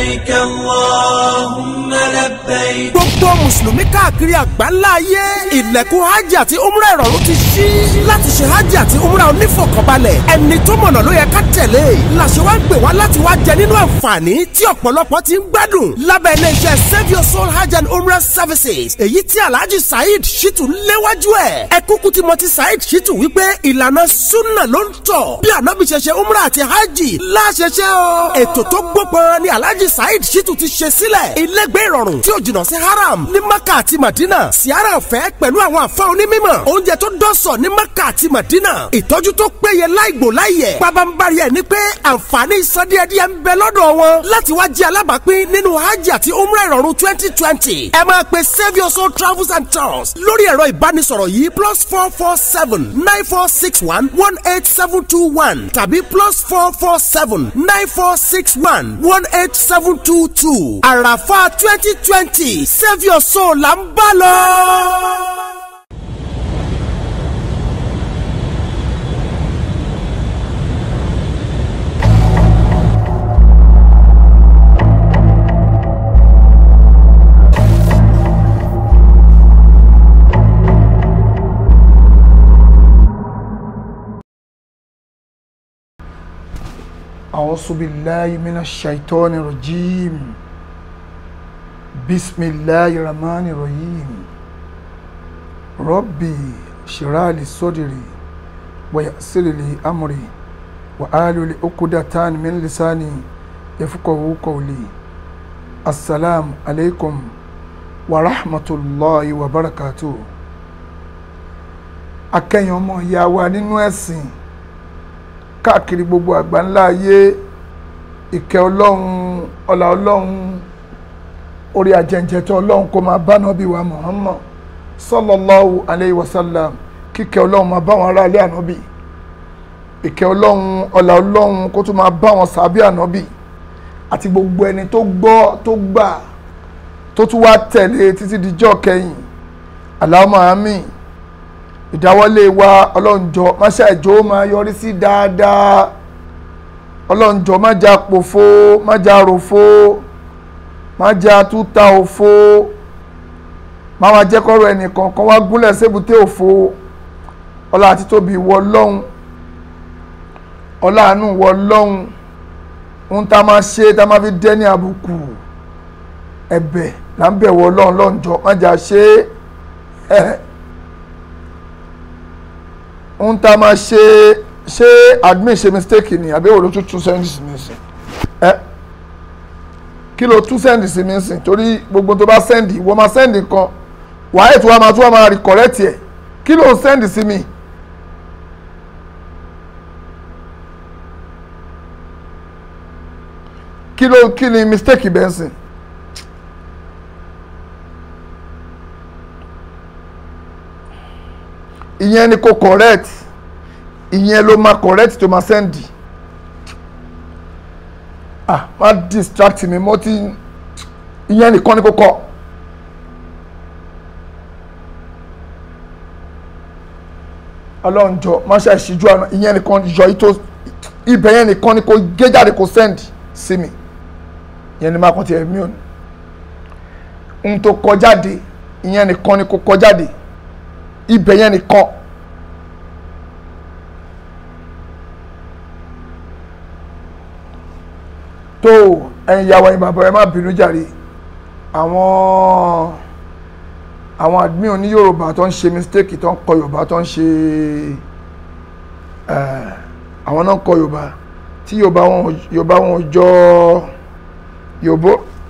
لبيك اللهم لبيك gbogbo mùsùlùmí káàkiri àgbáńlá ayé ilẹ̀kùn hajj àti umrah ìrọ̀rùn ti ṣí láti ṣe hajj àti umrah onífọ̀kànbalẹ̀ ẹni tó mọ̀nà ló yẹ ká tẹ̀lé làṣẹ wá ń gbè wá láti wá jẹ nínú àǹfààní tí ọ̀pọ̀lọpọ̀ ti ń gbádùn lábẹ́ iléeṣẹ́ save your soul hajj and umrah services èyí tí alhaji saheed shitu léwájú ẹ̀ ẹ kúkú tí mo ti saheed shitu wípé ìlànà sunna ló ń tọ̀ bí ànábì ṣe ṣe umrah àti hajj láṣẹṣẹ o ètò tó gbópọn ni alhaji saheed shitu ti ṣe sílẹ̀ ilégbé ìrọ̀rùn tí ó jìnnà sí haram ní maka àti madina siara ọ̀fẹ́ pẹ̀lú àwọn àfa onímọ̀ oúnjẹ tó dọ́sọ̀ ní maka àti madina ìtọ́jú tó péye láìgbò láìyẹ̀ pabambari ẹ̀ ni pé àǹfààní ìsọdíẹ̀díẹ̀ ń bẹ lọ́dọ̀ wọn láti wá jẹ́ alábàápín nínú hajj àti umrah ìrọ̀rùn twenty twenty ẹ máa pe save your soul travels and tours lórí ẹ̀rọ ìbánisọ̀rọ̀ yìí plus four four seven nine four six one one eight seven two one tàbí plus four four seven nine four six one one eight seven two two àràfà twenty twenty save your soul là ń bá lọ. أعوذ بالله من الشيطان الرجيم بسم الله الرحمن الرحيم ربي اشرح لي صدري ويسر لي أمري وأحلل عقدة من لساني يفقهوا قولي السلام عليكم ورحمة الله وبركاته akẹ́yìn ọmọ ìyá wa nínú ẹ̀sìn káàkiri gbogbo àgbáńlá ayé ìkẹ́ ọlọ́run ọlá ọlọ́run orí ajẹ́njẹ́tọ́ ọlọ́run kó máa bá nàbí wa Muhammad sallallahu alayhi wa sallam kíkẹ́ ọlọ́run máa bá wọn aráalé ànábì ìkẹ́ ọlọ́run ọlá ọlọ́run kó tún máa bá wọn sàbí ànábì àti gbogbo ẹni tó gbọ́ tó gbà tó tún wá tẹ̀lé títí dijọ́ kẹyìn Allahumma àmín ìdáwọ́lé wa ọlọ́njọ́ máṣá ìjọ máa yọrí sí dáadáa ọlọ́njọ́ má já pòfo má já ròfo má já túta òfo má wá jẹ́ kọ́rọ̀ ẹnìkan kan wá gúnlẹ̀ sébùté òfo ọlá àti tóbi wọ lọ́hùn ọlá àánú wọ lọ́hùn ohun tá a máa ṣe tá a máa fi dẹ́ ní àbùkù ẹ̀bẹ̀ là ń bẹ̀ wọ lọ́hùn lọ́njọ́ má já ṣe é ohun tá a máa ṣe ṣé admin ṣe mistake ni àbí òòlù tún tún send sí mi sìn ẹ kí ló tún send sí mi sìn torí gbogbo tó bá send wọ́n máa send kan wàá ètò wa máa tún wá máa rí correct ẹ̀ kí ló send sí mi. kí ló kí ni mistake bẹ́ẹ̀ sìn. ìyẹn ni kò correct ìyẹn ló máa correct tó máa send ah má distract mi mo ti ìyẹn nìkan ni kò kọ ọlọ́njọ́ má ṣe àṣìjú àná ìyẹn nìkan yọ ìtò ibẹ̀ yẹn nìkan ni kò gé jáde kò send sí mi ìyẹn ni má kàn tiẹ̀ mí ò ní ohun tó kọ jáde ìyẹn nìkan ni kò kọ jáde ibẹ̀ yẹn nìkan tó ẹ̀yin ìyàwó ẹ̀yin bàbá ẹ má bínú jàre àwọn àwọn admin oní yorùbá tó ń ṣe mistake tó ń kọ yorùbá tó ń ṣe àwọn náà ń kọ yorùbá tí yorùbá wọn yorùbá wọn jọ yorùbá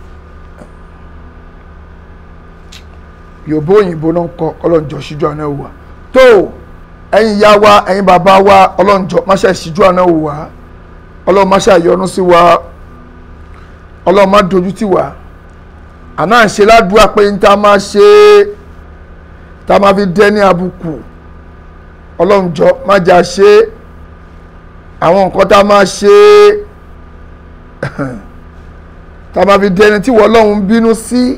yorùbá òyìnbó náà ń kọ ọlọ́njọ́ ṣíjú àná wò wá tó ẹ̀yin ìyá wa ẹ̀yin bàbá wa ọlọ́njọ́ máṣá ṣíjú àná wò wá ọlọ́run máṣá yọ́nú sí wa ọlọ́run má dojú tì wá àná ń ṣe ládùúgbà pé ní tá a máa ṣe tá a máa fi dẹ́ ní àbùkù ọlọ́njọ́ má jà ṣe àwọn nǹkan tá a máa ṣe tá a máa fi dẹ́ni tí wọ́n ọlọ́run bínú sí. Si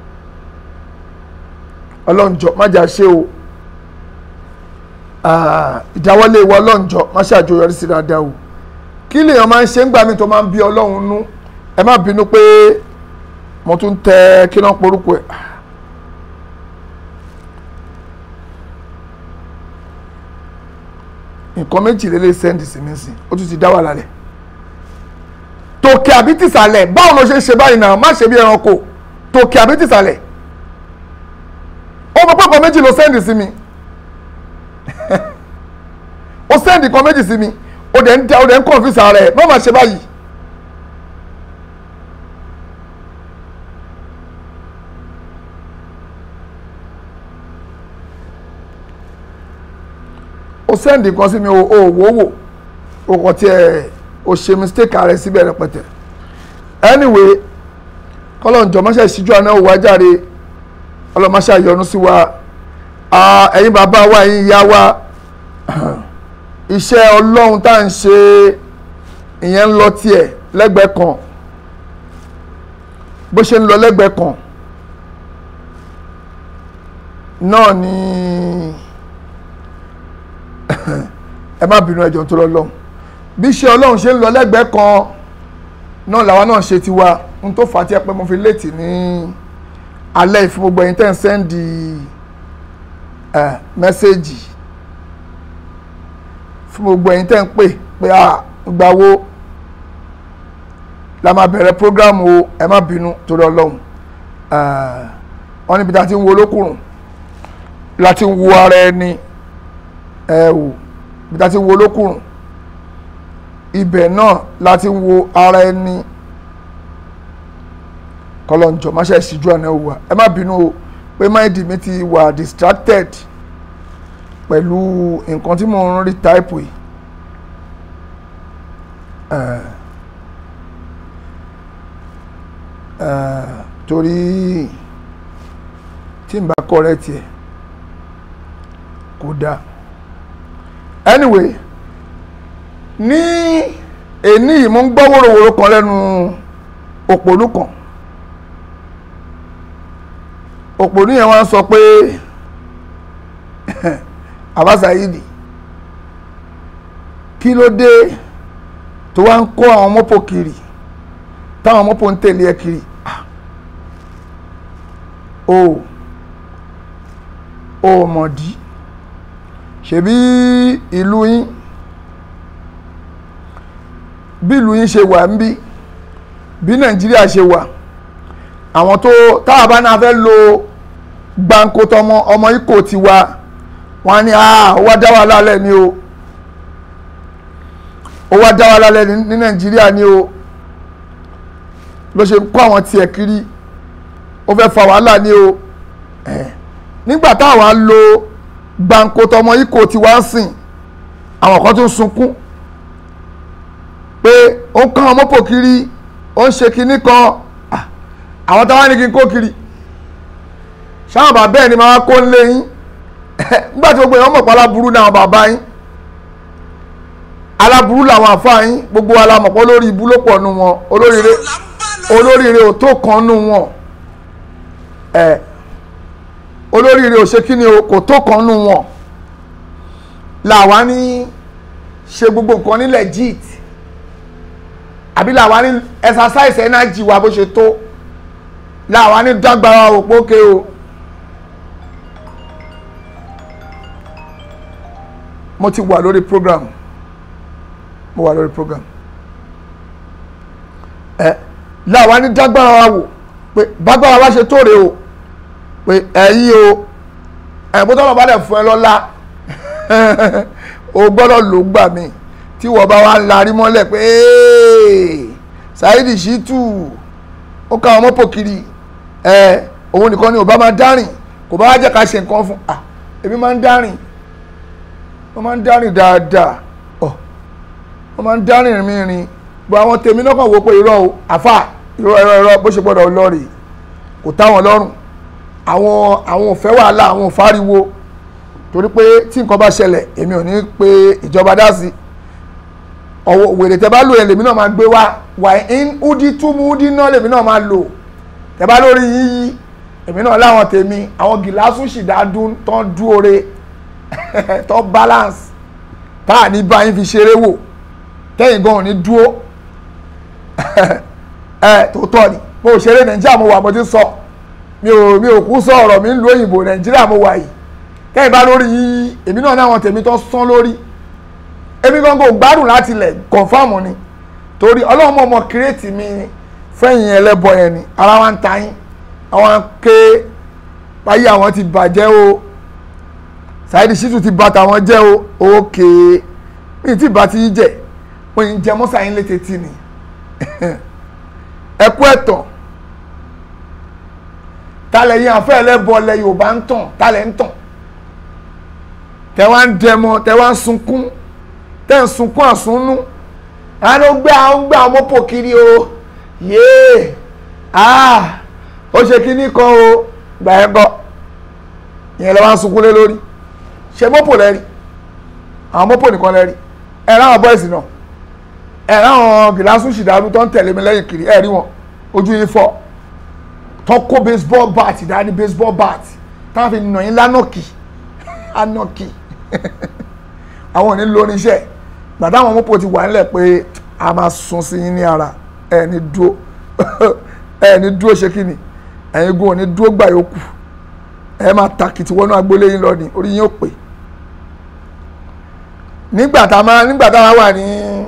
ọlọ́njọ́ má jà ṣe o ìdáwọ́lé wa ọlọ́njọ́ má ṣàjọyọrí sí dáadáa o kí lèèyàn máa ń ṣe ń gbà mí tó máa ń bí ọlọ́run nú ẹ má bínú pé mo tún tẹ kí náà porúkọ ẹ̀ nǹkan méjì lélẹ̀ sẹ́ndì sí mi sí ó tún ti dá wà lálẹ́ tòkè àbí tìsàlẹ̀ báwo ló ṣe ń ṣe báyìí náà má ṣe bí ẹranko tòkè àbí tìsàlẹ̀ ó mọ pé nǹkan méjì ló sẹ́ndì sí mi ó sẹ́ndì nǹkan méjì sí mi ó dẹ̀ ń da ó dẹ̀ ń confuse ara ẹ̀ báwo máa ṣe báyìí. ó sẹ́ndì kan sí mi ò ò wò wò ó kàn tiẹ̀ ó ṣe mistake rẹ̀ síbẹ̀ rẹpẹtẹ anyway kọ́lọ́njọ́ máṣe ìṣíjú àná òwò ajáre ọlọ́máṣá yọ́nú sí wa Ah, ẹ̀yin bàbá wa ẹ̀yin ìyá wa iṣẹ́ ọlọ́run tá à ń ṣe ìyẹn ń lọ tiẹ̀ lẹ́gbẹ̀ẹ́ kan bó ṣe ń lọ lẹ́gbẹ̀ẹ́ kan náà ni ẹ má bínú ẹjọ́ tó lọ lọ́hùn bí iṣẹ́ ọlọ́run ṣe ń lọ lẹ́gbẹ̀ẹ́ kan náà làwa náà ṣe tiwa n tó fà á tí ẹ pé mo fi léètì ní alẹ́ ìfún gbogbo ẹ̀yin tẹ́ ń sẹ́ndì mẹ́sẹ́jì fún gbogbo ẹ̀yin tẹ́ ń pè pé à gbà wo la máa bẹ̀rẹ̀ program o ẹ má bínú torí ọlọ́run wọ́n níbi tá a ti ń wo olókùnrùn láti ń wo ara ẹni ẹ wò ibi tá a ti ń wo olókùnrùn ibẹ̀ náà láti ń wo ara ẹni kọlọ́njọ́ má ṣe ṣíjú àná wà ẹ má bínú o pé máìdì mi ti wà distracted pẹ̀lú nǹkan tí mò ń rí táìpù yìí Eh, eh, torí tí n bá correct ẹ̀ kò dáa anyway ní èní yìí mo ń gbọ́ wòrowòro kan lẹ́nu òpònú kan òpònú yẹn wá ń sọ pé abasayidi kí ló dé tó wá ń kó àwọn mọ́pò kiri táwọn mọ́pò ń tẹ̀lé ẹ kiri Ah. o ò mọ̀dí ṣebí ìlú yín bí ìlú yín ṣe wà ń bí bí nàìjíríà ṣe wà àwọn tó táwa bá náà fẹ́ lo gbáǹkó tọmọ ọmọ ikọ̀ tiwa wọn á ní ah ó wá dá wa lálẹ́ ni o ó wá dá wa lálẹ́ ní ní nàìjíríà ni o ló ṣe ń kó àwọn tiẹ̀ kiri ó fẹ́ fa wàhálà ni o Eh, nígbà táwa lo gbáǹkó tọmọ ikọ̀ tiwa ń sìn àwọn kan tó ń sunkún pé ó ń kán ọmọ pò kiri ó ń ṣe kinní kan Ah, àwọn táwa ní kí n kó kiri ṣáwọn bàbá ẹ̀ ni máa kó ń lé yín nígbà tí gbogbo èèyàn mọ̀ pé aláburú ní àwọn bàbá yín aláburú làwọn àfáà yín gbogbo wa la mọ̀ pé olórí ibú ló pọ̀ nù wọn olóríire olóríire ò tó kan nù wọn ẹ olóríire ò ṣe kí ni o kò tó kan nù wọn làwa ní ṣe gbogbo nǹkan ní legit àbí làwa ní exercise energy wa bó ṣe tó làwa ní dágbára òpókè o. mo ti wà lórí program mo wà lórí program ẹ láwa ní dágbára wa wò pé bágbára wa ṣe tóore o pé ẹ̀yin o ẹ̀bùn tọ́lọ̀ bá dẹ̀ fún ẹ lọ́lá o gbọ́dọ̀ ló gbà mí tí wọ́n bá wá ń larí mọ́lẹ̀ pé Saheed Shittu ó ká ọmọ pò kiri ẹ òun nìkan ni ò bá máa dárìn kò bá wá jẹ́ ká ṣe nǹkan fún ah èmi máa ń dárìn wọ́n máa ń dárìn dáadáa ọ̀ wọ́n máa ń dárìn mí rin bọ́ àwọn tèmi náà kàn wò pé irọ́ o àfà irọ́ irọ́ irọ́ bó ṣe gbọ́dọ̀ lọ rè kò tá wọn lọ́rùn àwọn àwọn ò fẹ́ wàhálà àwọn ò fáriwo torí pé tí nǹkan bá ṣẹlẹ̀ èmi ò ní pé ìjọba dá sí ọwọ́ wèrè tẹ́ bá lò yẹn lèmi náà máa gbé wá wà ń údí túmú údí náà lèmi náà máa lò tẹ́ bá lórí yíyí èmi náà láwọn tèmi àwọn gìlásù sì dá dún tán dúore tó balance tá à ní báyìí fi ṣeré wò tẹ́yìn gan ò ní dúó ẹ tó tọ́ ni mo ò ṣeré nàìjíríà mo wà mo ti sọ mi ò mi ò kú sọ ọ̀rọ̀ mi ń lu òyìnbó nàìjíríà mo wà yìí kẹ́yìn bá lórí yìí èmi náà náà wọn tèmi tó sán lórí èmi gan kò gbádùn láti ilẹ̀ kọ̀ǹfàmù ni torí ọlọ́run mọ̀ mọ̀ kírètì mi fẹ́yìn ẹlẹ́bọ yẹn ni ara wa ń ta yín àwọn ké báyìí àwọn ti bàjẹ́ o Saheed Shittu ti bàtà wọn jẹ́ o òkè mi ti bá ti yí jẹ́ mo yìí ń jẹ mọ́sá yín létí tì ní ẹkú ẹ̀tàn talẹ̀ yín àfẹ́ ẹlẹ́bọ lẹ Yorùbá ń tàn talẹ̀ ń tàn tẹ wá ń dẹmọ tẹ wá ń sunkún tẹ ń sunkún àsunnú àwọn ó gbé àwọn gbé àwọn mọ́pò kiri o yéé ah ó ṣe kíní kan o gbà ẹ́ kọ́ ìyẹn lè wá ń sunkún lé lórí ṣe mọ́pò lẹ́rí àwọn mọ́pò nìkan lẹ́rí ẹ̀ ráwọn bọ́ìsì náà ẹ̀ ráwọn gìlásù ṣìdárú tó ń tẹ̀lé mi lẹ́yìn kiri ẹ̀ rí wọn ojú yín fọ́ tó kó baseball bat dání baseball bat táwọn fi nà yín lánàkì anọ́kì àwọn ò ní lórí iṣẹ́ gbàdá àwọn mọ́pò ti wà nílẹ̀ pé a máa sun sí yín ní ara ẹ̀ ní dúró ẹ̀ ní dúró ṣe kí ni ẹ̀yin gun ò ní dúró gbà yòókù ẹ máa takìtì wọnú agboolé yín lọ ni orí yín ò pè nígbà tá a máa nígbà tá a wà ní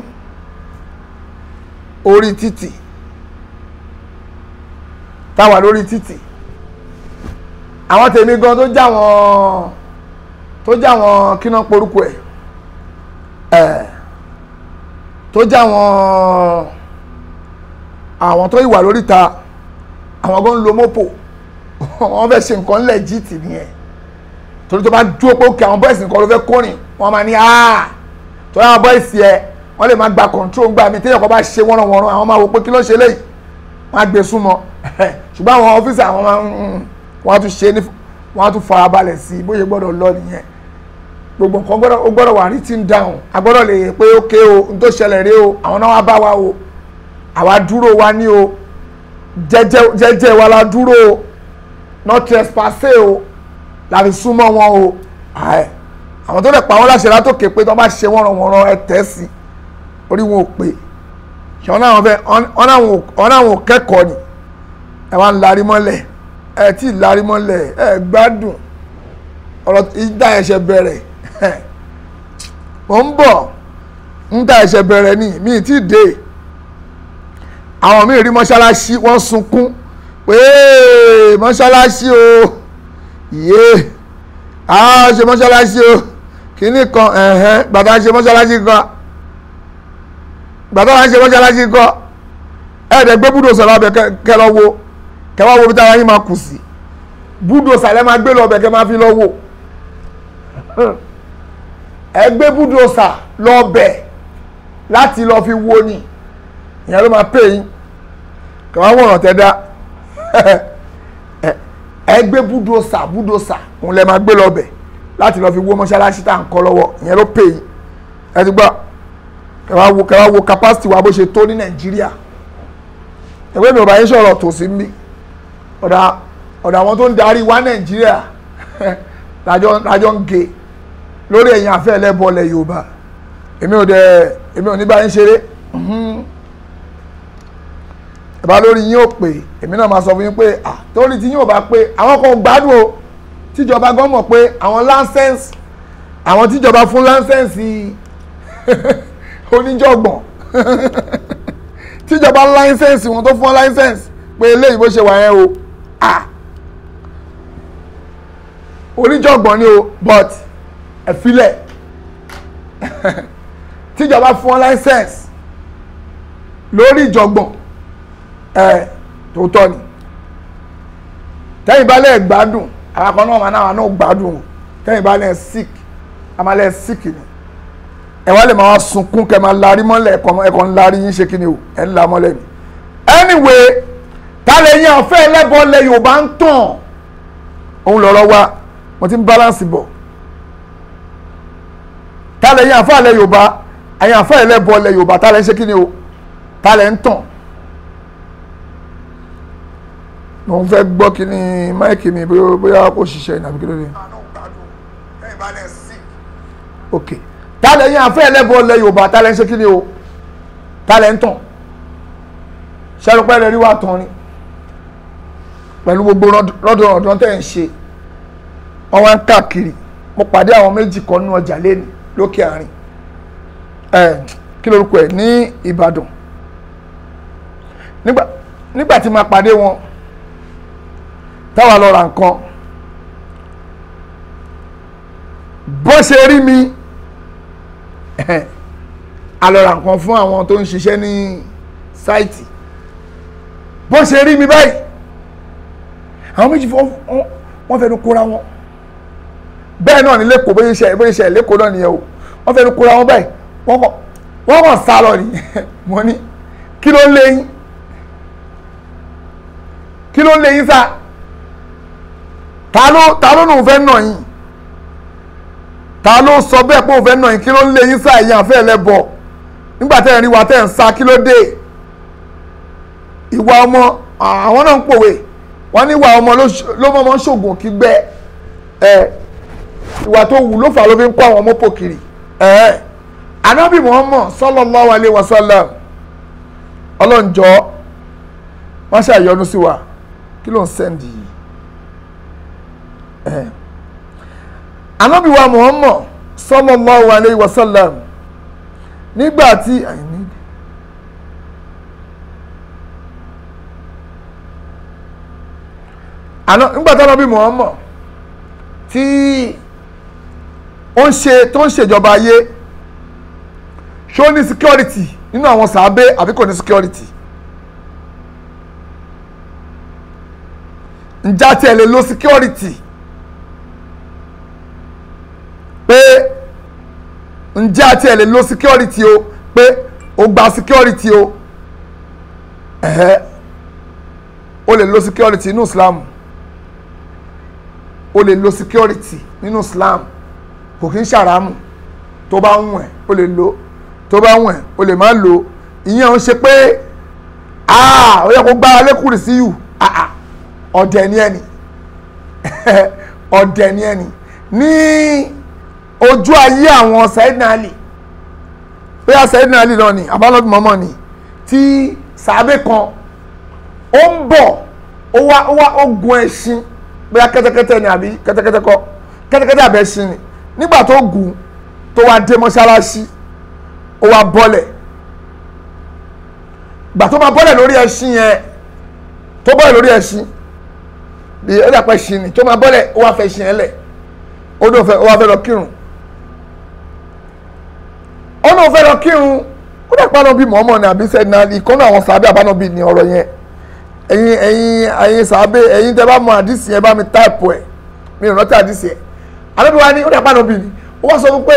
orí títì tá a wà lórí títì àwọn tèmi gan tó já wọn tó já wọn kíná porúkọ ẹ ẹ tó já wọn àwọn tó ìwà lórí ta àwọn gan ń lo mọ́pò wọ́n fẹ́ ṣe nǹkan lẹ́jìtì nìyẹn torí tó bá dúró pé òkè àwọn bọ́ìsì nǹkan ló fẹ́ kórìn wọ́n máa ní áà torí àwọn bọ́ìsì ẹ wọ́n lè máa gba control gbà mí téèyàn kan bá ṣe wọ́nranwọ́nran àwọn máa wò pé kí ló ṣe léyìí wọ́n á gbé súnmọ́ ṣùgbọ́n àwọn ọ́fíìsì àwọn máa ń wọ́n á tún ṣe ní wọ́n á tún farabalẹ̀ sí i bóyá gbọ́dọ̀ lọ nìyẹn gbogbo nǹkan gbọ́dọ̀ ó gbọ́dọ̀ wà written down a gbọ́dọ̀ lè pé ókè o n tó ṣẹlẹ̀ rèé o àwọn náà wá bá wa o àwa dúró wa ní o jẹ́jẹ́ jẹ́jẹ́ wa la dúró o not trespassé o la fi súnmọ́ wọn o àwọn tó lè pa wọn láṣẹ látòkè pé tó bá ṣe wọ́n ràn wọ́n ràn ẹ tẹ́ sí orí wọn ò pé ṣé wọn náà fẹ́ wọn náà wọn ò kẹ́kọ̀ọ́ ni ẹ wá ń larí mọ́lẹ̀ ẹ tí ì larí mọ́lẹ̀ ẹ gbádùn ọ̀rọ̀ ìdá ẹ̀ṣẹ̀ bẹ̀rẹ̀ mo ń bọ̀ ń dá ẹ̀ṣẹ̀ bẹ̀rẹ̀ ni mi ì tí ì dé àwọn míì rí mọ́ṣáláṣí wọ́n sunkún pé mọ́ṣáláṣí o yé a ṣe mọ́ṣáláṣí o kìíní kan ẹ̀hẹ́n gbàtà ṣe mọ́ṣáláṣí kan gbàtà wà ń ṣe mọ́ṣáláṣí kan ẹ̀ẹ́dẹ̀ gbé búdòsà lọ́bẹ̀ kẹ́ lọ wo kẹ́ wá wo bí tára yín máa kù sí búdòsà lẹ́ máa gbé lọ́bẹ̀ kẹ́ máa fi lọ wo ẹ gbé búdòsà lọ́bẹ̀ láti lọ fi wo ni ìyẹn ló máa pè yín kẹ́ wá wọ̀ràn tẹ́ dá ẹ gbé búdòsà búdòsà òun lẹ máa gbé lọbẹ láti lọ fi wó mọ́ṣáláṣí tá à ń kọ́ lọ́wọ́ ìyẹn ló pè yín ẹ ti gbọ́ kẹwàá wo kẹwàá wo capacity wa bó ṣe tó ní nàìjíríà ẹgbẹ́ mi ò bá yín sọ̀rọ̀ tòsí mi ọ̀dà ọ̀dà àwọn tó ń darí wa nàìjíríà lájọ lájọ ń ge lórí ẹ̀yìn afẹ́ ẹlẹ́bọ̀lẹ̀ yorùbá èmi ò dẹ̀ èmi ò ní bá yín ṣeré ìbá lórí yín ò pé èmi náà máa sọ fún yín pé à torí tí yín ò bá pé àwọn kan gbádùn o tíjọba gan mọ̀ pé àwọn láńsẹ́ǹsì àwọn tíjọba fún láńsẹ́ǹsì oníjọ̀gbọ̀n tíjọba láńsẹ́ǹsì wọn tó fún láńsẹ́ǹsì pé eléyìí bó ṣe wà yẹn o à oníjọ̀gbọ̀n ni o but ẹ̀fílẹ̀ tíjọba fún láńsẹ́ǹsì lórí ìjọ̀gbọ̀n ẹ tòótọ́ ni tẹ́yìn bá lẹ̀ gbádùn àwọn kan náà máa náà náà gbádùn o tẹ́yìn bá lẹ̀ sick a máa lẹ̀ sick ni ẹ wá lè máa wá sunkún kẹ máa larí mọ́lẹ̀ ẹ̀kọ́ ẹ̀kọ́ ń larí yín ṣe kí ni o ẹ̀ ń la mọ́lẹ̀ ni anyway tálẹ̀ yín àfẹ́ ẹlẹ́bọ̀ lẹ Yorùbá ń tàn òun lọ́rọ́ wá mo ti ń balance bọ̀ tálẹ̀ yín àfẹ́ ẹlẹ́ Yorùbá ẹ̀yìn àfẹ́ ẹlẹ́bọ̀ lẹ Yorùbá tálẹ̀ ń ṣe kí ni o tálẹ̀ ń tàn mo ń fẹ́ gbọ́ kí ni máìkì mi bóyá kò ṣiṣẹ́ ìnàbí kí ló dé. ok tálẹ̀ yín afẹ́ ẹlẹ́bọ̀ lẹ Yorùbá tálẹ̀ ń ṣe kí ni o tálẹ̀ ń tàn ṣẹ́rùpẹ́ rẹ̀ rí wà tán ni pẹ̀lú gbogbo rọ́dọ̀ ọ̀dọ́ tẹ̀ ń ṣe wọ́n wá ń káàkiri mo pàdé àwọn méjì kan nínú ọjà lẹ́nu lókè àárín ẹ̀ kí lorúkọ ẹ̀ ní Ìbàdàn nígbà nígbà tí máa pàdé wọn táwa lọ ra nǹkan bó ṣe rí mi a lọ ra nǹkan fún àwọn tó ń ṣiṣẹ́ ní sáìtì bó ṣe rí mi báyìí àwọn méjì wọ́n fẹ́nu kóra wọn bẹ́ẹ̀ náà ní lẹ́kọ̀ọ́ bóyá iṣẹ́ bóyá iṣẹ́ lẹ́kọ̀ọ́ náà nìyẹn o wọ́n fẹ́nu kóra wọn báyìí wọ́n kàn sá lọ ni mo ní kí ló ń lé yín kí ló ń lé yín sá ta ló ta ló nù fẹ́ nà yín ta ló sọ bẹ́ẹ̀ pé òun fẹ́ nà yín kí ló ń lé yín sá ìyá àfẹ́ ẹlẹ́bọ nígbà tẹ́ ẹ̀ rí wa tẹ́ ẹ̀ ń sá kí ló dé ìwà ọmọ àwọn náà ń pòwe wọ́n ní ìwà ọmọ ló mọ́ ọmọ ṣògùn kí gbẹ́ ẹ ìwà tó wù ló fà ló fi ń kó àwọn ọmọ pò kiri ẹ anábì Muhammad sallallahu alaihi wasallam ọlọ́njọ́ wọ́n ṣàyọnu sí wa kí ló ń sẹ́ndì yìí ẹ anábì wa Muhammad sallallahu alaihi wasallam nígbà tí àìní. àná nígbà tí anábì Muhammad tí ó ń ṣe tó ń ṣèjọba ayé ṣó ní security nínú àwọn sàábé àbí kò ní security ǹjẹ́ àti ẹ̀ lè lo security pé ǹjẹ́ àti ẹ̀ lè lo security o pé o gba security o ẹ̀hẹ́ o lè lo security nínú Islam o lè lo security nínú Islam kò kí ń ṣàrámù tó bá ń wẹ̀ o lè lo tó bá wẹ̀ o lè má lo ìyẹn ń ṣe pé ó yẹ kó gbára lékùrì sí yù ọ̀dẹ̀ ni ẹni ọ̀dẹ̀ ni ẹni ní ojú ayé àwọn Sayyidina Ali bóyá Sayyidina Ali náà ni abálọ́dún mọ́mọ́ ni tí sàábé kan ó ń bọ̀ ó wá ó wá ó gun ẹṣin bóyá kẹ́tẹ́kẹ́tẹ́ ni àbí kẹ́tẹ́kẹ́tẹ́ kọ́ kẹ́tẹ́kẹ́tẹ́ àbẹ́ ẹṣin ni nígbà tó gùn tó wá dé mọ́ṣáláṣí ó wá bọ́lẹ̀ gbà tó máa bọ́lẹ̀ lórí ẹṣin yẹn tó bọ́lẹ̀ lórí ẹṣin bí ó dàpọ̀ ẹṣin ni tó máa bọ́lẹ̀ ó wá fẹ́ ẹṣin yẹn lẹ̀ ó dùn fẹ́ ó wá fẹ́ lọ kírun ó náà fẹ́ lọ kírun ó dàpọ̀ àná bíi mọ́mọ́ ni àbí sẹ́ni náà ìkọ́nù àwọn sàbẹ̀ àbánà bíi ní ọ̀rọ̀ yẹn ẹ̀yin ẹ̀yin ẹ̀yin sàbẹ̀ ẹ̀yin tẹ́ bá mọ àdìsí yẹn bá mi táìpù ẹ̀ mi ò rántí àdìsí yẹn àbẹ́bí wa ni ó dàpọ̀ àná bíi ni ó wá sọ fún pé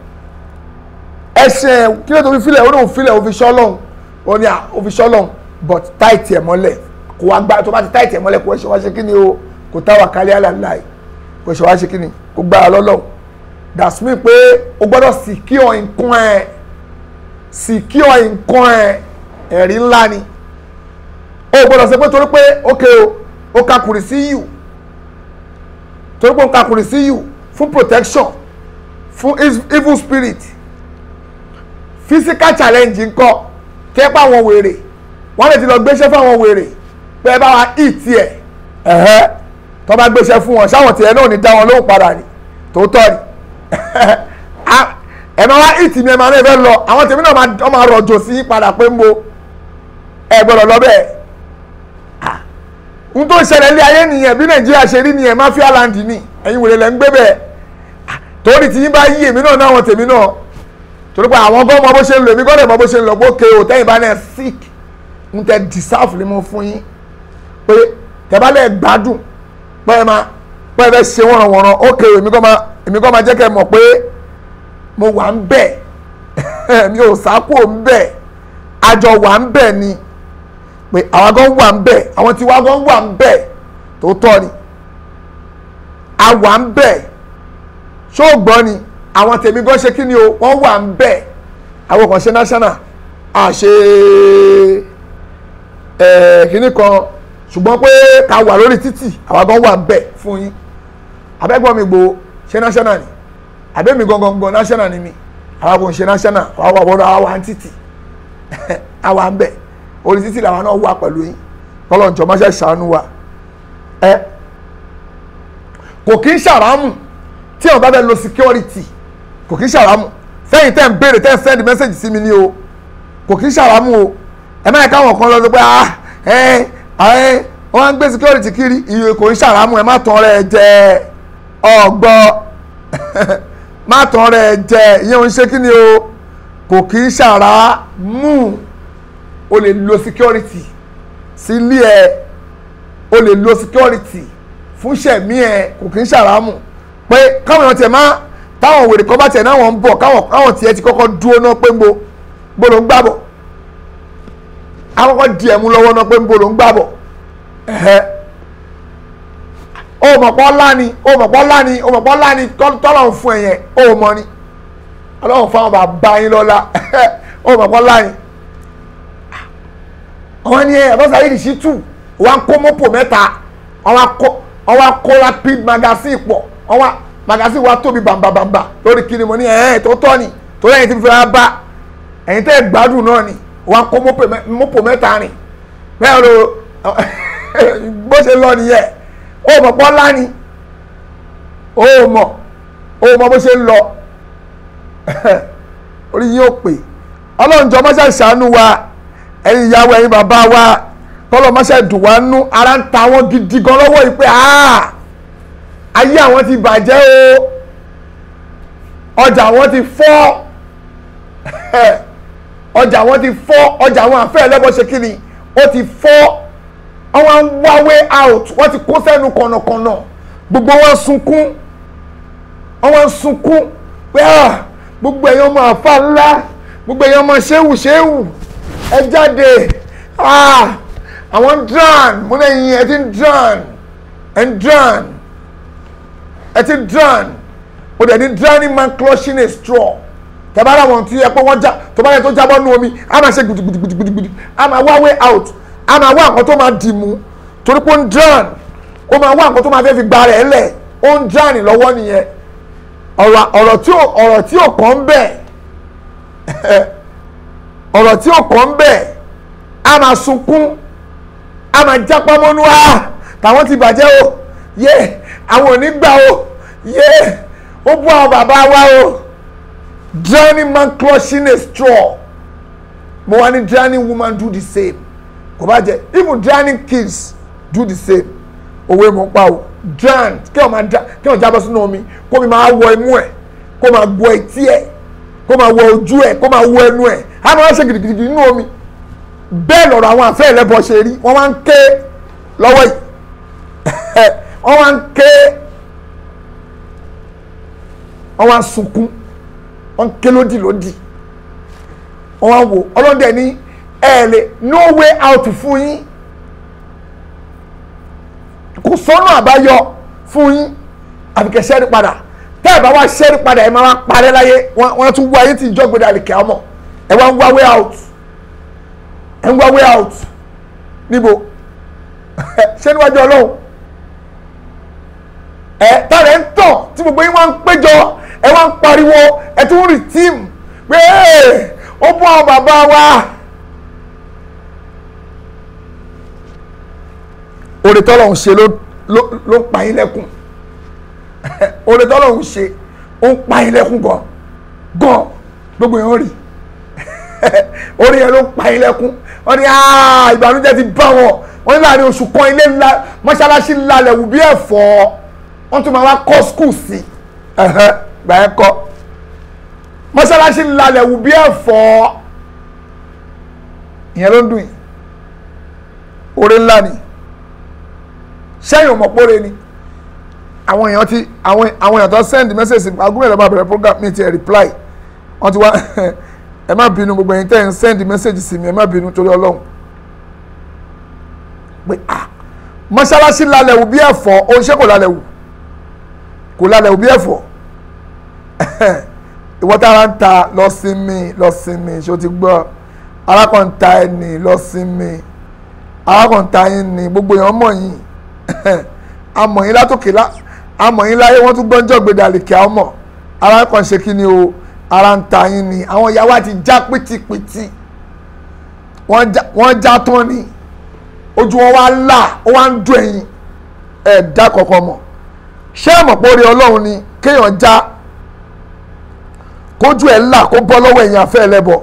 ẹsẹ̀ kí ló tó fi filẹ̀ ó náà filẹ̀ ó fi ṣọ́lọ́hún ó ní à ó fi ṣọ́lọ́hún but táìtì ẹ̀ mọ́lẹ̀ kò wá gbá tó bá ti táìtì ẹ̀ mọ́lẹ̀ kò ṣe wá ṣe kí ni o kò táwà kálí àlàláì kò ṣe wá ṣe kí ni kò gbá lọ́lọ́hún that's mean pé o gbọ́dọ̀ secure nǹkan ẹ̀ secure nǹkan ẹ̀ ẹ̀rí ńlá ni o gbọ́dọ̀ ṣe pé torí pé ok o o kakùrì sí yù torí pé o kakùrì sí yù fún protection fún evil spirit physical challenge ńkọ́ tẹ́ pa àwọn wèrè wọ́n lè ti lọ gbéṣẹ́ fún àwọn wèrè pé ẹ bá wa eat ẹ̀ ẹ̀hẹ́ tó bá gbéṣẹ́ fún wọn ṣáwọn tiẹ̀ náà ní dá wọn lóhùn padà ni tòótọ́ ni ẹ máa wá eat mi ẹ máa náà fẹ́ lọ àwọn tèmi náà máa rọ̀jò sí padà pé ń bo ẹ gbọ́dọ̀ lọ bẹ́ẹ̀ n tó ń ṣẹlẹ̀ ní ayé nìyẹn bí nàìjíríà ṣe rí nìyẹn mafia land ni ẹ̀yin wèrè lẹ́ ń gbé bẹ́ẹ̀ torí tí yín bá yí èmi náà náwọn tèmi náà torí pé àwọn gan mọ bó ṣe ń lò èmi gan dẹ̀ mọ bó ṣe ń lò gbókè o tẹ́yìn bá náà sick ń tẹ deserve ni mo fún yín pé tẹ bá lẹ̀ gbádùn pé ẹ máa pé ẹ fẹ́ ṣe wọ̀nrànwọ̀nràn ókè o èmi gan máa èmi gan máa jẹ́ kẹ́ ẹ mọ̀ pé mo wà ń bẹ̀ mi ò sákò ń bẹ̀ àjọ wà ń bẹ̀ ni pé àwa gan wà ń bẹ̀ àwọn tiwa gan wà ń bẹ̀ tó tọ́ ni a wà ń bẹ̀ ṣó gbọ́ ni àwọn tèmi gan ṣe kí ni o wọ́n wà ń bẹ̀ àwọn kan ṣe national a ṣe kíní kan ṣùgbọ́n pé ká wà lórí títì àwa gan wà ń bẹ̀ fún yín abẹ́gbọ́n mi gbòó ṣe national ni àbẹ́mi gangan gan national ni mi àwa kò ń ṣe national àwa wà wọ́n àwa wà ń títì àwa ń bẹ̀ orí títì làwọn náà wà pẹ̀lú yín kọ́lọ́njọ́ máa ṣe ṣàánú wa ẹ kò kí ń ṣàrámù tí àwọn bá fẹ́ lo security kò kí ń ṣàrámù sẹ́yìn tẹ́ ń béèrè tẹ́ ń send message sí mi ní o kò kí ń ṣàrámù o ẹ má yẹ káwọn kan lọ sọ pé ah ẹ ẹ wọ́n á ń gbé security kiri iye kò ń ṣàrámù ẹ má tán rẹ jẹ ọgbọ́ má tán rẹ jẹ ìyẹn ò ń ṣe kí ni o kò kí ń ṣàrámù o lè lo security sí ilé ẹ o lè lo security fún ṣẹ̀mí ẹ kò kí ń ṣàrámù pé káwọn èèyàn tiẹ̀ máa táwọn wèrè kan bá tiẹ̀ náà wọ́n ń bọ̀ káwọn káwọn tiẹ̀ ti kọ́kọ́ dúró náà pé ń bo bó ló ń gbàbọ̀ akọ́kọ́ di ẹ̀mú lọ́wọ́ náà pé ń bo ló ń gbàbọ̀ ẹ̀hẹ́ o mọ̀ pọ́ láni o mọ̀ pọ́ láni o mọ̀ pọ́ láni tọ́lọ̀ ń fún ẹ̀yẹn o mọ̀ ni ọlọ́run fáwọn bàbá yín lọ́la o mọ̀ pọ́ láni àwọn ni ẹ̀ bọ́sà yìí ṣí tù wọ́n kó mọ́pò mẹ́ta wọ́n wá kó rapid magazine pọ̀ wọ́n wá magazine wa tóbi bàǹbàǹbà lórí kí ni mo ní ẹ̀ ẹ̀ tó tọ́ ni tó lẹ́yìn tí mo fi ra bá ẹ̀yin tẹ́ gbádùn náà ni wọ́n kó mọ́pò mẹ́ta rìn bẹ́ẹ̀ ló bó ṣe lọ nìyẹn ó mọ̀ pọ́ láni ó mọ̀ ó mọ̀ bó ṣe ń lọ orí yín ó pè ọlọ́run jọ mọ́ṣẹ́ ṣàánú wa ẹ̀yin ìyàwó ẹ̀yin bàbá wa tọ́lọ̀ mọ́ṣẹ́ dùn wá nú ara ń ta wọn gidi gan lọ́wọ́ yìí pé ayé àwọn ti bàjẹ́ o ọjà àwọn ti fọ́ ọjà àwọn ti fọ́ ọjà àwọn àfẹ́ ẹlẹ́bọ̀ ṣe kí ni ó ti fọ́ àwọn ń wá way out wọ́n ti kó sẹ́nu kọ̀nàkọ̀nà gbogbo wọn sunkún wọ́n sunkún pé gbogbo èèyàn ọmọ àfa ńlá gbogbo èèyàn ọmọ ṣéwù ṣéwù ẹ jáde àwọn dran mo lẹ́yìn ẹ ti ń dran ẹ ń dran ẹ ti dran o dẹ̀ ní drowning man clutching a straw tẹ̀bára wọn tí ẹ pé wọ́n já tó bá yẹ tó jábọ́ nú omi a máa ṣe gbùdùgbùdùgbùdùgbùdù a máa wá way out a máa wá nǹkan tó máa dì mú torí pé ó ń drown ó máa wá nǹkan tó máa fẹ́ fi gba rẹ̀ lẹ̀ ó ń drown lọ́wọ́ nìyẹn ọ̀rọ̀ ọ̀rọ̀ tí ò ọ̀rọ̀ tí ò kàn bẹ̀ ọ̀rọ̀ tí ò kàn bẹ̀ a máa sunkún a máa jápá mọ́nú wa tàwọn ti bàjẹ́ o yé àwọn ò ní gbà o yé ó bú àwọn bàbá wa o drowning man clutching a straw mo wá ní drowning woman do the same kò bá jẹ even drowning kids do the same òwe mo pa o drown kí wọn máa kí wọn jábọ́ sínú omi kó mi máa wọ imú ẹ̀ kó máa gbọ́ etí ẹ̀ kó máa wọ ojú ẹ̀ kó máa wọ ẹnu ẹ̀ á máa ṣe gidigidi nínú omi bẹ́ẹ̀ lọ̀rọ̀ àwọn àfẹ́ ẹlẹ́bọ ṣe rí wọ́n máa ń ké lọ́wọ́ yìí wọ́n máa ń ké wọ́n máa ń sunkún wọ́n ń ké lódì lódì wọ́n máa ń wò ọlọ́dẹ ní ẹ lè no way out fún yín kò sọ́nà àbáyọ fún yín àbíkẹ́ ṣẹ́rí padà tẹ́ ẹ̀ bá wá ṣẹ́rí padà ẹ̀ máa wá parẹ́ láyé wọ́n tún wá yín tí ìjọ gbẹdẹ àlìkẹ́ ọmọ ẹ̀ wá ń wá way out ẹ̀ ń wá way out níbo ṣé níwájú ọlọ́run ẹ̀ tààrẹ̀ ń tàn tí gbogbo yín wá ń péjọ ẹ̀ wá ń pariwo ẹ̀ tún rí tíìmù pé ó bọ́ àwọn bàbá wa. oore tọ́lọ́hún ṣe ló ló ló ń pa yín lẹ́kùn oore tọ́lọ́hún ṣe ó ń pa yín lẹ́kùn gan gan gbogbo yẹn ó rí oore yẹn ló ń pa yín lẹ́kùn wọ́n ní ìbànújẹ́ ti bá wọn wọ́n ní láàrin oṣù kan ilé ńlá mọ́ṣáláṣí lálẹ́ wù bí ẹ̀fọ́ wọ́n tún máa wá kọ́ skul sí gbà ẹ́ kọ́ mọ́ṣáláṣí lálẹ́ wù bí ẹ̀fọ́ ìyẹn ló ń dùn yìí oore ńlá ni sẹ́yìn ọmọpọ́re ni àwọn èèyàn ti àwọn àwọn èèyàn tó send message agúnmọ̀ ìlọ́ba bẹ̀rẹ̀ program mi ti ẹ̀ reply wọ́n ti wá ẹ má bínú gbogbo ẹ̀yin tẹ́ ẹ̀ ń send message sí mi ẹ má bínú torí ọlọ́run pé ah mọ́ṣáláṣí lálẹ́ wù bí ẹ̀fọ́ oníṣẹ́ kò lálẹ́ wù kò lálẹ́ wù bí ẹ̀fọ́ ìwọ tí ara ń ta lọ sinmi lọ sinmi ṣó ti gbọ́ arákùnta ẹni lọ sinmi arákùnta yín ni gbogbo èèyàn mọ̀ yín amọ̀yìn látòkè lá amọ̀yìn láyé wọ́n tún gbọ́njọ́ gbèdàlìkẹ́ ọmọ ara kan ṣe kí ni o ara ń ta yín ni àwọn ìyàwó àti já pìtìpìtì wọ́n já wọ́n já tán ni ojú wọn wá là ó wá ń dùn ẹ̀yìn ẹ̀dá kọ̀ọ̀kan mọ̀ ṣé ẹ mọ̀ pé orí ọlọ́run ni kéèyàn já kójú ẹ̀ là kó bọ́ lọ́wọ́ ẹ̀yìn afẹ́ ẹlẹ́bọ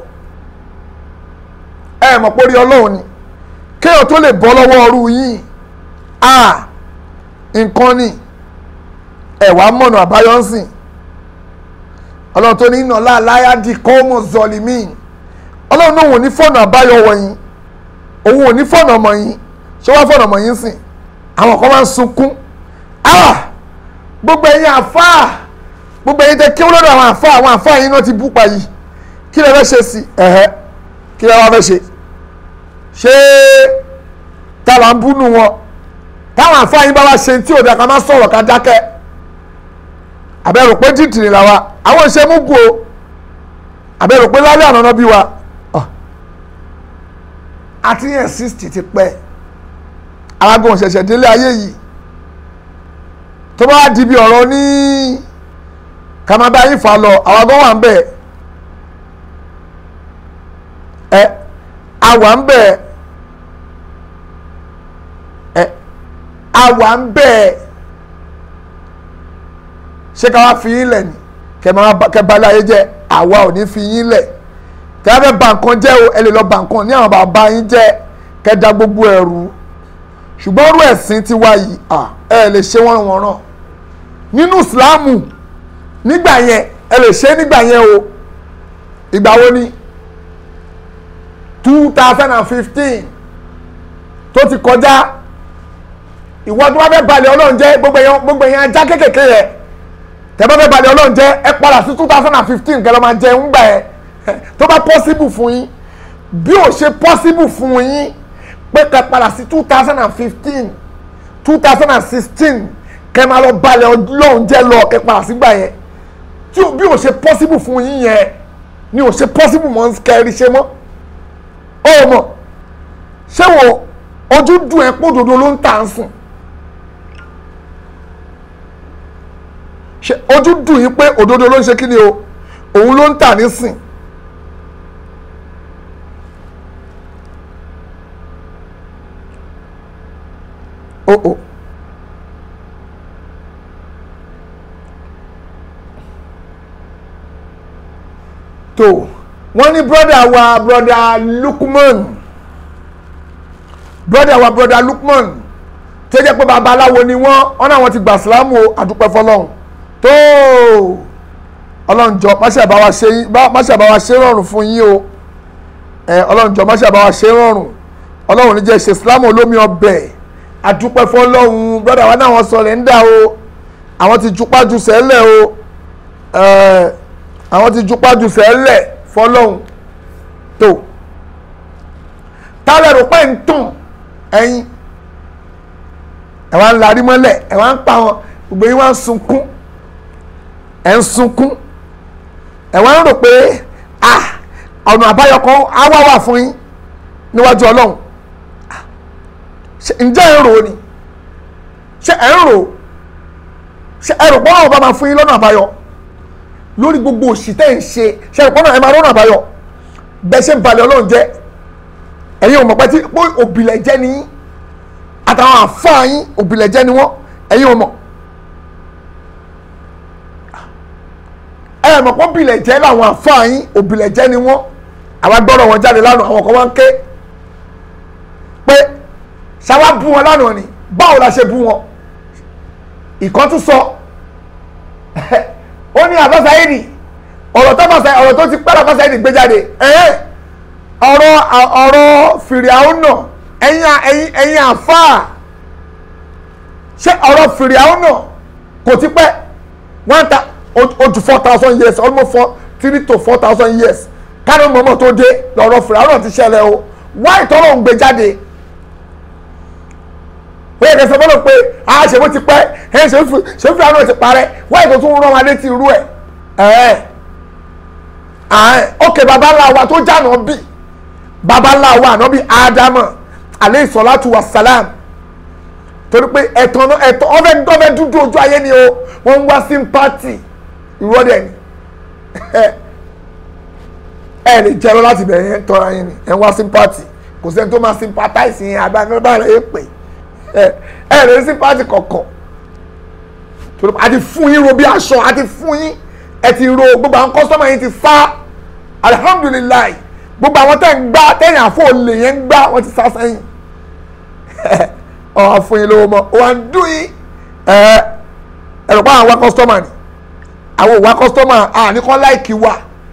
ẹ mọ̀ pé orí ọlọ́run ni kéèyàn tó lè bọ́ lọ́wọ́ ọrú yìí à nǹkan ni ẹ̀wà mọ̀nà àbáyọ ń sìn ọlọ́run tó ní iná láàláyà di kọ́mọ zọlímìn ọlọ́run náà òun ní fọ́nà àbáyọ wọ̀nyí òun ò ní fọ́nà ọmọ yín ṣé wọ́n fọ́nà ọmọ yín sìn àwọn kan máa ń sunkún ah gbogbo ẹ̀yin àfáà gbogbo ẹ̀yin tẹ kí wọ́n lọ́dọ̀ àwọn àfáà àwọn àfáà yín náà ti bú pa yìí kí lè fẹ́ ṣe sí ẹ̀hẹ́ kí lè wá fẹ́ ṣe ṣé táwa ń búnú wọn táwọn àfáà yín bá wá ṣe tí ò dá ká má sọ̀rọ̀ ká dákẹ́ àbẹ̀rù pé títìrì làwa àwọn ìṣe mú gu o àbẹ̀rù pé lálẹ́ àná náà bí wa àti yẹn sixty ti pẹ́ alágùn ṣẹ̀ṣẹ̀ délé ayé yìí tó bá di bí ọ̀rọ̀ ní kàmábá yìí fà lọ àwọn agbọ́n wà ń bẹ̀ ẹ àwà ń bẹ̀ ẹ àwà ń bẹ̀ ṣé ká wá fi yín lẹ̀ ni kẹ balẹ̀ ayé jẹ́ àwa ò ní fi yín lẹ̀ kẹ wá fẹ́ bà nǹkan jẹ́ o ẹ lè lọ bà nǹkan ní àwọn bàbá yín jẹ́ kẹ da gbogbo ẹ̀rù ṣùgbọ́n ọ̀rọ̀ ẹ̀sìn ti wá yìí ẹ lè ṣe wọ́n wọ́n ràn nínú ìsìláàmù nígbà yẹn ẹ lè ṣe nígbà yẹn o ìgbà wo ni two thousand and fifteen tó ti kọjá ìwọ tó bá fẹ́ balẹ̀ ọlọ́run jẹ́ gbogbo èèyàn gbogbo èèyàn ajá kékèké yẹ tẹ́ bá fẹ́ balẹ̀ ọlọ́run jẹ́ ẹ padà sí two thousand and fifteen kẹ́ lọ́ máa jẹ ńgbà yẹn tó bá possible fún yín bí ò ṣe possible fún yín pé kẹ́ padà sí two thousand and fifteen two thousand and sixteen kẹ́ máa lọ balẹ̀ ọlọ́run jẹ́ lọ kẹ́ padà sígbà yẹn tí bí ò ṣe possible fún yín yẹn ni ò ṣe possible mọ́ kẹ́rì ṣe mọ́ ó mọ̀ ṣé wo ojú dùn ẹ́ pọ̀ dodo ló ń tà ń sùn ṣe ojú dùn yín pé òdodo ló ń ṣe kí ni o òun ló ń tà nísìn o o tó wọ́n ní brọ́dà wa brọ́dà Lukman brọ́dà wa brọ́dà Lukman tó jẹ́ pé babaláwo ni wọ́n wọ́n náà wọ́n ti gbà sílámù o àdúpẹ́ fọlọ́hún tó ọlọ́njọ́ máṣe àbáwá ṣe máṣe àbáwá ṣe rọrùn fún yín o ẹ ọlọ́njọ́ máṣe àbáwá ṣe rọrùn ọlọ́run ní jẹ́ ṣe sílámù olómi ọbẹ̀ àdúpẹ́ fọlọ́hún brọ́dà wa náà wọ́n sọ rẹ̀ ń dà o àwọn ti jupá ju sẹ́lẹ̀ o ẹ àwọn ti jupá ju sẹ́lẹ̀ fọlọ́hún tó tálẹ̀ rò pé ń tàn ẹ̀yin ẹ̀ wá ń larí mọ́lẹ̀ ẹ̀ wá ń pa wọn gbogbo yín wá ń sunkún ẹ̀ ń sunkún ẹ̀ wá ń rò pé ah ọ̀nà àbáyọ kan á wá wà fún yín níwájú ọlọ́run ǹjẹ́ ẹ̀ ń rò ni ṣé ẹ̀ ń rò ṣé ẹ̀ rò pé ọlọ́run bá máa fún yín lọ́nà àbáyọ lórí gbogbo òṣì tẹ́ ń ṣe ṣe ẹ̀ pọ́nà ẹ̀ máa lọ́nà àbáyọ bẹ́ẹ̀ ṣe ń balẹ̀ ọlọ́run jẹ́ ẹ̀yin ò mọ̀ pé tí òbílẹ̀ jẹ́ ni yín àtàwọn àfáà yín òbílẹ̀ jẹ́ ni wọ́n ẹ̀yin ò mọ̀ ẹ mọ̀ pé òbílẹ̀ jẹ́ làwọn àfáà yín òbílẹ̀ jẹ́ ni wọ́n àwa gbọ́dọ̀ wọn jáde lánàá àwọn kan wá ń ké pé ṣáwá bú wọn lánàá ni báwo la ṣe bú wọn ìkan tún sọ ó ní àbáṣáyédì ọ̀rọ̀ tó bàṣá ọ̀rọ̀ tó ti pẹ́ àbáṣáyédì gbé jáde ọ̀rọ̀ ọ̀rọ̀ fìrìhàwùnà ẹ̀yin ẹ̀yin ẹ̀yin àfáà ṣé ọ̀rọ̀ fìrìhàwùnà kò ti pẹ́ one ta ojú four thousand years almost four three to four thousand years kárí mọ́mọ́ tó dé lọ́rọ̀ fìrìhàwùnà ti ṣẹlẹ̀ o wáyé tọ́lọ̀ ń gbé jáde wọ́n yẹ kẹsàn-án bọ́lọ̀ pé a ṣe bó ti pẹ́ ẹ̀ ṣe ṣe fìrìhàwùnà ti parẹ́ wáyé tó tún rán wa létí irú ẹ̀ ẹ̀ ẹ̀ ok baba ńlá wa tó jáná bí baba ńlá wa àná bí ádámà alẹ́ ìsọ̀látù wa salam torí pé ẹ̀tàn náà ẹ̀tàn ọ̀fẹ́ dọ́fẹ́ dúdú ojú ayé ni o wọ́n ń wá sympathy ìrọ́dẹ̀ ni ẹ lè jẹ́rọ láti bẹ̀rẹ̀ yẹn tọ́ra yín ni ẹ̀ ń wá sympathy kò sẹ́ni tó máa sympathize yẹn agbára yẹn pè ẹ ẹ rẹ sympathy kọ̀ọ̀kan torí a ti fún yín ro bí aṣọ a ti fún yín ẹ ti ro gbogbo àwọn kọ́sọ́mà yín ti sá alihamudulilayi gbogbo àwọn tẹ̀ ń gbá tẹ̀yìn àfọ olè yẹn ń gbá wọ́n ti sá sẹ́yìn ọ̀ fún yín lówó mọ́ wọ́n á dún yín ẹ ẹ̀rọ pa àwọn kọ́sọ́mà ni àwọn òwà kọ́sọ́mà àníkọ́ láìkì wà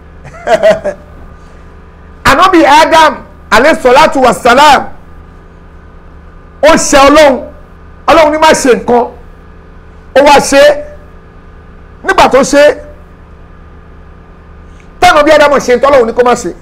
anabi adam aleṣọlátu wasalam ó ṣe ọlọ́run ọlọ́run ní má ṣe nǹkan ó wá ṣe é nígbà tó ṣe é táwọn bí adam ṣe ń tọ́ ọlọ́run ní kó má ṣe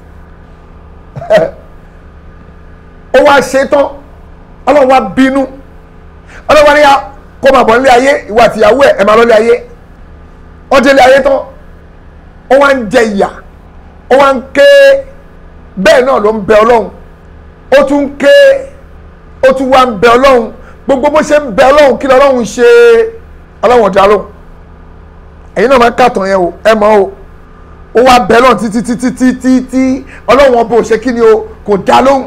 ó wá ṣe é tán ọlọ́run wá bínú ọlọ́run wá ní kó máa bọ̀ nílé ayé ìwà àtìyàwó ẹ̀ ẹ̀ máa lọ́lé ayé ó délé ayé tán ó wá ń jẹ ìyà ó wá ń ké bẹ́ẹ̀ náà ló ń bẹ ọlọ́run ó tún ń ké ó tún wá ń bẹ ọlọ́run gbogbo bó ṣe ń bẹ ọlọ́run kí lọ́lọ́run ṣe ọlọ́run ọ̀dà lóhùn ẹ̀yin náà máa ń kàtàn yẹn o ẹ mọ̀ o ó wá bẹ ọlọ́run títí títí títí tí ọlọ́run ọba ò ṣe kí ni o kò dá lóhùn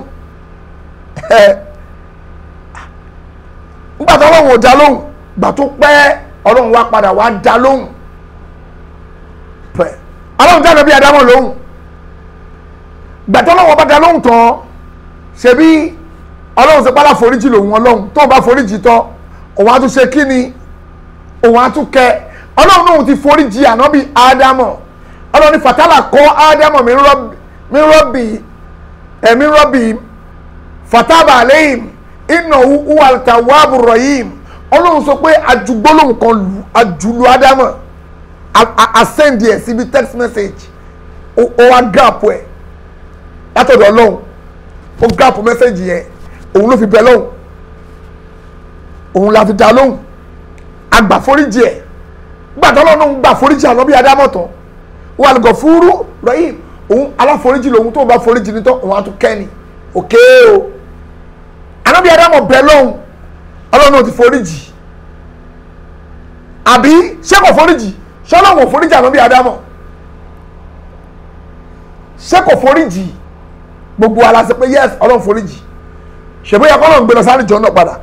nígbà tó ọlọ́run ò dá lóhùn gbà tó pẹ́ ọlọ́run wá padà wá dá lóhùn pẹ́ ọlọ́run dá nàbí adámọ̀ lóhùn gbàtọ́ lọ́wọ́ bá da lóhùn tán ṣebí ọlọ́run ṣe pálá foríjì lòun ọlọ́run tó bá foríjì tán òun á tún ṣe kí ni òun á tún kẹ ọlọ́run náà ti foríjì ànábì ádámọ̀ ọlọ́run ní fatala kọ́ ádámọ̀ mi rọ́bì ẹ̀mí rọ́bì fataba aleyhim iná uwa tawabu rahim ọlọ́run sọ pé ajugbólóhùn kan lu ajulu ádámọ̀ asend ẹ̀ síbi text message ó wá gàpọ̀ ẹ̀ látọ̀dọ̀ ọlọ́run ó gáàpù mẹ́sẹ̀gì yẹn òun ló fi bẹ lọ́hùn òun la fi dá lóhùn àgbà foríjì ẹ̀ gbàtọ́ ọlọ́run gbà foríjì àná bí adámọ̀tán wà lùgọ̀ fúrú rọ́yìn òun aláforíjì lòun tó bá foríjì nítọ́ òun á tún kẹ́ni òkè o àná bí adámọ̀ bẹ lọ́hùn ọlọ́run ti foríjì àbí ṣé kò foríjì ṣé ọlọ́run ò foríjì àná bí adámọ̀ ṣé kò foríjì gbogbo ala ṣe pé yes ọlọ́run foríjì ṣèbóyá kọ́lọ́run gbé lọ sáré jọ náà padà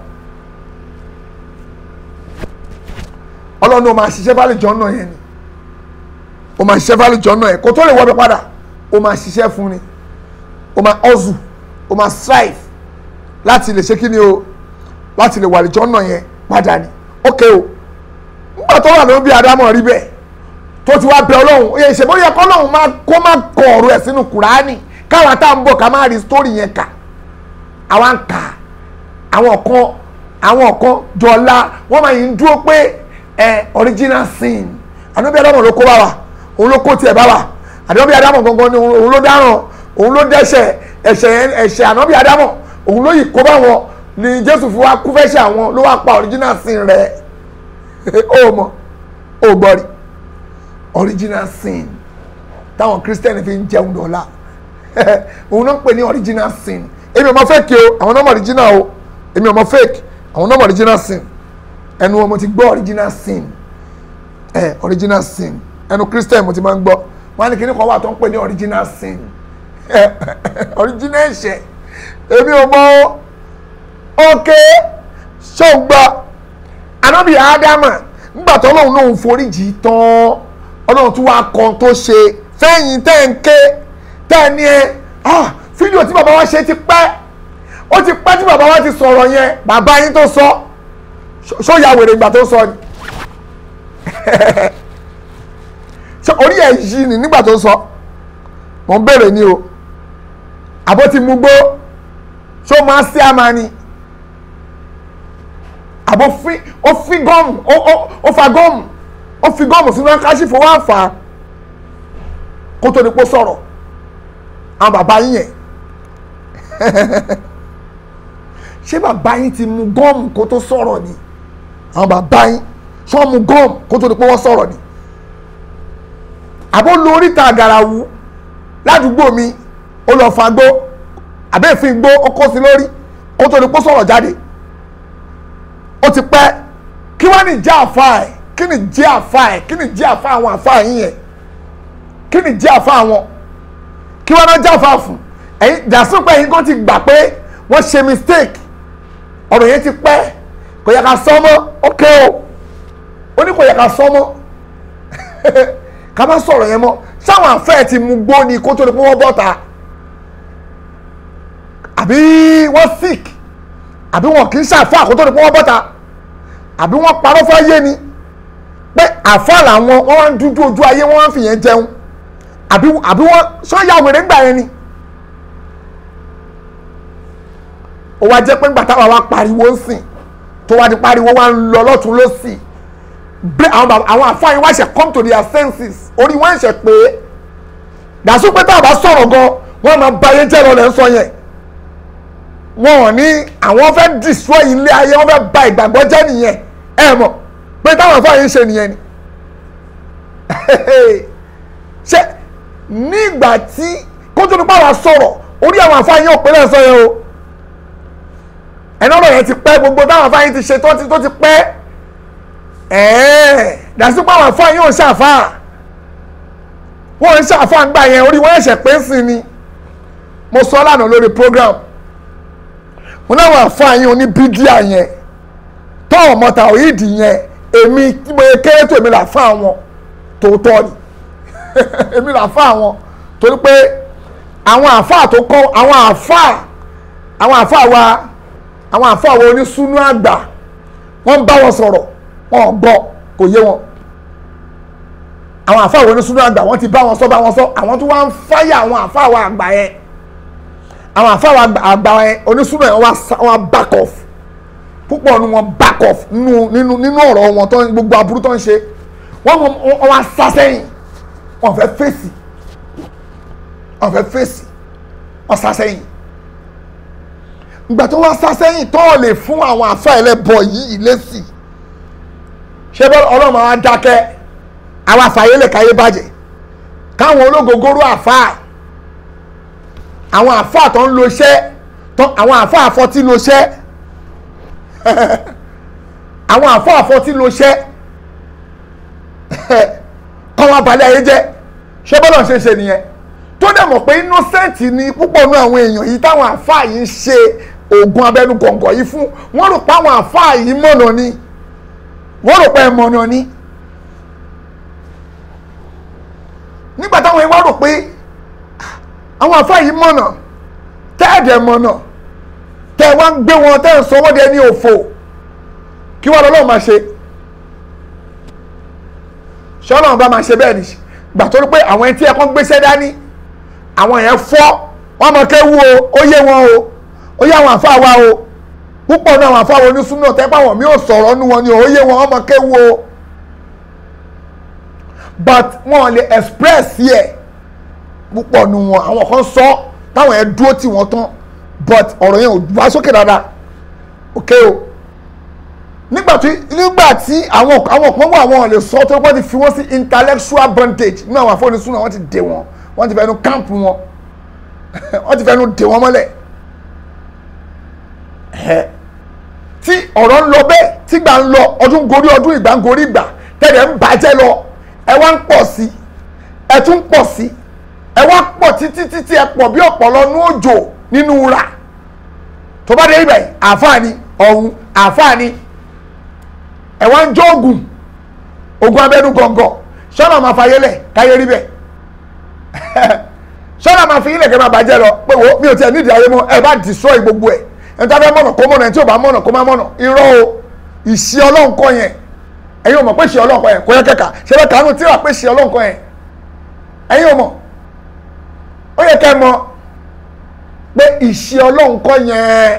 ọlọ́run ó máa ṣiṣẹ́ fálẹ̀ jọ náà yẹn ni ó máa ṣiṣẹ́ fálẹ̀ jọ náà yẹn kó tó lè wọ́pẹ́ padà ó máa ṣiṣẹ́ fún ni ó máa hustle ó máa strive láti lè ṣe kí ni o láti lè wà lè jọ náà yẹn padà ni ok o nígbà tó wà ló ń bí adámọ̀ rí bẹ́ẹ̀ tó ti wá bẹ ọlọ́run ó yẹ ìṣèbóyá kọ́lọ́run máa kó máa kọ ọ̀rọ̀ ẹ̀ sínú kùránì káwa tá à ń bọ̀ ká máa rí sítórì yẹn kà àwa ń kà àwọn kan àwọn kan jọlá wọ́n máa yìí ń dúró pé ẹ original sin ànábì Ádámù ló kó bá wa òun ló kó tiẹ̀ bá wa ànábì Ádámù gangan ni òun ló dáràn òun ló dẹ́ṣẹ̀ ẹ̀ṣẹ̀ ẹ̀ṣẹ̀ ànábì Ádámù òun ló yìí kó bá wọn ni Jésù fi wá kú fẹ́ṣẹ̀ àwọn ló wá pa original sin rẹ̀ ó mọ̀ ó gbọ́ rí original sin táwọn Christian fi ń jẹun dọ̀la òun náà ń pè ní original sin èmi ọmọ fake o àwọn náà mọ original o èmi ọmọ fake àwọn náà mọ original sin ẹnu wọn mo ti gbọ́ original sin ẹ original sin ẹnu christian mo ti máa ń gbọ́ wọn á ní kíní kan wà tó ń pè ní original sin original ẹ̀ṣẹ̀ èmi ò mọ ok ṣọ́gbà anábì ádámà nígbà tó ọlọ́run náà ń foríjì tán ọlọ́run tún wá kan tó ṣe fẹ́yìn tẹ́ ń ké tẹ́ni ẹ ah fídíò tí bàbá wa ṣe ti pẹ́ ó ti pẹ́ tí bàbá wa ti sọ̀rọ̀ yẹn bàbá yín tó sọ ṣó ya wèrè ìgbà tó sọ ni ṣé orí ẹ̀ yí ni nígbà tó sọ mò ń bèrè ni o àbó ti mú gbó ṣó máa sí àmà ni àbó fi ó fi gọ́ọ̀mù ó fa gọ́ọ̀mù ó fi gọ́ọ̀mù sínú akáṣífò wá fà á kó tó ní pọ́ sọ̀rọ̀ àwọn bàbá yín yẹn ṣé bàbá yín ti mu gọ́ọ̀mù kó tó sọ̀rọ̀ ni àwọn bàbá yín ṣé wọ́n mu gọ́ọ̀mù kó tó di pé wọ́n sọ̀rọ̀ ni àbó lu oríta àgàràwù ládùúgbò mi ó lọ fa gbó àbẹ́ẹ̀fín gbó ó kó sí lórí kó tó di pé sọ̀rọ̀ jáde ó ti pẹ́ kí wọ́n ní jẹ́ àfa ẹ̀ kí ni jẹ́ àfa ẹ̀ kí ni jẹ́ àfa àwọn àfa yín yẹn kí ni jẹ́ àfa àwọn kí wọ́n náà jẹ́ àfa fún ẹ̀yin dàsún pé ẹ̀yin kan ti gbà pé wọ́n ṣe mistake ọ̀rọ̀ yẹn ti pẹ́ kò yẹ ká sọ mọ́ ok o ó ní kò yẹ ká sọ mọ́ ká má sọ̀rọ̀ yẹn mọ́ sáwọn àfẹ́ ti mú gbó ni kó tó di pé wọ́n bọ́ta àbí wọ́n sick àbí wọn kì í ṣàfẹ́ àkótó di pé wọ́n bọ́ta àbí wọ́n parọ́ fáyé ni pé àfẹ́ làwọn wọ́n wá ń dúdú ojú ayé wọ́n wá ń fìyẹn jẹun àbí àbí wọ́n sọ́yà wèrè ń gbà yẹn ni. ó wá jẹ́ pé ńgbà táwa wá pariwo ń sìn tó wá di pariwo wá ń lọ lọ́tún lọ́sì bí àwọn bàbá àwọn àfáàyàn wá ṣe come to their senses orí wọn ṣe pé dàsú pé táwa bá sọ̀rọ̀ gan wọ́n máa ba ayé jẹ́ lọ lẹ́ ń sọ yẹn wọn ò ní àwọn fẹ́ destroy ilé ayé wọ́n fẹ́ ba ìgbàgbọ́ jẹ́ nìyẹn ẹ mọ̀ pé táwọn àfáàyàn ń ṣe nìyẹn ni ṣe nígbà tí kótó nípa wa sọ̀rọ̀ orí àwọn àfáàyàn ò pé lẹ́sọ̀ yẹn o ẹ̀nà ọ̀rọ̀ yẹn ti pẹ́ gbogbo táwọn afáyín ti ṣe tó ti tó ti pẹ́ ẹ̀ẹ́ dàsípò àwọn afáyín ò ṣàfà wọ́n ń ṣàfà ń gbà yẹn orí wọ́n ẹ̀ṣẹ̀ pé sí ni mo sọ lánàá lórí program mo láwọn afáyín oní bídíà yẹn tó ọmọ tàwíìdì yẹn èmi tí mo yẹ kéré tó èmi là fún àwọn tòótọ́ ni èmi là fún àwọn torí pé àwọn àfáà tó kọ́ àwọn àfáà àwọn àfáà wa àwọn àfọwọ́ onísúnú àgbà wọ́n bá wọn sọ̀rọ̀ wọn gbọ́ kò yé wọn àwọn àfọwọ́ onísúnú àgbà wọ́n ti bá wọn sọ bá wọn sọ àwọn tó wá ń fáyà àwọn àfọwọ́ àgbà yẹn àwọn àfọwọ́ àgbà yẹn onísúnú yẹn wọ́n back off púpọ̀ nu wọn back off nínú nínú nínú ọ̀rọ̀ wọn tó gbogbo aburú tó ń ṣe wọ́n wọ́n wá sá sẹ́yìn wọ́n fẹ́ fèsì wọ́n fẹ́ fèsì wọ́n sá sẹ́yìn ìgbà tó wá sá sẹ́yìn tó lè fún àwọn àfa ẹlẹ́bọ yìí lésì ṣé bọ́ ọlọ́mọ wa dákẹ́ àwọn àfàyè lè káyé bàjẹ́ káwọn ológogoro àfa àwọn àfa tó ń lo iṣẹ́ àwọn àfa àfọtí lo iṣẹ́ àwọn àfa àfọtí lo iṣẹ́ káwọn abalẹ̀ ayé jẹ́ ṣé bọ́lá ṣe ṣe nìyẹn tó dẹ̀ mọ̀ pé innocent ni púpọ̀ nú àwọn èèyàn yìí táwọn àfa yìí ń ṣe oògùn abẹnú gọ̀ǹgọ̀ yìí fún wọ́n rò pé àwọn àfáà yìí mọ̀nà ni wọ́n rò pé ẹ mọ̀nà ni nígbà táwọn yìí wá rò pé àwọn àfáà yìí mọ̀nà tẹ́ẹ̀dẹ̀ mọ̀nà tẹ́ ẹ wá ń gbé wọn tẹ́ ẹ sọ wọ́n dẹ ní òfò kí wọ́n lọ́wọ́ máa ṣe ṣọ́nà bá máa ṣe bẹ́ẹ̀ ni gbà tó rí pé àwọn ẹni tí ẹ kàn gbéṣẹ́ dání àwọn yẹn fọ́ wọ́n mọ̀ kéwu o ó yé wọn o ó yá àwọn àfáà wa o púpọ̀ náà àwọn àfáà wa onísúná tẹ́pẹ́ àwọn mi ò sọ̀rọ̀ nu wọn ni ò yé wọn ọmọ kéwu o but wọn lè express yẹ púpọ̀ nu wọn àwọn kan sọ táwọn yẹn dúró tì wọ́n tán but ọ̀rọ̀ yẹn ò wá sókè dáadáa ok o nígbà tí nígbà tí àwọn àwọn kan wà wọn lè sọ tó wọ́n ti fi wọ́n sí intellectual bondage nínú àwọn àfáà onísúná wọ́n ti dè wọ́n wọ́n ti fẹ́nu camp wọn wọ́n ti fẹ́nu dè wọ́n mọ́lẹ̀ tí ọ̀rọ̀ ń lọ bẹ́ẹ̀ tí gbà ń lọ ọdún gorí ọdún ìgbà ń gorí ìgbà tẹ̀lé ń bàjẹ́ lọ ẹ wá ń pọ̀ sí ẹ tún pọ̀ sí ẹ wá pọ̀ títí títí ẹ pọ̀ bí ọ̀pọ̀lọ́ nú òjò nínú ra tó bá dé ibẹ̀ àfáàní ọ̀hún àfáàní ẹ wá ń jọ ogun ogun abẹ́nú gọ̀ǹgọ̀ sọ́nà máa fa yẹlẹ̀ káyé rí bẹ́ẹ̀ sọ́nà máa fi yẹlẹ̀ kẹ́ máa bàjẹ́ lọ pé wo mi ò tiẹ̀ nídìí ayé mọ́ ẹ bá destroy gbogbo ẹ̀ ẹni tó fẹ́ mọ̀nà kó mọ̀nà ẹni tí ò bá mọ̀nà kó má mọ̀nà irọ́ o ìṣe ọlọ́run kọ́ yẹn ẹ̀yin ò mọ̀ pé ìṣe ọlọ́run kọ́ yẹn kò yẹ kẹ́ka ṣe bẹ́ẹ̀ kánú tí wà pé ìṣe ọlọ́run kọ́ yẹn ẹ̀yin ò mọ̀ ó yẹ kẹ́ mọ̀ pé ìṣe ọlọ́run kọ́ yẹn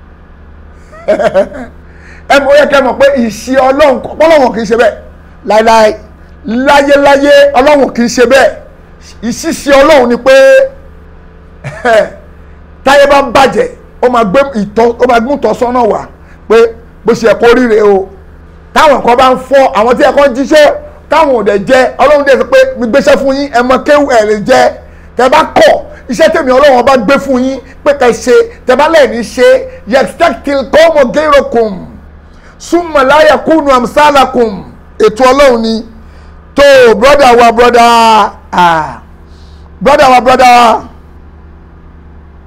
ẹ mọ̀ ó yẹ kẹ́ mọ̀ pé ìṣe ọlọ́run kọ́ ọlọ́run kì í ṣe bẹ́ẹ̀ láéláé láyéláyé ọlọ́run kì í ṣe bẹ́ẹ̀ ìṣiṣẹ́ ọlọ́run ni pé táyé bá ń bàjẹ́ ó máa gbé ìtọ́ ó máa gún ìtọ́sọ́nà wá pé bó ṣe kó ríre o táwọn kan bá ń fọ́ àwọn tí ẹ̀kọ́ jíṣẹ́ táwọn ò dẹ̀ jẹ́ ọlọ́run dẹ̀ sọ pé mi gbéṣẹ́ fún yín ẹ mọ kéwù ẹ̀ lè jẹ́ tẹ bá kọ̀ iṣẹ́ tèmi ọlọ́run bá gbé fún yín pé kẹ́ ṣe tẹ bá lẹ́ẹ̀ni ṣe yextectil kọ́mọ gẹ́rọ̀kùn súnmọ̀ láyà kúnnù àmsálàkùn ètò ọlọ́run ni tó brọ́dà wa brọ́dà ah brọ́dà wa brọ́dà wa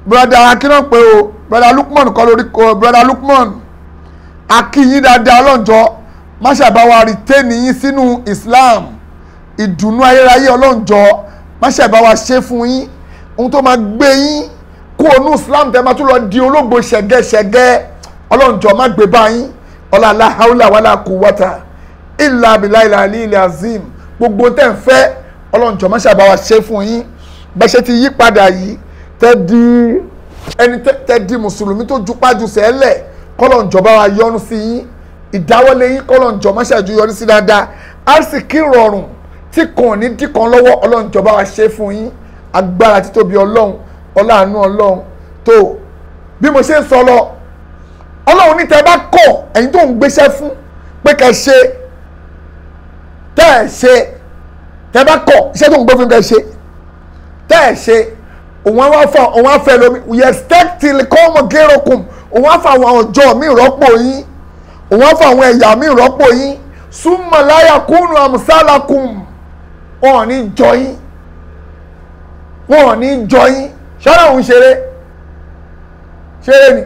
broda akínà pé o broda Lukman kọ́ lórí kọ́ broda Lukman akínyín dáadáa ọlọ́njọ́ má ṣàbáwá rìtẹ́ẹ̀nì yín sínú Islam ìdùnnú ayérayé ọlọ́njọ́ má ṣàbáwá ṣe fún yín ohun tó máa gbé yín kó onú Islam tẹ́ máa tún lọ di olóògbé ṣẹ̀gẹ́ṣẹ̀gẹ́ ọlọ́njọ́ má gbé bá yín ọlọ́lá haúlà wàlà quwwata ìlà abilà ìlà àlì ilẹ̀ azim gbogbo tẹ́ ń fẹ́ ọlọ́njọ́ má ṣàbáwá ṣe fún yín bẹ́ẹ̀ ṣe ti yí padà yìí tẹ́ di ẹni tẹ́ di mùsùlùmí tó jupájú sẹ́lẹ̀ kọ́lọ̀njọ́ bá wa yọ́nú sí yín ìdáwọ́lé yín kọ́lọ̀njọ́ má ṣàjú yọrí sí dáadáa àsìkí rọrùn tí kàn ní dìkan lọ́wọ́ ọlọ́njọ́ bá wa ṣe fún yín agbára títóbi ọlọ́run ọláàánú ọlọ́run tó bí mo ṣe ń sọ lọ ọlọ́run ní tẹ́ bá kọ̀ ẹ̀yin tó ń gbéṣẹ́ fún pé kẹ́ ṣe tẹ́ ẹ̀ ṣe tẹ́ bá kọ̀ iṣẹ́ tó ń gbé fún kẹ́ ṣe tẹ́ ẹ̀ ṣe òun á fọ òun á fẹ́ lómi yẹ stẹ́kìtì kọ́ ọmọ gẹ́rọ̀kùn òun á fọ àwọn ọjọ́ mi rọ́pò yín òun á fọ àwọn ẹ̀yà mi rọ́pò yín súnmọ̀láyà kúnnù àmúsálàkùn wọn ò ní jọ yín wọn ò ní jọ yín ṣọ́nà òun ṣeré ṣeré ni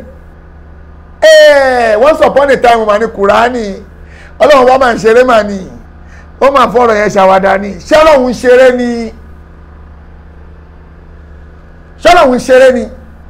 once upon a time mà ní kùránì ọlọ́run bá máa ń ṣeré mà ní ó máa fọ̀rọ̀ yẹn ṣàwádà ni ṣọ́nà òun ṣeré ni ṣọ́nà òun ṣeré ni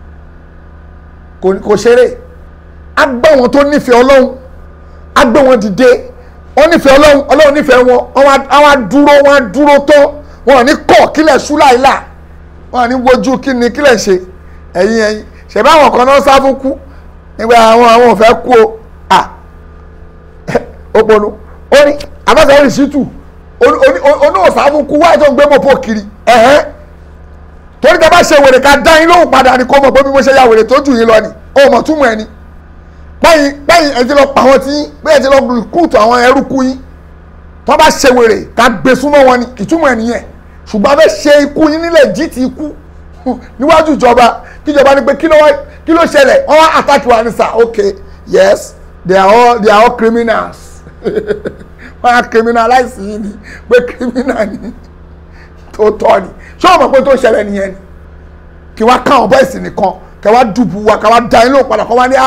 kò ṣeré a gbọ́ wọn tó nífẹ̀ẹ́ ọlọ́run a gbé wọn dìde wọ́n nífẹ̀ẹ́ ọlọ́run ọlọ́run nífẹ̀ẹ́ wọn àwọn adúró wọn adúró tán wọn ò ní kọ̀ kílẹ̀ ṣú láìlà wọn ò ní wojú kí ni kílẹ̀ ṣe ẹ̀yin ẹ̀yin ṣẹ̀bá àwọn kan náà sá fún kú nígbà àwọn àwọn ò fẹ́ kú o à òpònú ó ní abáṣẹ́ rìsítù oníwòsàn fún kú wáyé tó ń gbé mọ́pọ̀ kiri ẹ̀hẹ́n torí tẹ bá ṣe wèrè ká dá yín lóhùn padà ní kó mọ̀ pé bí mo ṣe ya wèrè tó jù yín lọ ni ó mọ̀ túmọ̀ ẹ̀ ni pẹ́yìn pẹ́yìn ẹ ti lọ pa wọn tí yín bẹ́ẹ̀ ti lọ rìkúùtù àwọn ẹrúkú yín tó bá ṣe wèrè ká gbé súnmọ́ wọn ni ìtumọ̀ ẹ̀ nìyẹn ṣùgbọ́n a fẹ́ ṣe ikú yín nílẹ̀ jí ti ikú níwájú ìjọba kíjọba ní pé kí ló ṣẹlẹ̀ wọ́n wá attack wa ní sà okay yes they are all they are all criminals wọ́n á criminalize yín ni pé criminal ni tó tọ́ ni ṣé o mọ̀ pé tó ṣẹlẹ̀ nìyẹn ni kí wá káwọn bọ́ìsì nìkan kí wá dùbù wa kí wá da yín lóhùn padà kí wá ní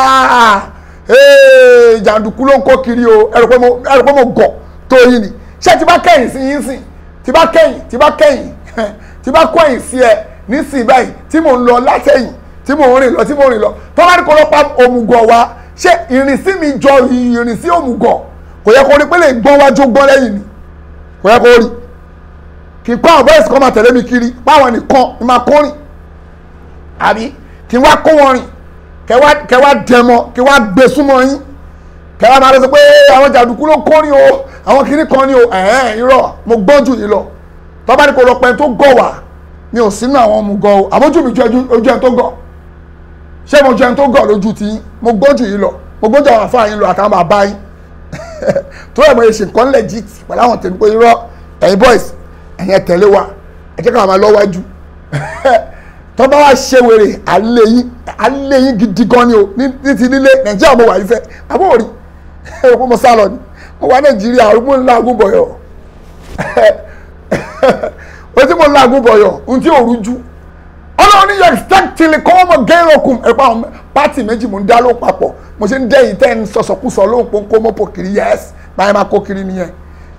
jàǹdùkú ló ń kó kiri o ẹ̀rọ pé mo gọ̀ tó yín ni ṣé tí bá kẹ́yìn sí yín sìn tí bá kẹ́yìn tí bá kẹ́yìn tí bá kọ́ ẹ̀yìn sí ẹ nísìnyí báyìí tí mò ń lọ látẹ̀yìn tí mò ń rìn lọ tí mò ń rìn lọ tó bá ní kó lọ pa òmùgọ̀ wa ṣé ìrìnsí mi jọ ìrìnsí òmùgọ̀ kò yẹ kó rí pé lè gbọ́n wájú gbọ́n lẹ́yìn ni kò yẹ kó rí kì í kọ́ àwọn bọ́ọ̀sì kan máa tẹ̀lé mi kiri báwọn nìkan ni máa kó rìn àbí kí n wá kó wọn rìn kẹ wá dẹmọ kí wá gbé súnmọ́ yín kẹ wá máa lọ sọ pé àwọn jàdùkú ló kó rìn o àwọn kìnnì kan ni o ẹ̀ẹ́n irọ́ mo gbọ́n jù yín lọ tọ́ba ní kò lọ pẹ́ tó gọ̀ wá mi ò sínú àwọn ọmọ gọ̀ o àbójú mi ju ojú ẹ̀ tó gọ̀ ṣé mo ju ẹ̀ tó gọ̀ lójú ti yín mo gbọ́n jù yín lọ mo gbọ́n jù àwọn àfáà yín lọ àtàwọn bàbá yín tó ẹ̀ mọ̀ ẹ̀ ṣe nǹkan legit pẹ̀lú àwọn tèmi pé irọ́ ẹ̀yin boys ẹ̀yin ẹ̀ tẹ̀lé wa ẹ̀ jẹ́ ká máa lọ́wájú tó bá wá ṣe wèrè alẹ́ yín alẹ́ yín gidi gan ni o ní ti nílé nàìjíríà mo wà yìí fẹ́ àbọ̀ òrí ẹ̀ kó mo sá lọ ni mo wà nàìjíríà arúgbó ńlá agúbọ̀yọ̀ o tí mo ńlá agúbọ̀yọ̀ ohun tí ò rújú ọlọ́run ní yẹ stẹ́kìtìlì kọ́ ọmọ gẹ́rọ̀kùn ẹ̀pá àwọn pátì méjì mo ń dá ló papọ̀ mo ṣe ń dẹ́yìn tẹ́ ń sọ̀sọ̀kúsọ lóhùn pé ń kó mọ́pọ̀ kiri yẹ́s báyìí máa kó kiri nìyẹn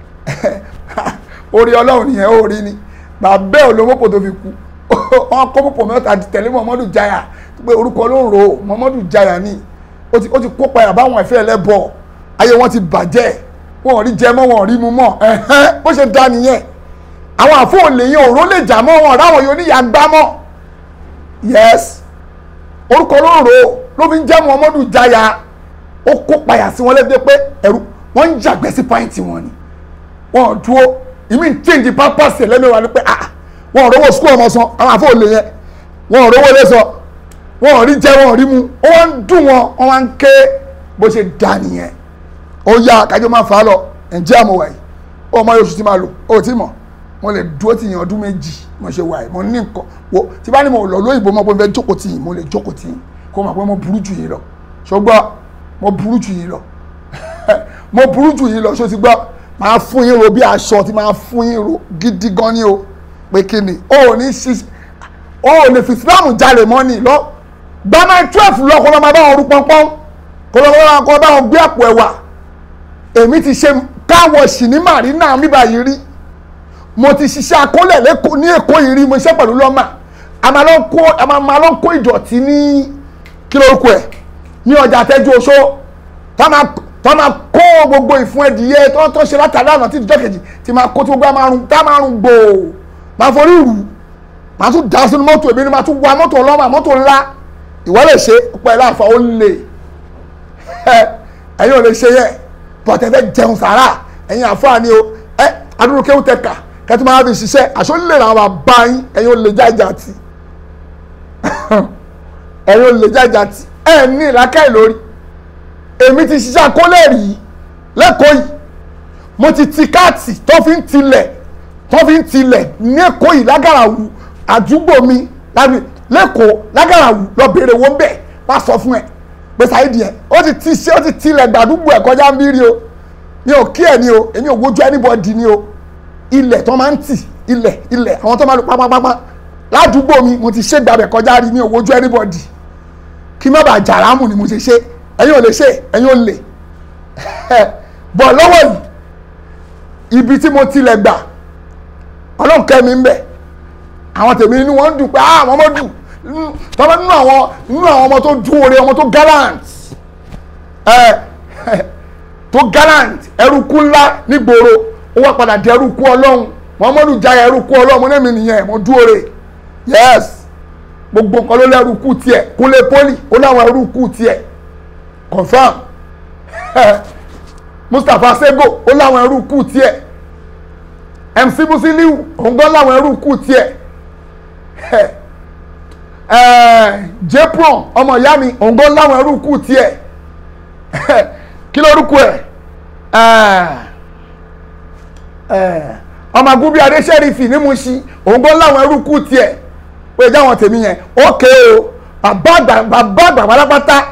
orí ọlọ́run nìyẹn ó rí ni bàbá ẹ̀ olómọ́pọ̀ tó fi kú wọn kó púpọ̀ mẹ́ta tẹ̀lé Muhammadu Jaya pé orúkọ ló ń ro Muhammadu Jaya ni ó ti kó padà báwọn ẹ̀fẹ́ ẹlẹ́bọ̀ ayé wọn ti bàjẹ́ wọn ò rí jẹ mọ́ wọn ò rí mu mọ́ ẹ̀hẹ́n bó ṣe da nìyẹn àwọn àfọ̀ọ́lẹ̀ yẹn òró lè jà mọ́ wọn ráwọn yóò níyà gbá mọ́ yes orúkọ ló ń ro ló fi ń jẹ́ Muhammadu Jaya ó kó padà sí wọn lẹ́gbẹ́ pé ẹ̀rú wọ́n ń jàgbẹ́ sí pàǹtì wọn ni wọn ò dúró ìmí ń change purpose lẹ́mẹ̀wá ni pé ah wọn ò rówó skul ọmọ san àwọn àfọ òlè yẹn wọn ò rówó lé sọ wọn ò rí jẹ wọn ò rí mu ó wá ń dùn wọn wọn wá ń ké bó ṣe dà nìyẹn ó yá kájọ máa fà á lọ ǹjẹ́ àmọ́ wáyé ó mọ oṣù tí máa lò ó ti mọ̀ mo lè dúró tì yín ọdún méjì mo ṣe wáyé mo ní nǹkan wo tí bá ní mo lọ lóyìnbó mo fẹ́ jókòó tì yín mo lè jókòó tì yín kó mọ̀ pé mo burú jù yín lọ ṣùgbọ́n mo burú jù yín lọ mo burú jù yín lọ ṣó ti gbọ́ máa fún yín ro bí aṣọ tí máa fún yín ro gidi gan ni o pé kí ni ó ní ṣí o ò lè fi islam jalè mọ́ ni lọ gbàmọ́ twelve lọ kó lọ́ máa bá wọn rú pọ́npọ́n kó lọ́ máa kó bá wọn gbé àpò ẹ̀wà èmi ti ṣe káwọ̀ṣì ní marina bíbá yìí rí mo ti ṣiṣẹ́ akólẹ̀ lẹ́kọ̀ọ́ ní èkó yìí rí mo ṣiṣẹ́ pẹ̀lú lọ́mà a máa lọ kó a máa máa lọ kó ìdọ̀tí ní kí lórúkọ ẹ̀ ní ọjà àtẹ́jú oṣó tá máa tá máa kó gbogbo ìfun ẹ̀dìyẹ tó tó ṣe látàrí àná tí ìjọ kejì ti máa kó tí gbogbo àmàrùn tá máa rùn gbòò máa forí rù máa tún dá sínú mọ́tò èmi ni máa tún wa mọ́tò ọlọ́mà mọ́tò ńlá ìwọ lè ṣe ọ̀pọ̀ ẹ̀ láǹfà ó lè ẹ̀yin ò lè ṣe yẹ bọ̀tẹ́ fẹ́ jẹun sàrà ẹ̀yin àfáàní o ẹ adúrú kéwù tẹ̀ka kẹ́tù máa fi ṣiṣẹ́ àṣọ lè ra àwọn àbá yín ẹ̀yin ò lè jájà tì ẹ̀yin ò lè jájà tì ẹ̀ ní ìlàkẹ́ lórí èmi ti ṣiṣẹ́ akólẹ̀ rí lẹ́kọ̀ọ́ yìí mo ti ti káàtì tó fi ń tilẹ̀ tó fi ń tilẹ̀ ní èkó yìí lágàràwù àdúgbò mi lẹ́kọ̀ọ́ lágàràwù lọ bèrè owó bẹ́ẹ̀ wá sọ fún ẹ pé sáyédì ẹ ó ti ti ṣe ó ti tilẹ̀ gbàdúgbò ẹ̀ kọjá ń bí rí o mi ò kí ẹ̀ ní o èmi ò wojú anybody ní o ilẹ̀ tó máa ń tì ilẹ̀ ilẹ̀ àwọn tó máa lò pápápápá ládùúgbò mi mo ti ṣe gbàbẹ̀ kọjá rí mi ò wojú anybody kí má bàa jàrámù ni mo ṣe ṣe ẹ̀yin ò lè ṣe ẹ̀yin ò lè bọ̀ lọ́wọ́ yìí ibi tí mo tilẹ̀ gbà ọlọ́run kẹ́mi ń bẹ̀ àwọn tèmi inú wọn dùn pé ah àwọn ọmọ dùn tọ́lá nínú àwọn nínú àwọn ọmọ tó dún oore ọmọ tó gallant ẹ tó gallant ẹrúkú ńlá nígboro ó wá padà di ẹrúkú ọlọ́run muhammadu jaya ẹrúkú ọlọ́run mo ní mi nìyẹn mo dún oore yes gbogbo nǹkan ló lẹ́rúkú tiẹ̀ kúnlé poli ó láwọn ẹrúkú tiẹ̀ confam mustapha sego ó láwọn ẹrúkú tiẹ̀ mc musiliu òun gan láwọn ẹrúkú tiẹ̀ jepron ọmọ ìyá mi òun gan láwọn ẹrúkú tiẹ̀ kí lórúkọ ẹ̀ ọmọ agúbí adéṣẹ́rìfì ní Mùṣí òun gan láwọn ẹrúkú tiẹ̀ pé jáwọn tèmi yẹn ókè o bàbá àgbà bàbá àgbà pátápátá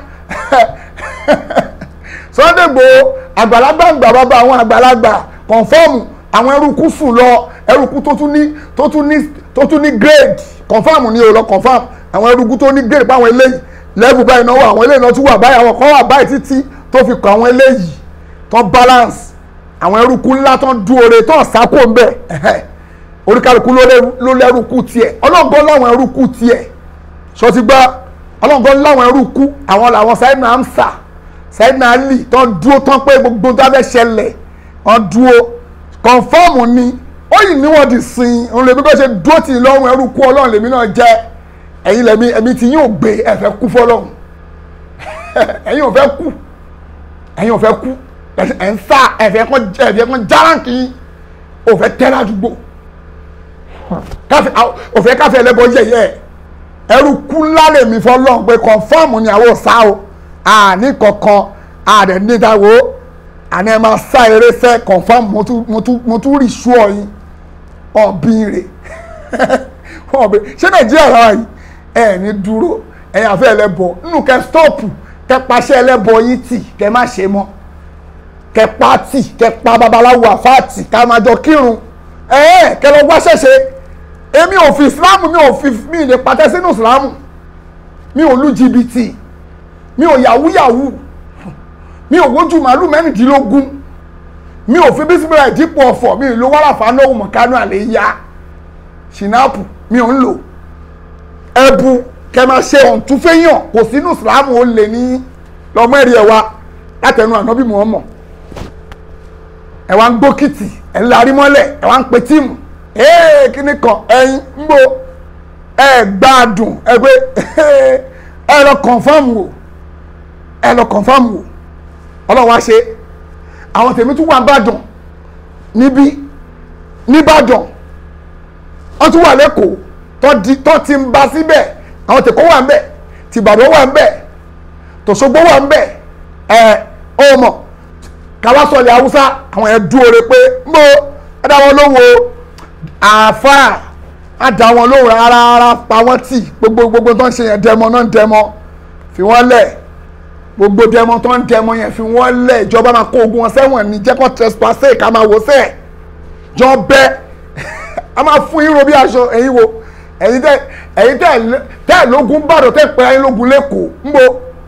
Sunday Igboho àgbàlagbà àgbà bàbá àwọn àgbàlagbà kọ̀ǹfọ́ọ̀mù àwọn ẹrúkú sùn lọ ẹrúkú tó tún ní tó tún ní tó tún ní grade kọ̀ǹfọ́ọ̀mù ni o lọ kọ̀ǹfọ́ọ̀mù àwọn ẹrúkú tó ní grade báwọn eléyìí level báyìí náà wà àwọn eléyìí náà tún wà báyìí àwọn kan wà báyìí títí tó fi kọ àwọn eléyìí tó balance àwọn ẹrúkú ńlá tó dúore tó sákò ń bẹ̀ oríkàlùkù ló lẹ́rúkú tiẹ̀ ọlọ́ngàn láwọn ẹrúkú tiẹ̀ sọtí gbá ọlọ́ngàn láwọn ẹrúkú àwọn làwọn sáyẹn náà ń sà sáyẹn náà lì tó dúró tán pé gbogbo tó fẹ́ ṣẹlẹ̀ wọ́n dúró kọ̀ǹfọ́ọ̀mù ni ó yìí níwọ̀n di sin òun lèmi kọ́ ṣe dúró tì í lọ́rùn ẹrúkú ọlọ́run lèmi náà jẹ́ ẹ̀yin lèmi ẹ̀mí tí yín ò gbé ẹ fẹ́ kú fọlọ́run ẹ̀yin ò fẹ́ kú ẹ̀yin ò fẹ́ kú ẹ̀ ń sá ẹ̀fẹ̀ kan ẹ̀fẹ̀ kan járánkì ò fẹ́ tẹ́ ládùúgbò òfẹ́ káfẹ́ ẹlẹ́bọ yẹ̀yẹ́ ẹrú kú ńlá lèmi fọlọ́run pé kọ̀ǹfọ́ọ̀mù ni àwọn ọ̀sá o àní kankan àdẹ̀ nídàwó àní ẹ máa sá eré sẹ́ kọ̀ǹfọ́ọ̀mù mo tún rí sú ọyìn ọ̀bìn rè ọ̀bìn ṣé nàìjíríà rárá yìí ẹ̀ ní dúró ẹ̀yin àfẹ́ ẹlẹ́bọ nínú kẹ́ stọ́ọ̀pù kẹ́ paṣẹ ẹlẹ́bọ yín tì kẹ́ má ṣe mọ́ kẹ́ pa tì kẹ́ pa babaláwo àfáàtì ká máa jọ kírun ẹ̀ẹ́ kẹ́ lọ wá ṣẹ̀ṣẹ̀ èmi ò fi islam mi ò fi mi lè patẹ́ sínú islam mi ò lu jìbìtì mi ò yahoo yahoo mi ò wojú màálù mẹ́rìndínlógún mi ò fi bísímìlà ìdípò ọ̀fọ̀ mi ò lo wàràfà náà mọ̀kánú àlẹ́ yá ṣìnáàpù mi ò ń lò ẹbu kẹ máa ṣe ọ̀ǹtúnfẹ́yàn kò sínú islam ó lè ní lọ́mọ ẹ̀rí ẹ̀ wa látẹnu ànábì Muhammad ẹ̀ wá ń gbókìtì ẹ̀ ń larí mọ́lẹ̀ ẹ̀ wá ń pe tíìmù ee kíní kan ẹyin ń bo ẹ gbádùn ẹ pé ẹ lọ confam wò ẹ lọ confam wò ọlọ́wọ́ á ṣe àwọn tèmi tún wà nìbàdàn níbí nìbàdàn wọ́n tún wà lẹ́kọ̀ọ́ tó ti ń ba síbẹ̀ àwọn tèkó wà ń bẹ̀ tìbàdàn wà ń bẹ̀ tòṣogbo wà ń bẹ̀ ẹ ọmọ kawasọ̀lẹ̀ haúsá àwọn ẹ̀ dúró re pé ń bo ẹ dá wọn lówó àáfàá á dá wọn lóhùn rárá rárá pa wọ́n tì gbogbo gbogbo tó ń ṣe yẹn dẹmọ náà ń dẹmọ fi wọ́n lẹ̀ gbogbo dẹmọ tó ń dẹmọ yẹn fi wọ́n lẹ̀ ìjọba máa kó ogun wọn sẹ́wọ̀n ní jẹ́kọ̀ trespassé ká máa wò sẹ́ẹ̀ jọ bẹ́ a máa fún yín ro bí aṣọ ẹ̀yin wo ẹ̀yin tẹ́ ẹ̀yin tẹ́ tẹ́ lógun bàdàn tẹ́ pẹ́ ayé lógun lẹ́kọ̀ọ́ ńbo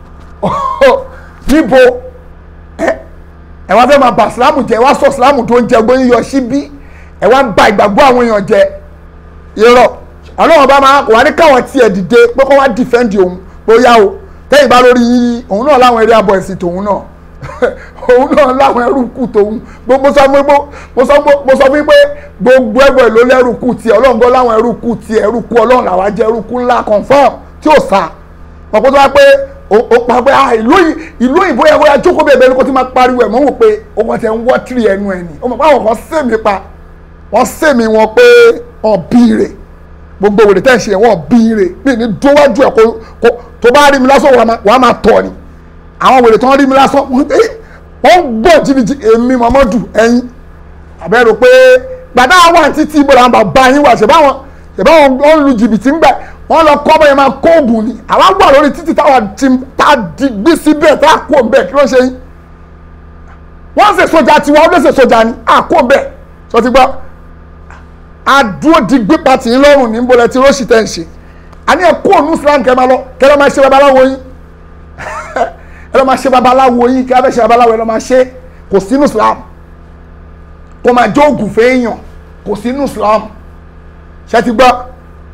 níbo ẹ ẹ wá fẹ́ máa bà sílámù jẹ́ ẹ wá sọ sílámù tó ń jẹ gbóyún yọ síbí ẹ wá ń ba ìgbàgbọ́ àwọn èèyàn jẹ irọ́ ọlọ́run bá máa wà ní káwọn tiẹ̀ dìde pé kó wá dìfẹ́ǹdì òun bóyá o tẹ́yìn bá lórí yíyí òun náà láwọn eré abọ́ ẹ̀sìn tòun náà òun náà láwọn ẹrú kù tòun mo sọ fún mo sọ mo sọ fún pé gbogbo ẹgbẹ́ ló lẹ́rù kù tiẹ̀ ọlọ́run gbọ́ láwọn ẹrú kù tiẹ̀ ẹrú kù ọlọ́run làwọn jẹ́ ẹrú kù ńlá confam tí ò sá wọn kó tó wá pé ó pa pé ìlú ìlú òyìnbó yẹn kóyá jókòó bèbè ní kó tí máa pariwo ẹ̀ mọ́ wò pé ó kàn tẹ̀ ń wọ́ tìrì ẹnu ẹ̀ ni ó mọ̀ pé àwọn kan sèmi pa wọ́n sèmi wọn pé ọ̀bìrè gbogbo wèrè tẹ́ ń ṣe wọ́n bìrè bí ní dówájú ẹ̀ kó tó bá rí mi lásán wàá máa tọ̀ ni àwọn wèrè tó ń rí mi lásán wọ́n ń gbọ́ jìbìjì èmi Muhammadu ẹ̀yin àbẹ́rò pé gbàdá wà títí ibo làwọn bàbá yín wà ṣèbáwọn ṣèbáwọn ó ń lu jìbìtì ń gbà wọ́n lọ kọ́ bẹ́ẹ̀ máa kó oògùn ni àwa wà lórí títí táwa ti ta digbí síbẹ̀ tá a kó ń bẹ̀ kí ló ṣe yín wọ́n ṣe sójà tiwa ó lè ṣe sójà ni a kó ń bẹ̀ sọ ti gbọ́ adúró digbí pati yín lọ́rùn ní bọ́lẹ̀ tí róṣì tẹ̀ ń ṣe àní ẹ̀ kó ònú Islam kẹ́ máa lọ kẹ́ lọ́ máa ṣe babaláwo yín ẹ lọ́ máa ṣe babaláwo yín kí a fẹ́ ṣe babaláwo ẹ lọ́ máa ṣe kò sínú Islam kò máa jó oògùn fẹ́ẹ́yàn kò sínú Islam ṣe ti gbọ́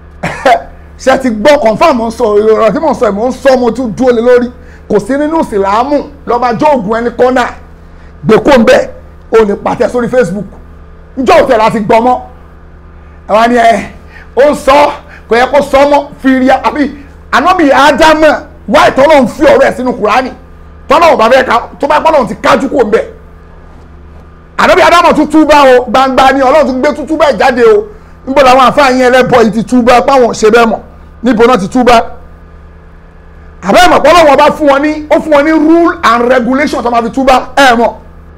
ṣe ti gbọ́ confam ń sọ ìrọ̀rọ̀ tí mò ń sọ ìmọ̀ ń sọ mo tún dúró lé lórí kò sí nínú ìsìlámù lọ́ máa jó oògùn ẹni kọ́nà gbèkó ń bẹ̀ ò ní pàtẹ sórí Facebook njọ́ òtẹ̀ láti gbọ́ mọ́ ẹ wá ní ẹ ó ń sọ kò yẹ kó sọ mọ́ fìrí àbí ànábì ádámọ̀ wáyé tọ́lọ́ ń fi ọ̀rọ̀ ẹ̀ sínú kùránì tọ́lọ́ ò bá fẹ́ ká tó bá gbọ́dọ̀ ti kájú kó ń bẹ̀ ànábì ádámọ̀ tún túbá o gbangba ni ọlọ́run tún gbé tún túbá ẹ̀ jáde o níbo làwọn àfáàyàn ẹlẹ́bọ̀ yìí ti túbá páwọn ṣe bẹ́ẹ̀ mọ̀ níbo náà ti túbá àbẹ́ mọ̀ pọ́lọ́ wọn bá fún wọn ní ó fún wọn ní rule and regulation tó máa fi túbá ẹ̀ mọ̀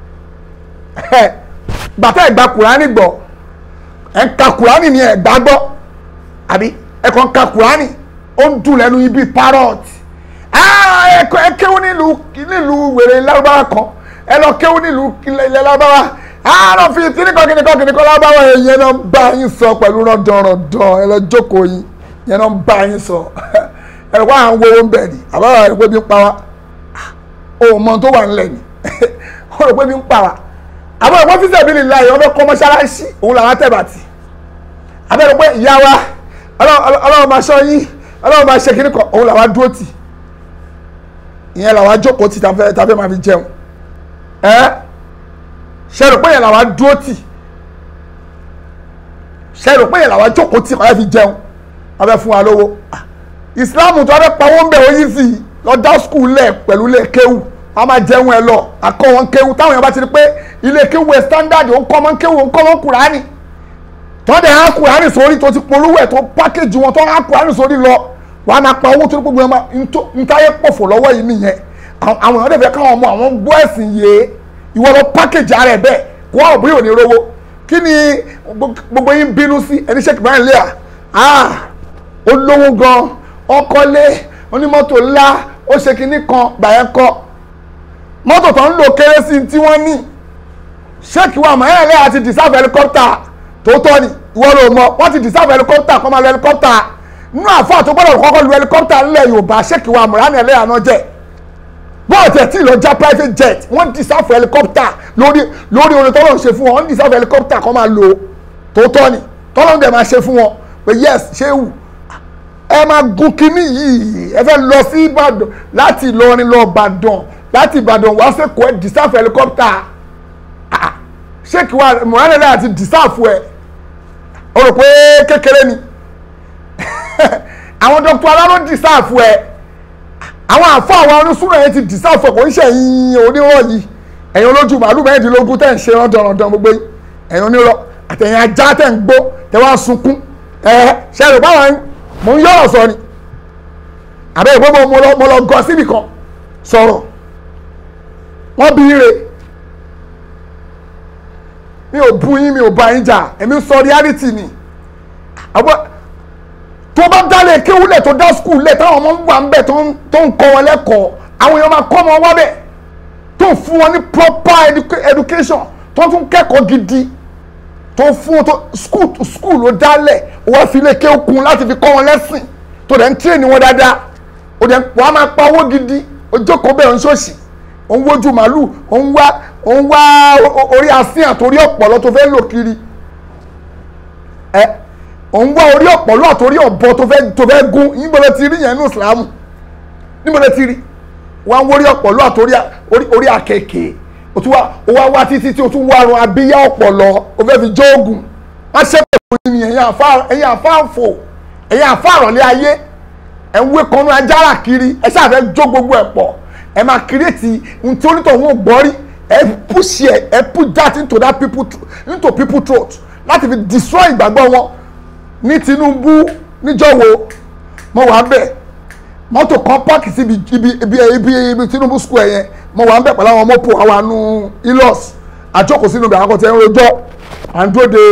gbàtà ẹ̀gbà kùránì gbọ́ ẹ̀ ń ka kùránì ni ẹ̀gbà gbọ́ àbí ẹ̀ kàn ka kùránì ó ń dùn lẹ́nu ibi parrot ẹ kéwú nílùú nílùú wèrè lárúbáwá kan ẹ lọ kéwú nílùú ilẹ̀ lárúbáwá àárọ̀ fi kíníkan kíníkan kíníkan lárúbáwá yẹn náà ń bá yín sọ pẹ̀lú rọ̀dọ̀rọ̀dọ̀ ẹ lọ jókòó yín yẹn náà ń bá yín sọ ẹ wá à ń wo owó ń bẹ̀ ni àbáwá rẹ pé bí ń pa wá o mọ tó wà nílẹ̀ ni o rò pé bí ń pa wá àwọn ẹ̀kọ́ fíṣẹ̀ bí nìlá yìí wọ́n fẹ́ kọ́ mọ́ṣáláṣí òun làwọn tẹ̀bàtì àbẹ̀rẹ̀ pé ìyá wa ọlọ́run máa ṣọ́ yín ọlọ́run máa ṣe kíní kan òun làwọn dúró tì ìyẹn làwọn jókòó tì tàfẹ́ tàfẹ́ máa fi jẹun ẹ́ ṣe rò pé yẹn làwọn dúró tì ṣe rò pé yẹn làwọn jókòó tì máa fi jẹun wọ́n fẹ́ fún wa lówó ìsìláàmù tó wọ́n fẹ́ pawó ń bẹ̀ ó yí sí i lọ dá skul lẹ̀ pẹ̀lú ilé kéwù wọ́n máa jẹun ẹ lọ àkọ́ wọn kéwù táwọn èèyàn bá ti rí pé ilé kéwù ẹ standard ó ń kọ́ wọn kéwù ó ń kọ́ wọn kùránì tọ́dẹ̀ á kùránì sórí tó ti polówó ẹ̀ tó pákéjì wọn tó á kùránì sórí lọ wọ́n á máa pa owó tó ní gbogbo ẹ̀ máa ntáyé pòfò lọ́wọ́ yìí nìyẹn àwọn èèyàn dẹ̀ fẹ́ káwọn ọmọ àwọn gbọ́ ẹ̀sìn yìí ìwọ lọ pákéjì ara ẹ̀ bẹ́ẹ̀ kó wà òbí òní rówó kí ni gbogbo yín bínú sí ẹni ṣèkì báyìí lé à olówó gan ọkọlé onímọ́tò ńlá ó ṣe kinní kan gbàyẹn kọ mọ́tò tó ń lò kéré sí tí wọ́n ní ṣéèkì wa mọ̀ ẹ́ lẹ́yà ti dìsáfù ẹlikọ́pítà tó tọ́ ni ìwọ ló mọ̀ wọ́n ti dìsáfù ẹlikọ́pítà kọ́ máa lo ẹlikọ́pítà nínú àfọ́ tó gbọ́dọ̀ kọ́kọ́ lu ẹlikọ́pítà ńlẹ̀ Yorùbá ṣéèkì wa mọ̀ ẹ́ lẹ́yà náà jẹ́ bọ́ọ̀ tẹ̀ tí lọ já private jet wọ́n dìsáfù ẹlikọ́pítà lórí lórí orin tọ́lọ́ ṣe fún wọn wọ́n dìsáfù ẹlikọ́pítà kọ́ máa lo tó tọ́ ni tọ́lọ́ dẹ̀ máa ṣe fún wọn pé yes ṣéwù ẹ máa gun kínní yìí ẹ fẹ́ lọ sí Ìbàdàn láti Ìlọrin lọ Ìbàdàn láti Ìbàdàn wá sẹ́kọ̀ọ́ ẹ dìsáfù ẹlikọ́pítà ṣéèkì wa mọ̀hánilẹ́ àti dìsáfù ẹ o rò pé kékeré ni àwọn dr aláró dìsáfù ẹ àwọn àfọ àwọn onísùnà yẹn ti dìsáfù ẹ kò ń ṣẹ̀yìn onírọ̀ yìí ẹ̀yin olójú màálù mẹ́rìndínlógún tẹ̀ ń ṣe rọ́ndọ̀rọ̀ndọ̀ gbogbo yìí ẹ̀yin onírọ̀ àtẹ̀yìn ajá tẹ̀ ń gbó tẹ̀ wá sunkún ẹ̀ ṣe rò báwọn mo ń yọ̀rọ̀ sọ ni àbẹ́ ìgbó mo lọ mo lọ gọ síbì kan sọ̀rọ̀ wọ́n bí ire mi ò bú yín mi ò bá yín jà èmi sọ reality ni àbọ̀ tó bá dálé kéwúlẹ̀ tó dá skul lẹ̀ táwọn ọmọ ń wà ń bẹ̀ tó ń kọ́ wọn lẹ́kọ̀ọ́ àwọn èèyàn máa kọ́ ọmọ wá bẹ̀ tó fún wọn ní proper education tó tún kẹ́kọ̀ọ́ gidi tó fún tó skul skul ló dálẹ̀ ó wá fi ilé kéwkun láti fi kọ́ wọn lẹ́sìn tó dẹ̀ ń tírèèni wọn dáadáa ó dẹ̀ wọ́n á máa pa owó gidi ó jókòó bẹ́ẹ̀ ń ṣòṣì ó ń wojú màálù ó ń wá ó ń wá orí asín àtòrí ọ̀pọ̀lọ́ tó fẹ́ lò kiri ẹ ó ń wá orí ọ̀pọ̀lọ́ àtòrí ọ̀bọ tó fẹ́ tó fẹ́ gún níbo ló ti rí yẹn ní ìsìlámù níbo ló ti rí wọ́n á wórí ọ̀pọ̀lọ́ àtòrí orí àkekèé o tún wá o wá wá títí tí o tún wá run abíyá ọ̀pọ̀lọ́ o fẹ́ fi jó oògùn má ṣe pé òun ni ẹ̀yin àfa ẹ̀yin àfáàfò ẹ̀yin àfáàrọ̀lẹ́ ayé ẹ̀ ń wé kanú ajára kiri ẹ̀ ṣáà jó gbogbo ẹ̀ pọ̀ ẹ̀ máa kírètì ntí onítọ̀hún ò gbọ́ rí ẹ̀ push ẹ̀ ẹ̀ put that into that people into people throat láti fi destroy ìgbàgbọ́ wọn ní Tinubu níjọ́wọ́ mo wà bẹ́ẹ̀ mọ́tò kan páàkì síbi ibi ibi ibi ibi Tinubu square yẹn mo wà ń bẹ̀ pẹ̀lú àwọn mọ́pò àwọn àánú ilos àjókòó sínú ibẹ̀ àwọn kan tẹ́ ń rojọ́ à ń dúró de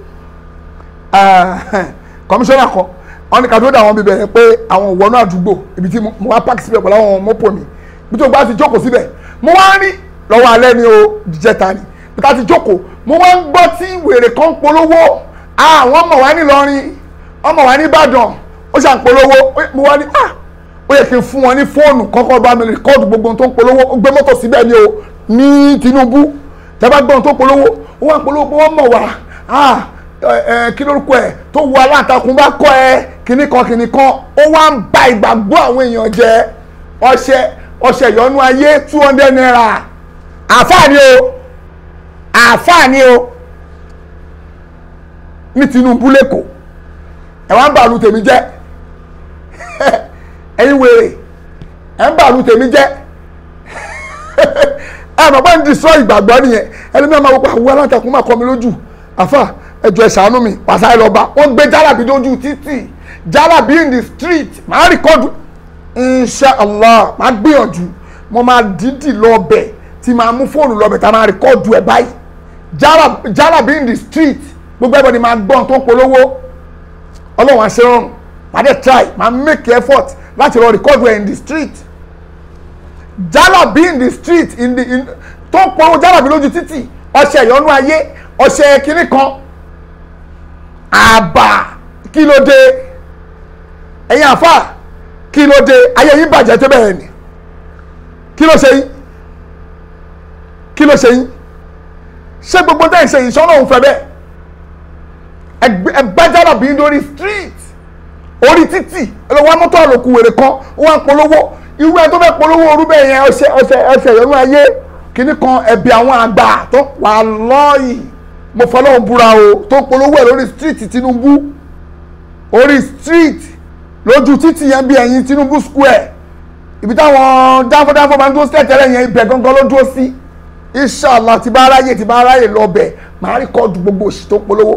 kọmíṣánná kan wọ́n ní ká dúró de àwọn bíbẹ̀ yẹn pé àwọn òwònú àdúgbò ibi tí mo wá páàkì síbẹ̀ pẹ̀lú àwọn mọ́pò mi bí tó bá ti jókòó síbẹ̀ mo wá ń rí lọ́wọ́ alẹ́ ni o jẹta ni bí ká ti jókòó mo wá ń gbọ́ tí wèrè kan polówó àwọn ọmọ wa ní Ìlọrin ọmọ wa ní Ìbàdàn ó ṣàǹpolówó mo wá ní ah ó yẹ kí n fún wọn ní fóònù kọ́kọ́ bá mi rìkọ́ọ̀dù gbogbo ohun tó ń polówó ó gbé mọ́tò síbẹ̀ ni o ní Tinubu tẹ́bá gbọ́ ohun tó ń polówó ó wà ń polówó pé wọ́n mọ̀ wá kí lórúkọ ẹ̀ tó wu aláǹtakùn bá kọ́ ẹ kíní kan kíní kan ó wá ń ba ìgbàgbọ́ àwọn èèyàn jẹ́ ọṣẹ ọṣẹ ìyọnu ayé two hundred naira àáfàá ni o àáfàá ni o ní Tinubu lẹ́kọ̀ọ́ ẹ̀ wá ń bàlù tèmi jẹ́ ẹ̀yin wèrè ẹ ń bàlù tèmi jẹ́ ẹ mọ̀ pé ń destroy ìgbàgbọ́ nìyẹn ẹni mi máa wọ pé àwọn aláǹtakùn máa kọ́ mi lójú àfà ẹjọ́ ẹ ṣàánú mi pàṣẹ lọ́ba wọ́n gbé jálàbí lójú títì jálàbí in the street màá rìkọ́dù inshallah màá gbìyànjú mo máa dídì lọ́bẹ̀ tí màá mú fóònù lọ́bẹ̀ tá a máa rìkọ́dù ẹ̀ báyìí jálàbí in the street gbogbo ẹ̀bọ̀n ni màá gbọ́n tó ń polówó ọlọ́run àṣẹ rọrùn màá dẹ̀ try màá make effort láti lọ record ẹ̀ in the street jálàbí in the street in the in tó ń polówó jálàbí lójú títì ọṣẹ ìyọnú ayé ọṣẹ kínní kan àbà kí ló dé ẹ̀yin àfà kí ló dé ayé yín bàjẹ́ tó bẹ́ẹ̀ ni kí ló ṣe yín kí ló ṣe yín ṣé gbogbo tẹ́ ẹ̀ ṣe yìí sọ́nà òun fẹ́ bẹ́ẹ̀ ẹgbẹ́ jálàbí lórí street orí títì ẹlọ́wọ́ mọ́tò àlòkù wèrè kan ó wá ń polówó irú ẹ tó fẹ́ polówó orú bẹ́ẹ̀ yẹn ọṣẹ ọṣẹ ọṣẹ ìyọnú ayé kìíní kan ẹ̀bì àwọn àgbà tó wà lọ́ọ̀yì mo fọlọ́run búra o tó polówó ẹ̀ lórí street Tinubu orí street lójú títì yẹn bí ẹ̀yìn Tinubu square ibi táwọn dáfọ́dáfọ́ máa ń dúró sílẹ̀ tẹ́lẹ̀ yẹn ibẹ̀ gangan ló dúró sí inshallah tí bá aráyè tí bá aráyè lọ bẹ̀ máa rí kọ́ọ̀dù gbogbo òṣì tó polówó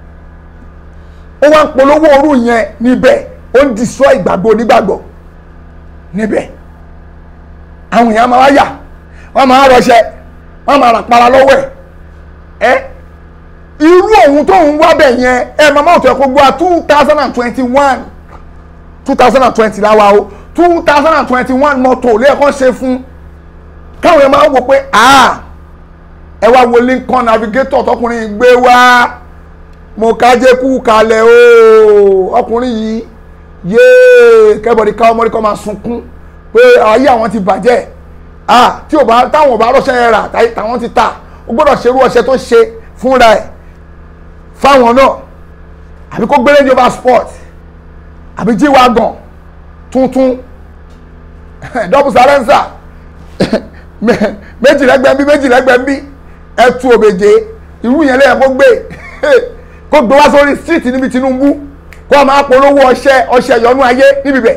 ó wá ń polówó orú yẹn níbẹ̀ ó ń destroy ìgbàgbọ́ onígbàgbọ́ níbẹ̀ àwọn èèyàn máa wá yà wọ́n máa rọṣẹ wọ́n máa rà para lọ́wọ́ ẹ̀ ẹ́ irú òun tó ń wá bẹ̀ yẹn ẹ máa máa tó ẹ̀ kó gbọ́ two thousand and twenty one two thousand and twenty láwa o two thousand and twenty one mọ́tò lẹ́ẹ̀kan ṣe fún káwọn èèyàn máa wò pé ẹ wá wo Lincoln navigator tọkùnrin gbé wá mo kájé kú kalẹ̀ o ọkùnrin yìí yéé kẹ́bọ̀dì ká ọmọdé kan máa sunkún pé ayé àwọn ti bàjẹ́ ah tí ò bá táwọn ò bá rọ́ṣẹ́ yẹn rà táwọn ti tà ó gbọ́dọ̀ ṣerú ọṣẹ tó ṣe fúnra ẹ̀ fáwọn náà àbí kó gbélé jọba sport àbí jíwagàn tuntun double silencer méjìlẹ́gbẹ̀ẹ́ bí méjìlẹ́gbẹ̀ẹ́ bí ẹ̀tù òbèjé irú yẹn lẹ́yìn kó gbé kó gbé wá sórí street níbi Tinubu kó a máa polówó ọṣẹ ọṣẹ ìyọnú ayé níbi bẹ̀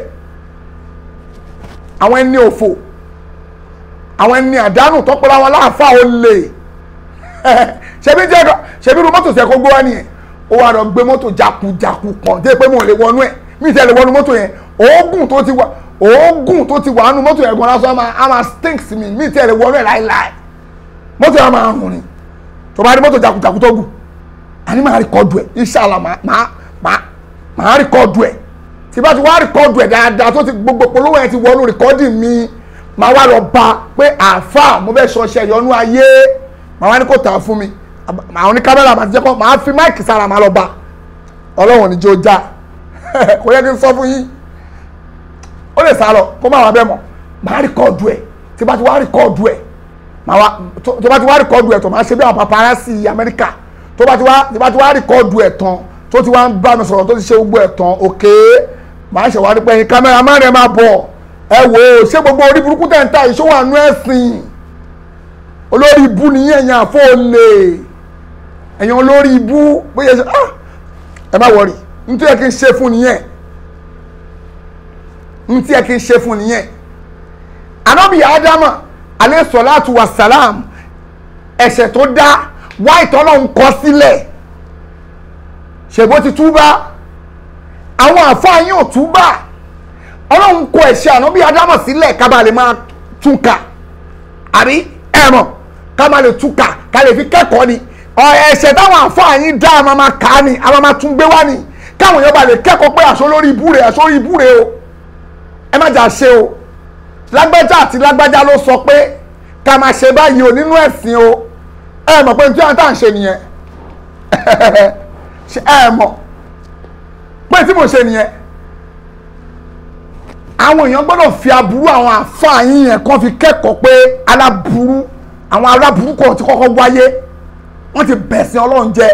àwọn ẹni òfò àwọn ẹni àdánù tọpọlọ àwọn aláàfáà ó lè ṣebí jẹ ṣebí irú mọ́tò sẹ kó gbé wá nìyẹn ó wà lọ gbé mọ́tò jakujaku kan dé pé mo lè wọnú ẹ mi tẹ lè wọnú mọ́tò yẹn òógùn tó ti wà òógùn tó ti wà nínú mọ́tò yẹn gan lásán á máa stink sí mi mi tẹ lè wọnú ẹ láìláì mọ́tò yẹn máa rùn ni tó bá rí mọ́tò jakujaku tó gùn àní máa rìkọ́dù ẹ̀ inshallah máa máa máa rìkọ́dù ẹ̀ tí bá ti wá rìkọ́dù ẹ̀ dáadáa tó ti gbogbo polówó yẹn ti wọnú rìkọ́dì mi máa wá lọ bá pé àáfà mo fẹ́ sọ ṣe ìyọnú ayé máa wá ní kò tà fún mi àwọn ní kámẹ́rà máa ti jẹ́ kọ́ máa fi máìkì sára máa lọ bá ọlọ́run ní jó já kò yẹ kí n sọ fún yín ó lè sá lọ kó má wà bẹ́ẹ̀ mọ̀ máa rìkọ́ọ̀dù ẹ̀ tí bá ti wá rìkọ́ọ̀dù ẹ̀ máa wá tó tó bá ti wá rìkọ́ọ̀dù ẹ̀ tó máa ṣe bí àwọn paparazzi Amẹ́ríkà tó bá ti wá tí bá ti wá rìkọ́ọ̀dù ẹ̀ tán tó ti wá ń bá mi sọ̀rọ̀ tó ti ṣe gbogbo ẹ̀ tán òkè máa ṣe wá rí pé ẹ̀yin kámẹ́rà má rẹ̀ máa bọ̀ ẹ wò ó ṣé gbogbo orí burúkú tẹ̀ ń ta ìṣòwò àánú ẹ̀sìn olórí ibú nìyẹn ẹ̀yin àfọ́ olè ẹ̀yin olórí ibú bóyá ṣe ah ẹ má wọrí nítorí ẹ kí n ṣe fún nìyẹn nítorí ẹ kí n ṣe fún nìyẹn anabi adama alẹ́ sọ̀láàtù wa sàlám ẹ̀ṣẹ̀ tó dá wá ìtọ́nà ń kọ sílẹ̀ ṣèbó ti túbá àwọn àfáà yín ò túbá ọlọ́run kọ ẹ̀ṣẹ̀ anabi adama sílẹ̀ kábàá lè máa túkà àbí ẹ̀mọ̀ ká máa lè túkà ká lè fi kẹ́kọ̀ọ́ ni ẹ̀ṣẹ̀ táwọn àfáà yín dá a máa máa kà á ni a máa máa tún gbé wá ni káwọn èèyàn bá lè kẹ́kọ̀ọ́ pé àṣọ lórí ibú rẹ̀ àṣọ lórí ibú rẹ̀ o ẹ má jà ṣe o lágbájá àti lágbájá ló sọ pé ká máa ṣe báyìí o nínú ẹ̀sìn o ẹ mọ̀ pé tí wọ́n tà ń ṣe nìyẹn ẹ mọ̀ pé tí mo ṣe nìyẹn àwọn èèyàn gbọ́dọ̀ fi aburú àwọn àfáà yín yẹn kàn fi kẹ́kọ̀ọ́ pé aláburú àwọn aláburú kan ti kọ́kọ́ wáyé wọ́n ti bẹ̀sìn ọlọ́run jẹ́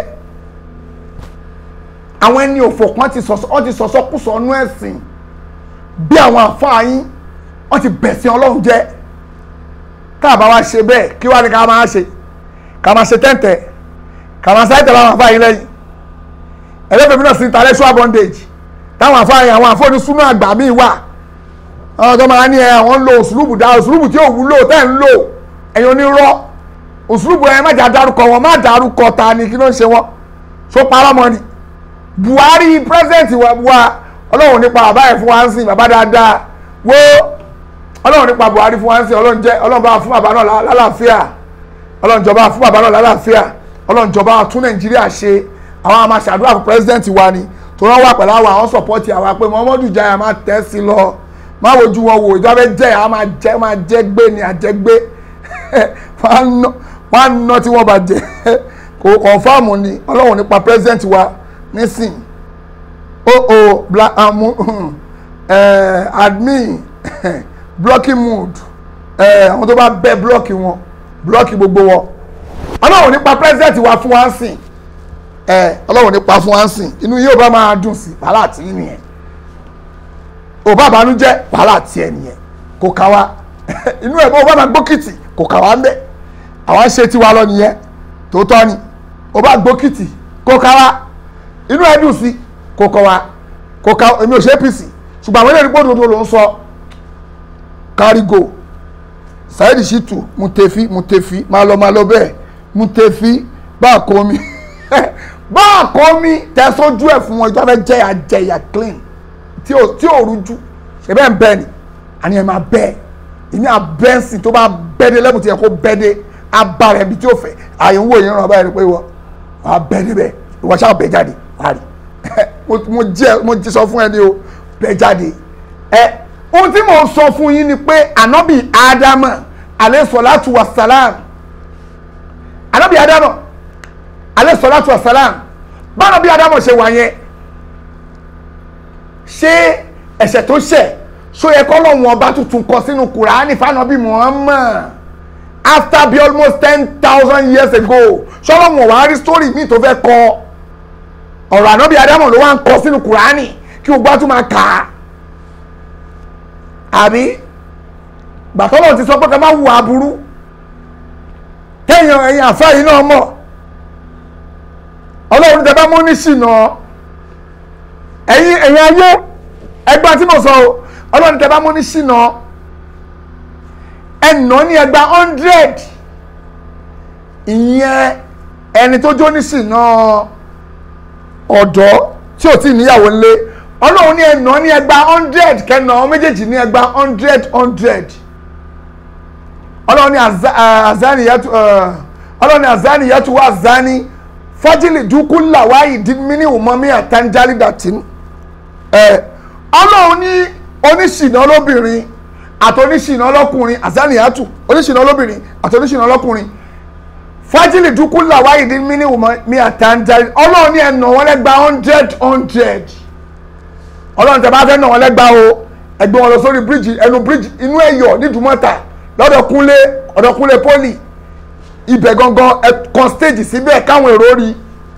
àwọn ẹni òfò kan ti sọ̀sọ́ wọ́n ti sọ̀sọ́ kù sọ̀nú ẹ̀sìn bí àwọn àfáà yín wọ́n ti bẹ̀sìn ọlọ́run jẹ́ tá a bá wá ṣe bẹ́ẹ̀ kí wá ní ká máa ṣe ká máa ṣe tẹ́ǹtẹ̀ ká máa ṣáìtẹ̀ láwọn àfáà yín lẹ́yìn ẹlẹ́fẹ̀ẹ́ mi náà sí intellectual bondage táwọn àfáà yín àwọn àfọ́ni súnú àgbà míì wà àwọn tó máa ní ẹ àwọn ń lo òṣùlùbù dá òṣùlùbù tí ò wúlò tẹ́ ń lò ẹ̀yin onírọ́ òṣùlùbù ẹ má jà dárúkọ wọn má dárúkọ ta ni kí ló ń ṣe wọn so parọ́ mọ́ ni Buhari president wa wa ọlọ́run nípa bàbá ẹ̀ fún wa ń sìn bàbá dáadáa wo ọlọ́run nípa Buhari fún wa ń sìn ọlọ́run jẹ́ ọlọ́run bá fún bàbá náà lálàáfíà ọlọ́run jọba fún bàbá náà lálàáfíà ọlọ́run jọba tún Nàìjíríà ṣe àwọn àmà ṣàdúrà fún president wa ni tó rán wà pẹ̀lú àwọn àwọn support àwa pé Muhammadu Jaya máa tẹ̀ sí lọ má wojú wọn wò ìjọba jẹ́ àwọn máa jẹ́ máa jẹ́ gbé ni àjẹgbé wọ́n á ná tí wọ́n bá jẹ́ kò kọ̀ǹfàmù ni ọlọ́run nípa president wa nísìn o o black amu uh, admin blocking mood àwọn tó bá bẹ blọọkì wọn blọọkì gbogbo wọn ọlọ́run nípa president wa fún wa ń sìn ọlọ́run nípa fún wa ń sìn inú yóò bá máa dùn sí wàhálà tí ì nìyẹn ò bá banújẹ́ wàhálà tí ẹ nìyẹn kò ká wa inú ẹ̀ bó o bá máa gbókìtì kò ká wa ń bẹ̀ àwọn ṣe tiwa lọ nìyẹn tòótọ́ ni ò bá gbókìtì kò ká wa inú ẹ dùn sí kò kọ wa kò ká èmi ò ṣe apc ṣùgbọ́n àwọn eléyìí gbọ́dọ̀ ló ń sọ kárígò Saheed Shittu Mutefi Mutefi máa lọ máa lọ bẹ́ẹ̀ Mutefi bá a kọ́ mi bá a kọ́ mi tẹ̀sọ́jú ẹ̀ fún wọn ìjọba fẹ́ jẹ́ àjẹyà clean tí ò tí ò rújú ṣe bẹ́ẹ̀ ń bẹ́ẹ̀ ni àní ẹ̀ máa bẹ́ẹ̀ ìní àbẹ́ǹsì tó bá bẹ́ẹ̀dé lẹ́bùn tí yẹ kó bẹ́ẹ̀dé abá rẹ̀ bí tí ó fẹ́ àyẹ̀wò yìí ràn báyìí pé wọ́n wàá bẹ́ẹ̀dé bẹ́ẹ̀ ìwọ ṣáà bẹ́ẹ̀ jáde wàá rí mo jẹ́ mo ti sọ fún ẹ ní o bẹ́ẹ̀ jáde ẹ ohun tí mo sọ fún yín ni pé ànábì ádámà alẹ́ sọ̀látù wà sàlám ànábì ádámà alẹ́ sọ̀látù wà sàlám báwọn bí ádámà ṣe wà yẹn ṣé ẹ̀ṣẹ̀ tó ṣẹ̀ ṣó yẹ kọ́ lọ́wọ́n ọba tuntun kọ sínú kùránì fánábì Muhammad after be almost ten thousand years ago ṣọlọ́wọ́n wàá rí story míì tó fẹ́ kọ ọ̀rọ̀ ànábì Ádámù ló wá ń kọ sínú kùránì kí o gbá tún máa kà á àbí gbàtọ́lọ̀ ti sọ pé ká má wù aburú kéèyàn ẹ̀yìn àfáà yìí náà mọ̀ ọlọ́run tẹ bá mú ní ṣìnà ẹ̀yin ẹ̀yin ayé ẹgbà tí mo sọ o ọlọ́run tẹ bá mú ní ṣìnà ẹnà ní ẹgbà hundred ìyẹn ẹni tó jó ní ṣìnà ọ̀dọ́ tí ò tí ì níyàwó ńlé ọlọ́run ní ẹnà ní ẹgbà hundred kẹnà ọ méjèèjì ní ẹgbà hundred hundred ọlọ́run ní azani yẹtu ọlọ́run ní azani yẹtu wá azani fọ́jìlì dúkú làwáyì dín ìwòmọ́mí àtàǹjálì dàtí ẹ ọlọ́run ní oníṣìnà lóbìnrin àti oníṣìnà lọ́kùnrin azani yẹtu oníṣìnà lóbìnrin àti oníṣìnà lọ́kùnrin fájìlì dúkú làwa ìdí mini wùmọ mi àtàǹtà ọlọ́run ní ẹnà wọn lẹ́gba hundred hundred ọlọ́run tẹ bá fẹ́ nà wọn lẹ́gba o ẹgbẹ́ wọn lọ sórí bíríjì ẹnu bíríjì inú ẹ̀yọ̀ nídùúmọ́ta lọ́dọ̀ kúnlé ọ̀dọ̀ kúnlé pọ́lì ibẹ̀ gangan ẹ kan stage síbẹ̀ káwọn èrò rí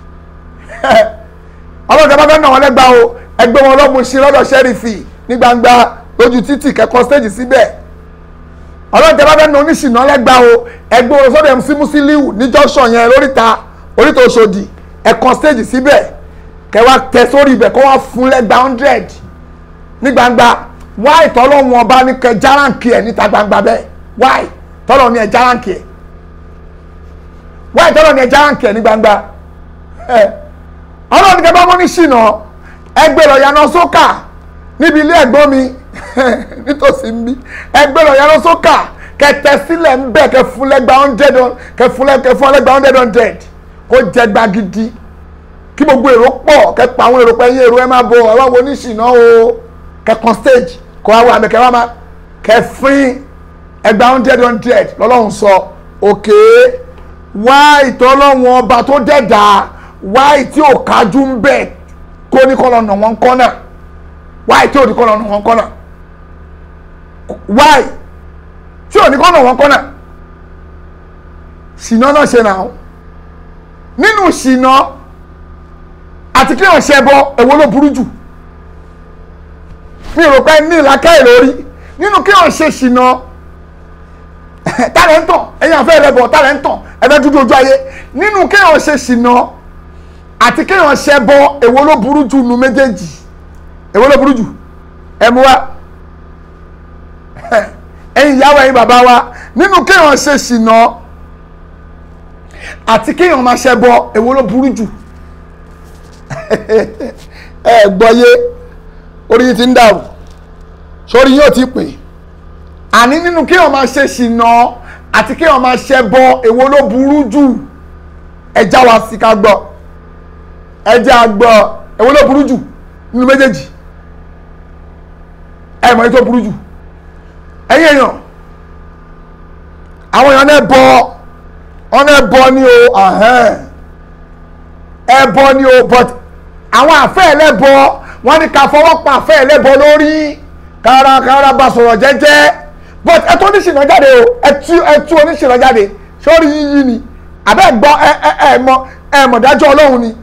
ọlọ́run tẹ bá fẹ́ nà wọn lẹ́gba o ẹgbẹ́ wọn lọ́mú sí lọ́dọ̀ sẹ́rífì ní gbangba lójú títì kẹ́kọ̀ọ́ stage síbẹ̀ ọlọ́run tẹ bá fẹ́ na oníṣìná lẹ́gbàá o ẹgbẹ́ wọn sọ́dọ̀ MC Musiliu ní junction yẹn lóríta oríta Òṣòdì ẹ̀kan stage síbẹ̀ kẹ wá tẹ sórí ibẹ̀ kó wá fún lẹ́gbàá hundred ní gbangba wáì tọ́lọ́ wọn bá ní kẹ járáǹkì ẹ̀ níta gbangba bẹ́ẹ̀ wáì tọ́lọ́ ní ẹ járáǹkì ẹ̀ wáì tọ́lọ́ ní ẹ járáǹkì ẹ̀ ní gbangba ẹ̀ ọlọ́run kẹ bá mọ́ ní ṣìnà ẹgbẹ́ lọ yaná sókà níbi ilé ẹ̀gbọ́n mi nítòsí ń bí ẹgbẹ́ lọ yaná sókà kẹtẹ sílẹ̀ ń bẹ̀ kẹ fún lẹ́gbàá hundred kẹ fún lẹ́gbàá hundred hundred kó jẹ gba gidi kí gbogbo èrò pọ̀ kẹ pa àwọn èrò pẹ̀yìn èrò ẹ máa bọ̀ ẹ wá wo oníṣìná o kẹ kan stage kọ wá wo àmì kẹ wá máa kẹ fún ẹgbàá hundred hundred lọ́lọ́run sọ òkè wá ìtọ́lọ́run ọba tó dẹ̀dá wá ìtí ò kájú ń bẹ̀ kó ní kọ́ lọ́nà wọn kọ́nà wá ìtí ò ní kọ́ lọ́nà wọn kọ́nà why tí ò ní kọ́nà wọn kọ́nà ṣìnà náà ṣe náà nínú ṣìnà àti kí wọ́n ṣe bọ èwo ló burú jù mi rò pé ní ìlàkà ìlórí nínú kí wọ́n ṣe ṣìnà tálẹ̀ ń tàn ẹ̀yìn àfẹ́ rẹ̀ bọ̀ tálẹ̀ ń tàn ẹ̀fẹ́ dúdú ojú ayé nínú kí wọ́n ṣe ṣìnà àti kí wọ́n ṣe bọ èwo ló burú jù nu méjèèjì èwo ló burú jù ẹ̀ mú wa ẹ̀yin ìyàwó ẹ̀yin bàbá wa nínú kéèyàn ṣe ṣìnà àti kéèyàn máa ṣe bọ èwo ló burú jù ẹ gbọ́yé orí yìí ti ń dàrú sórí yóò ti pè àní nínú kéèyàn máa ṣe ṣìnà àti kéèyàn máa ṣe bọ èwo ló burú jù ẹ já wa sí ká gbọ́ ẹ jẹ́ àgbọ̀ èwo ló burú jù nínú méjèèjì ẹ mọ̀ èyí tó burú jù ẹ̀yin èèyàn àwọn èèyàn náà bọ wọn náà bọ ní o ẹ bọ ní o but àwọn àfẹ́ ẹlẹ́bọ wọn ní ká fọwọ́ pa àfẹ́ ẹlẹ́bọ lórí kárakára bá sọ̀rọ̀ jẹ́jẹ́ but ẹ tó oníṣìnà jáde o ẹ tú ẹ tú oníṣìnà jáde sórí yíyí ni àbẹ́ gbọ́ ẹ ẹ ẹ mọ ẹ mọ̀ dájọ́ ọlọ́run ni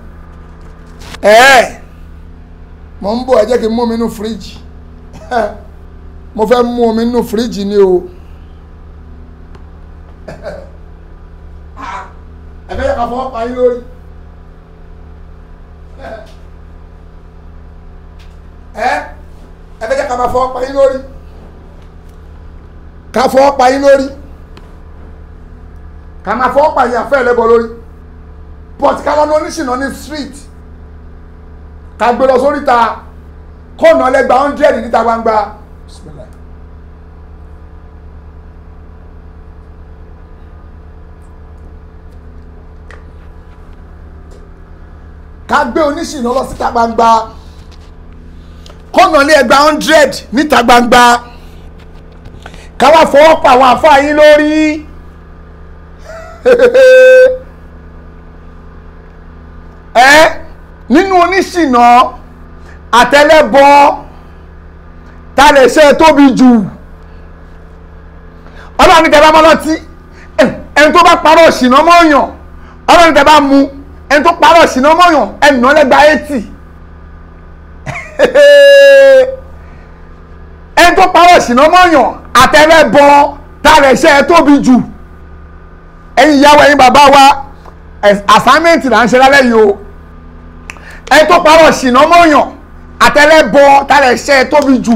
ẹ mọ̀ ń bọ̀ ẹ jẹ́ kí n mú mi nínú fíríjì mo fẹ́ mú omi nínú fíríjì ni o ẹ fẹ́ yẹ ká fọwọ́ pa yín lórí ẹ ẹ fẹ́ yẹ ká máa fọwọ́ pa yín lórí ká fọwọ́ pa yín lórí ká máa fọwọ́ pa yín àfẹ́ ẹlẹ́bọ lórí but ká lọ́nà oníṣìnà ní street ká gbé lọ sórí ta kọ́ọ̀nà ẹlẹ́gbàá hundred níta gbangba. Bismillah. ká gbé oníṣìnà lọ síta gbangba kọ́nà lé ẹgbàá hundred níta gbangba ká wá fọwọ́ pa àwọn àfáà yín lórí ẹ nínú oníṣìnà àtẹlẹ́bọ ta lè ṣe tóbi jù ọlọ́run ní tẹ bá mọ́ lọ́tí ẹni tó bá parọ́ ṣìnà mọ́yàn ọlọ́run ní tẹ bá mu ẹni tó parọ́ ṣìnà mọ́yàn ẹni náà lẹ́gba eighty ẹni tó parọ́ ṣìnà mọ́yàn àtẹlẹ́bọ ta lè ṣe tóbi jù ẹ̀yin ìyàwó ẹ̀yin bàbá wa assignment là ń ṣe lálẹ́ yìí o ẹni tó parọ́ ṣìnà mọ́yàn àtẹlẹ́bọ ta lè ṣe tóbi jù.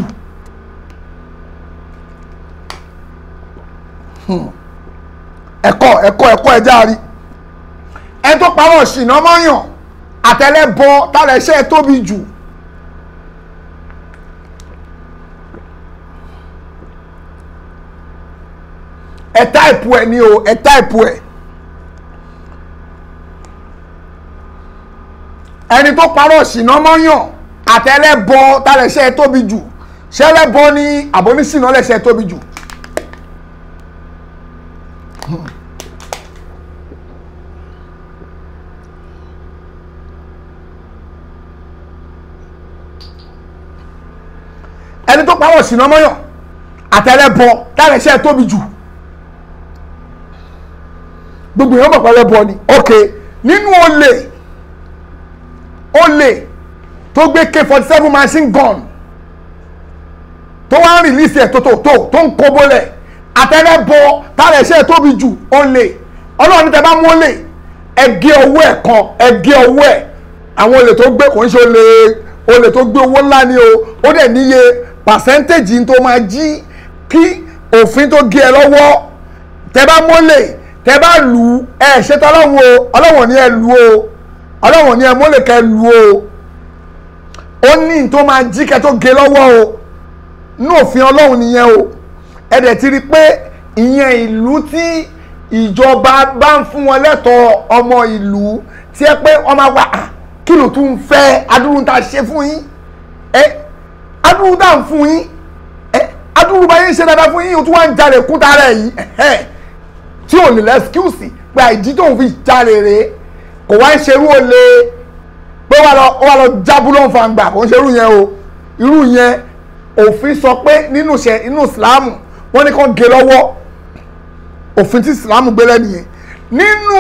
ẹ̀kọ́ ẹ̀kọ́ ẹ̀kọ́ ẹ̀já rí ẹni tó parọ́ ṣìnà mọ́yàn àtẹlẹ́bọ tálẹ̀ iṣẹ́ tóbi jù ẹ táìpù ẹ ní o ẹ táìpù ẹ ẹni tó parọ́ ṣìnà mọ́yàn àtẹlẹ́bọ tálẹ̀ iṣẹ́ tóbi jù ṣẹlẹ́bọ ní àbóníṣìnà lẹ́ṣẹ̀ tóbi jù. ẹni tó pawọ́ ṣìnà mọ́yàn àtẹlẹ́bọ tára ẹ̀ṣẹ̀ tóbi jù gbogbo èèyàn mọ̀ pé ẹlẹ́bọ ni ok nínú olè olè tó gbé k forty seven machine gun tó wá ń rìlíìsì ẹ̀ tó tó tó tó ń kó bólẹ̀ àtẹlẹ́bọ tára ẹ̀ṣẹ̀ tóbi jù olè ọlọ́run tẹ bá mú olè ẹgẹ owó ẹ̀ kan ẹgẹ owó ẹ̀ àwọn olè tó gbé kò ń ṣe olè olè tó gbé owó ńlá ni o ó dẹ̀ níye pàṣẹ́ntéèjì tó máa jí kí òfin tó gé ẹ lọ́wọ́ tẹ bá mólè tẹ bá lù ú ẹ ṣètò ọlọ́run o ọlọ́run ní ẹ lù o ọlọ́run ní ẹ mólè kẹ lù o ó ní tó máa jí kẹ tó gé lọ́wọ́ o ní òfin ọlọ́run nìyẹn o ẹ dẹ̀ ti rí i pé ìyẹn ìlú tí ìjọba bá ń fún wọn lẹ́tọ̀ọ́ ọmọ ìlú tí ẹ pé wọ́n máa wá "Ah, kí ló tún fẹ́ adúrú tá a ṣe fún yín ẹ adúrú tá a ń fún yín ẹ adúrú bá yín ṣe dáadáa fún yín o tún wá ń jalè kún tara ẹ̀ yìí ẹ̀hẹ́ tí ò ní lẹ́skíùsì pé àìjí tóun fi jalè rèé kò wá ń ṣerú olè pé wà lọ wà lọ jábúlọ̀ fàǹgbà kò ń ṣerú yẹn o irú yẹn òfin sọ pé nínú ṣe inú ìsìlámù wọ́n ní kàn gé lọ́wọ́ òfin tí ìsìlámù gbé lẹ́nu yẹn nínú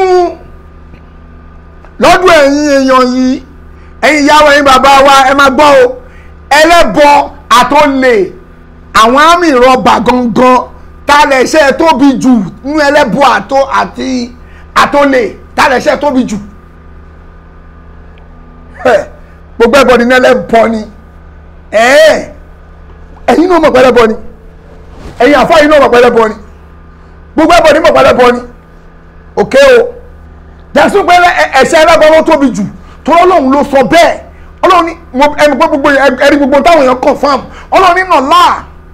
lọ́dún ẹ̀yin èèyàn yìí ẹ̀yin ìyáwó ẹ̀yin bàbá wa ẹ máa gbọ́ o ẹlẹ́bọ àtọ́lẹ̀ àwọn àmì ìrọ̀bà gangan tálẹ̀ iṣẹ́ tóbi jù nínú ẹlẹ́bọ àtọ́ àti àtọ́lẹ̀ tálẹ̀ iṣẹ́ tóbi jù Ẹ̀, gbogbo ẹbọ ni ẹlẹ́bọ ni ẹ̀ẹ́ ẹ̀yin náà mọ̀ pé ẹlẹ́bọ ni ẹ̀yin àfáà yìí náà mọ̀ pé ẹlẹ́bọ ni gbogbo ẹbọ ni mọ̀ pé ẹlẹ́bọ ni òkè o dẹ̀sùn pé ẹ̀ṣẹ̀ ẹlẹ́bọ ló tóbi jù tó ọlọ́run ló sọ bẹ́ẹ̀ ọlọ́run ní mo- ẹni pé gbogbo ẹni gbogbo táwọn èèyàn confam ọlọ́run nínà láà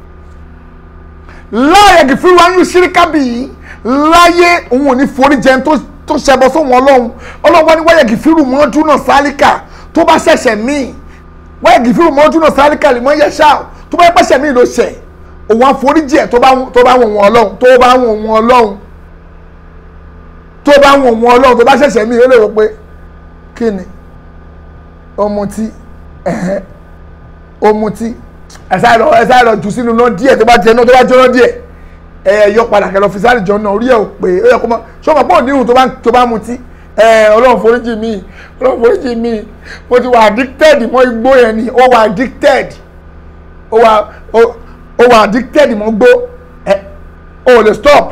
láàyè kìfìrì wa ń ṣíríkà bì í láyé òun ò ní forí jẹun tó tó ṣẹbọ sóhun ọlọ́run ọlọ́run wá ní wáyà kìfìrì mọ́jú náà sálíkà tó bá ṣẹ̀ṣẹ̀ míì wáyà kìfìrì mọ́jú náà sálíkà lè mọ́ yẹ ṣáà tó bá pẹ̀ṣẹ̀ míì ló ṣẹ̀ òun àforíjì ẹ̀ tó bá tó bá wọ̀n wọn ọlọ́run tó bá wọ̀n wọn ọlọ́run tó bá wọ̀n wọn ọlọ́run tó bá ṣẹ̀ṣẹ̀ míì ó lè rò pé kí ni ọmọtí ẹ̀hẹ́ ọmọtí ẹ̀sà lọ ẹ̀sà lọ jù sínú náà díẹ̀ tó bá jẹ náà tó bá jóná díẹ̀ ẹ ẹ yọ padà kẹlọ fisari jọ náà orí ẹ ò pé ó yẹ kó mọ sọmọ pé òní ìhùn tó bá tó bá mutí ẹ ọlọ́run foríjì mi ọlọ́run foríjì mi mo ti wà addicted mọ́ igbó yẹn ni ó wà addicted ó wà ó ó wà addicted mọ́ igbó ẹ ó lè stop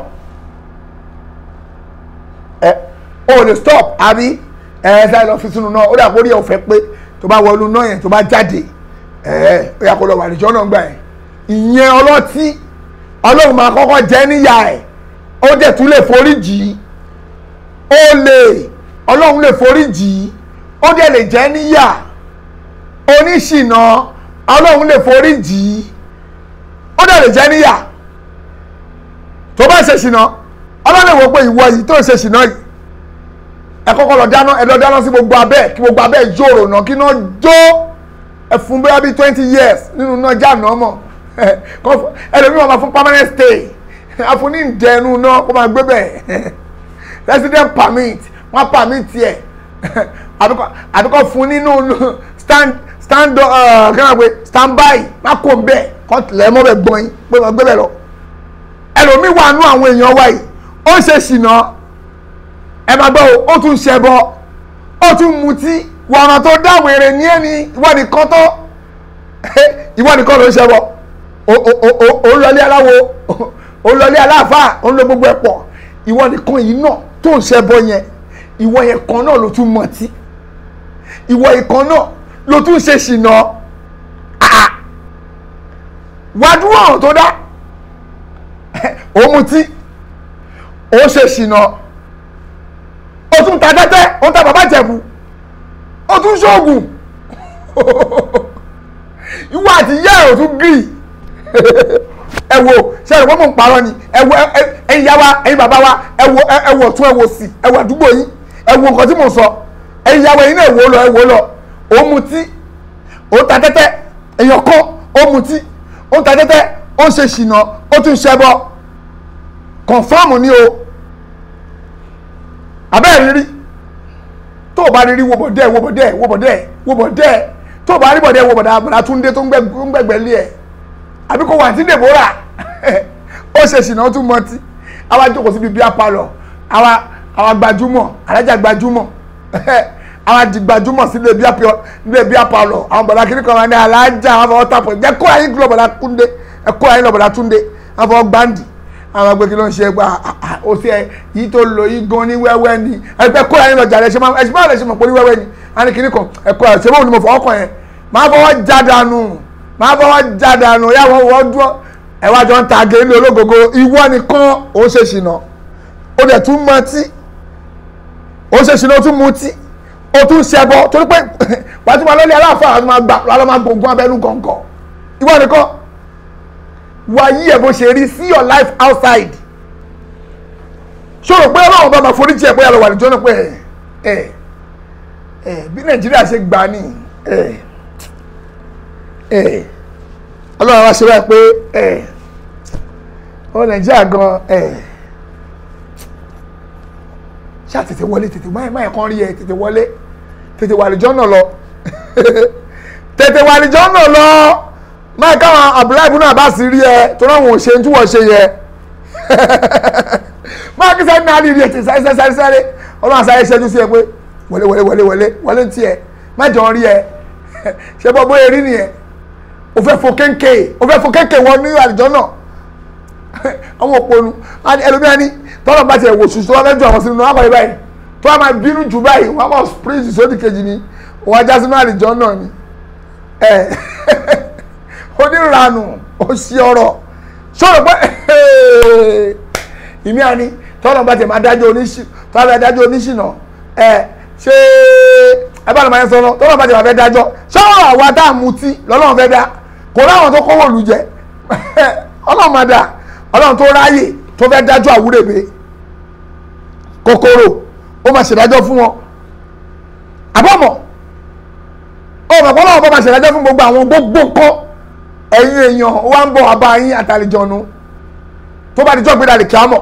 ẹ ó lè stop àbí ẹ ẹ sáré lọ fi sínú náà ó dà kó rí ẹ ò fẹ́ pé tó bá wọlú náà yẹn tó bá jáde ẹ ó yà kó lọ wà níjọ́ náà gbà yẹn ìyẹn ọlọ́tí ọlọ́run máa kọ́kọ́ jẹ́ níyà ẹ̀ ó dẹ̀ tún lè forí jì í ó lè ọlọ́run lè forí jì í ó dẹ̀ lè jẹ́ níyà oníṣìnà ọlọ́run lè forí jì í ó dẹ̀ lè jẹ́ níyà tó bá ṣe ṣìnà ọlọ́run lè wò pé ìwọ yìí tó ń ṣe ṣìnà yìí ẹ kọ́kọ́ lọ dáná ẹ lọ dáná sí gbogbo abẹ́ kí gbogbo abẹ́ jòrò náà kí náà jó ẹ fún bẹ́ẹ̀ bí twenty years nínú náà já náà mọ̀ ẹlòmíràn máa fún permanent stay àfúní ìdẹnu náà kó máa gbé bẹ́ẹ̀ resident permit wọ́n permit yẹ àbíkọ́ fún nínú stand stand kí pé stand by má kó ń bẹ́ẹ̀ kọ́ lẹ́mọ́ bẹ́ẹ̀ gbọ́n yín pé wọ́n gbé bẹ́ẹ̀ lọ ẹlòmíì wà nú àwọn èèyàn wa yìí ó ń ṣe ṣìnà ẹ máa gbọ́ o ó tún ṣẹbọ ó tún mutí wàrà tó dáwọn èrè ní ẹni ìwọ nìkan tó ìwọ nìkan ló ń ṣẹbọ ó lọlé aláwo ó lọlé aláàfáà ó ń lo gbogbo ẹ̀ pọ̀ ìwọ nìkan yìí náà tó ń ṣẹbọ yẹn ìwọ yẹn kan náà ló tún mọtí ìwọ yẹn kan náà ló tún ṣe ṣìnà wàdúrà ọ̀rọ̀ tó dá ó mutí ó ṣe ṣìnà ó tún ta tẹ́tẹ́ ó ń ta bàbá jẹ̀bù ó tún ṣoògùn ìwọ àti ìyá ẹ̀ ò tún gírì ẹ wo ṣe ẹ̀rọ mọ̀ ń parọ́ ni ẹ wo ẹ̀yin yá wa ẹ̀yin bàbá wa ẹ wo ẹ wo ọ̀tún ẹ wo sí ẹ wo àdúgbò yín ẹ wo nǹkan tí mò ń sọ ẹ̀yin yá wa ẹ̀yin náà ẹ wo lọ ẹ wo lọ ó mutí ó ta tẹ́tẹ́ èèyàn kan ó mutí ó ta tẹ́tẹ́ ó ń ṣe ṣìnà ó tún ṣẹbọ kọ̀ǹfàmù ni o abẹ́ẹ̀ rírí tó o bá rírí wo bọ̀dẹ́ wo bọ̀dẹ́ wo bọ̀dẹ́ wo bọ̀dẹ́ tó o bá rí bọ̀dẹ́ wo bọ̀dẹ́ àbàdà túndé tó ń gbẹ̀gbẹ̀ lé ẹ̀ àbí kò wà tí Deborah ó ṣe ṣìnà ó tún mọtí àwa jókòó síbi bíi apalọ àwa àwa gbajúmọ̀ alájà gbajúmọ̀ àwa di gbajúmọ̀ sílé bíi apalọ nílé bíi apalọ àwọn bọ̀dá kiri kan wà ní alájà àwọn fọwọ́ tàpọ̀ jẹ́ kó ayé lọ bọ̀dá Túndé ẹ kó ayé lọ bọ̀dá Túndé àwọn fọwọ́ gbáǹdì àwọn agbègbè ló ń ṣe gba ó sì ẹ yìí tó lò yìí gan ní wẹ́wẹ́ ni ẹgbẹ́ kó ayé lọ jà lẹ́sẹ̀ máa ẹ̀sìn máa lẹ́sẹ̀ mọ̀ pé ní wẹ́wẹ́ ni a ní kiri kan ẹ̀kọ́ ẹ̀ ṣé bóun ni mo fọwọ́ kàn yẹn máa fọwọ́ já dànù máa fọwọ́ já dànù yà wọ́n wọ́n dúró ẹ wá jọ ń ta gé ní ológogo ìwọ nìkan ó ṣe ṣìnà ó dẹ̀ tún mọtí ó ṣe ṣìnà ó tún mutí ó tún ṣẹbọ torí pé wàá tún máa lọ́lẹ̀ aláàfáà àti máa gbà lọ́lọ́ máa gbógun abẹ́nú gọ̀ǹgọ̀ ìwọ nìkan wà yí ẹ̀ bó ṣe rí see your life outside ṣòro pé ọlọ́run bá máa forí jẹ́ pé àlọ́ wà níjọ́ náà pé ẹ̀ ẹ̀ bí nàìjíríà ṣe gbà ní ẹ̀ ẹ̀ ọlọ́run wá ṣe báyìí pé ẹ̀ ọ nàìjíríà gan ẹ̀ ṣáà tètè wọlé tètè máyì máyì kan rí ẹ tètè wọlé tètè wà àlìjọ́ náà lọ tètè wà àlìjọ́ náà lọ máyì káwọn Abdullahi ibùnú àbá sì rí ẹ tó náà wọn ò ṣe tí wọ́n ṣe yẹ máyì kí sáré náà rí rí ẹ tètè sáré sáré sáré ọlọ́run sáré ṣẹ́jú sí ẹ pé wọlé wọlé wọlé wọlé wọlé ń tiẹ̀ má jọ rí ẹ ṣe bọ́ bóyá rí nìyẹn o fẹ́ fo kéńké o fẹ́ fo kéńké wọ ní àlìjọ́ náà àwọn òponu ẹlòmíà ní tọ́lọ̀ bá tiẹ̀ wò sùn tó wá fẹ́ ju àwọn sínú náà wáyé báyìí tó wá máa bínú jù báyìí wọ́n á máa spring sódì kejì ni òun ajá sínú àlìjọ́ náà ni ẹ oníranù òsì ọ̀rọ̀ sọ̀rọ̀ pé ìmí àní tọ́lọ̀ bá tiẹ̀ máa dájọ́ oníṣì tọ́lọ̀ bá dájọ́ oníṣìnà ẹ ṣé ẹ bá lọ́ máa ń sọ lọ tọ́lọ̀ bá tiẹ̀ máa fẹ́ dájọ́ sọ̀rọ̀ àwa tá a mutí lọ́lọ́run fẹ́ dá kò láwọn tó kówó lù jẹ ọlọ́run máa dá ọlọ́run tó ráyè tó fẹ́ dájọ́ àwúrèbe kòkòrò ó máa ṣèdájọ́ fún wọn àbọ̀mọ̀ ó mọ̀ pé ọlọ́run bá máa ṣèdájọ́ fún gbogbo àwọn gbogbo nǹkan ẹ̀yin èèyàn ó wá ń bọ̀ àbá yín àtàlejòónú tó bá dijọ́ gbéra lè kí á mọ̀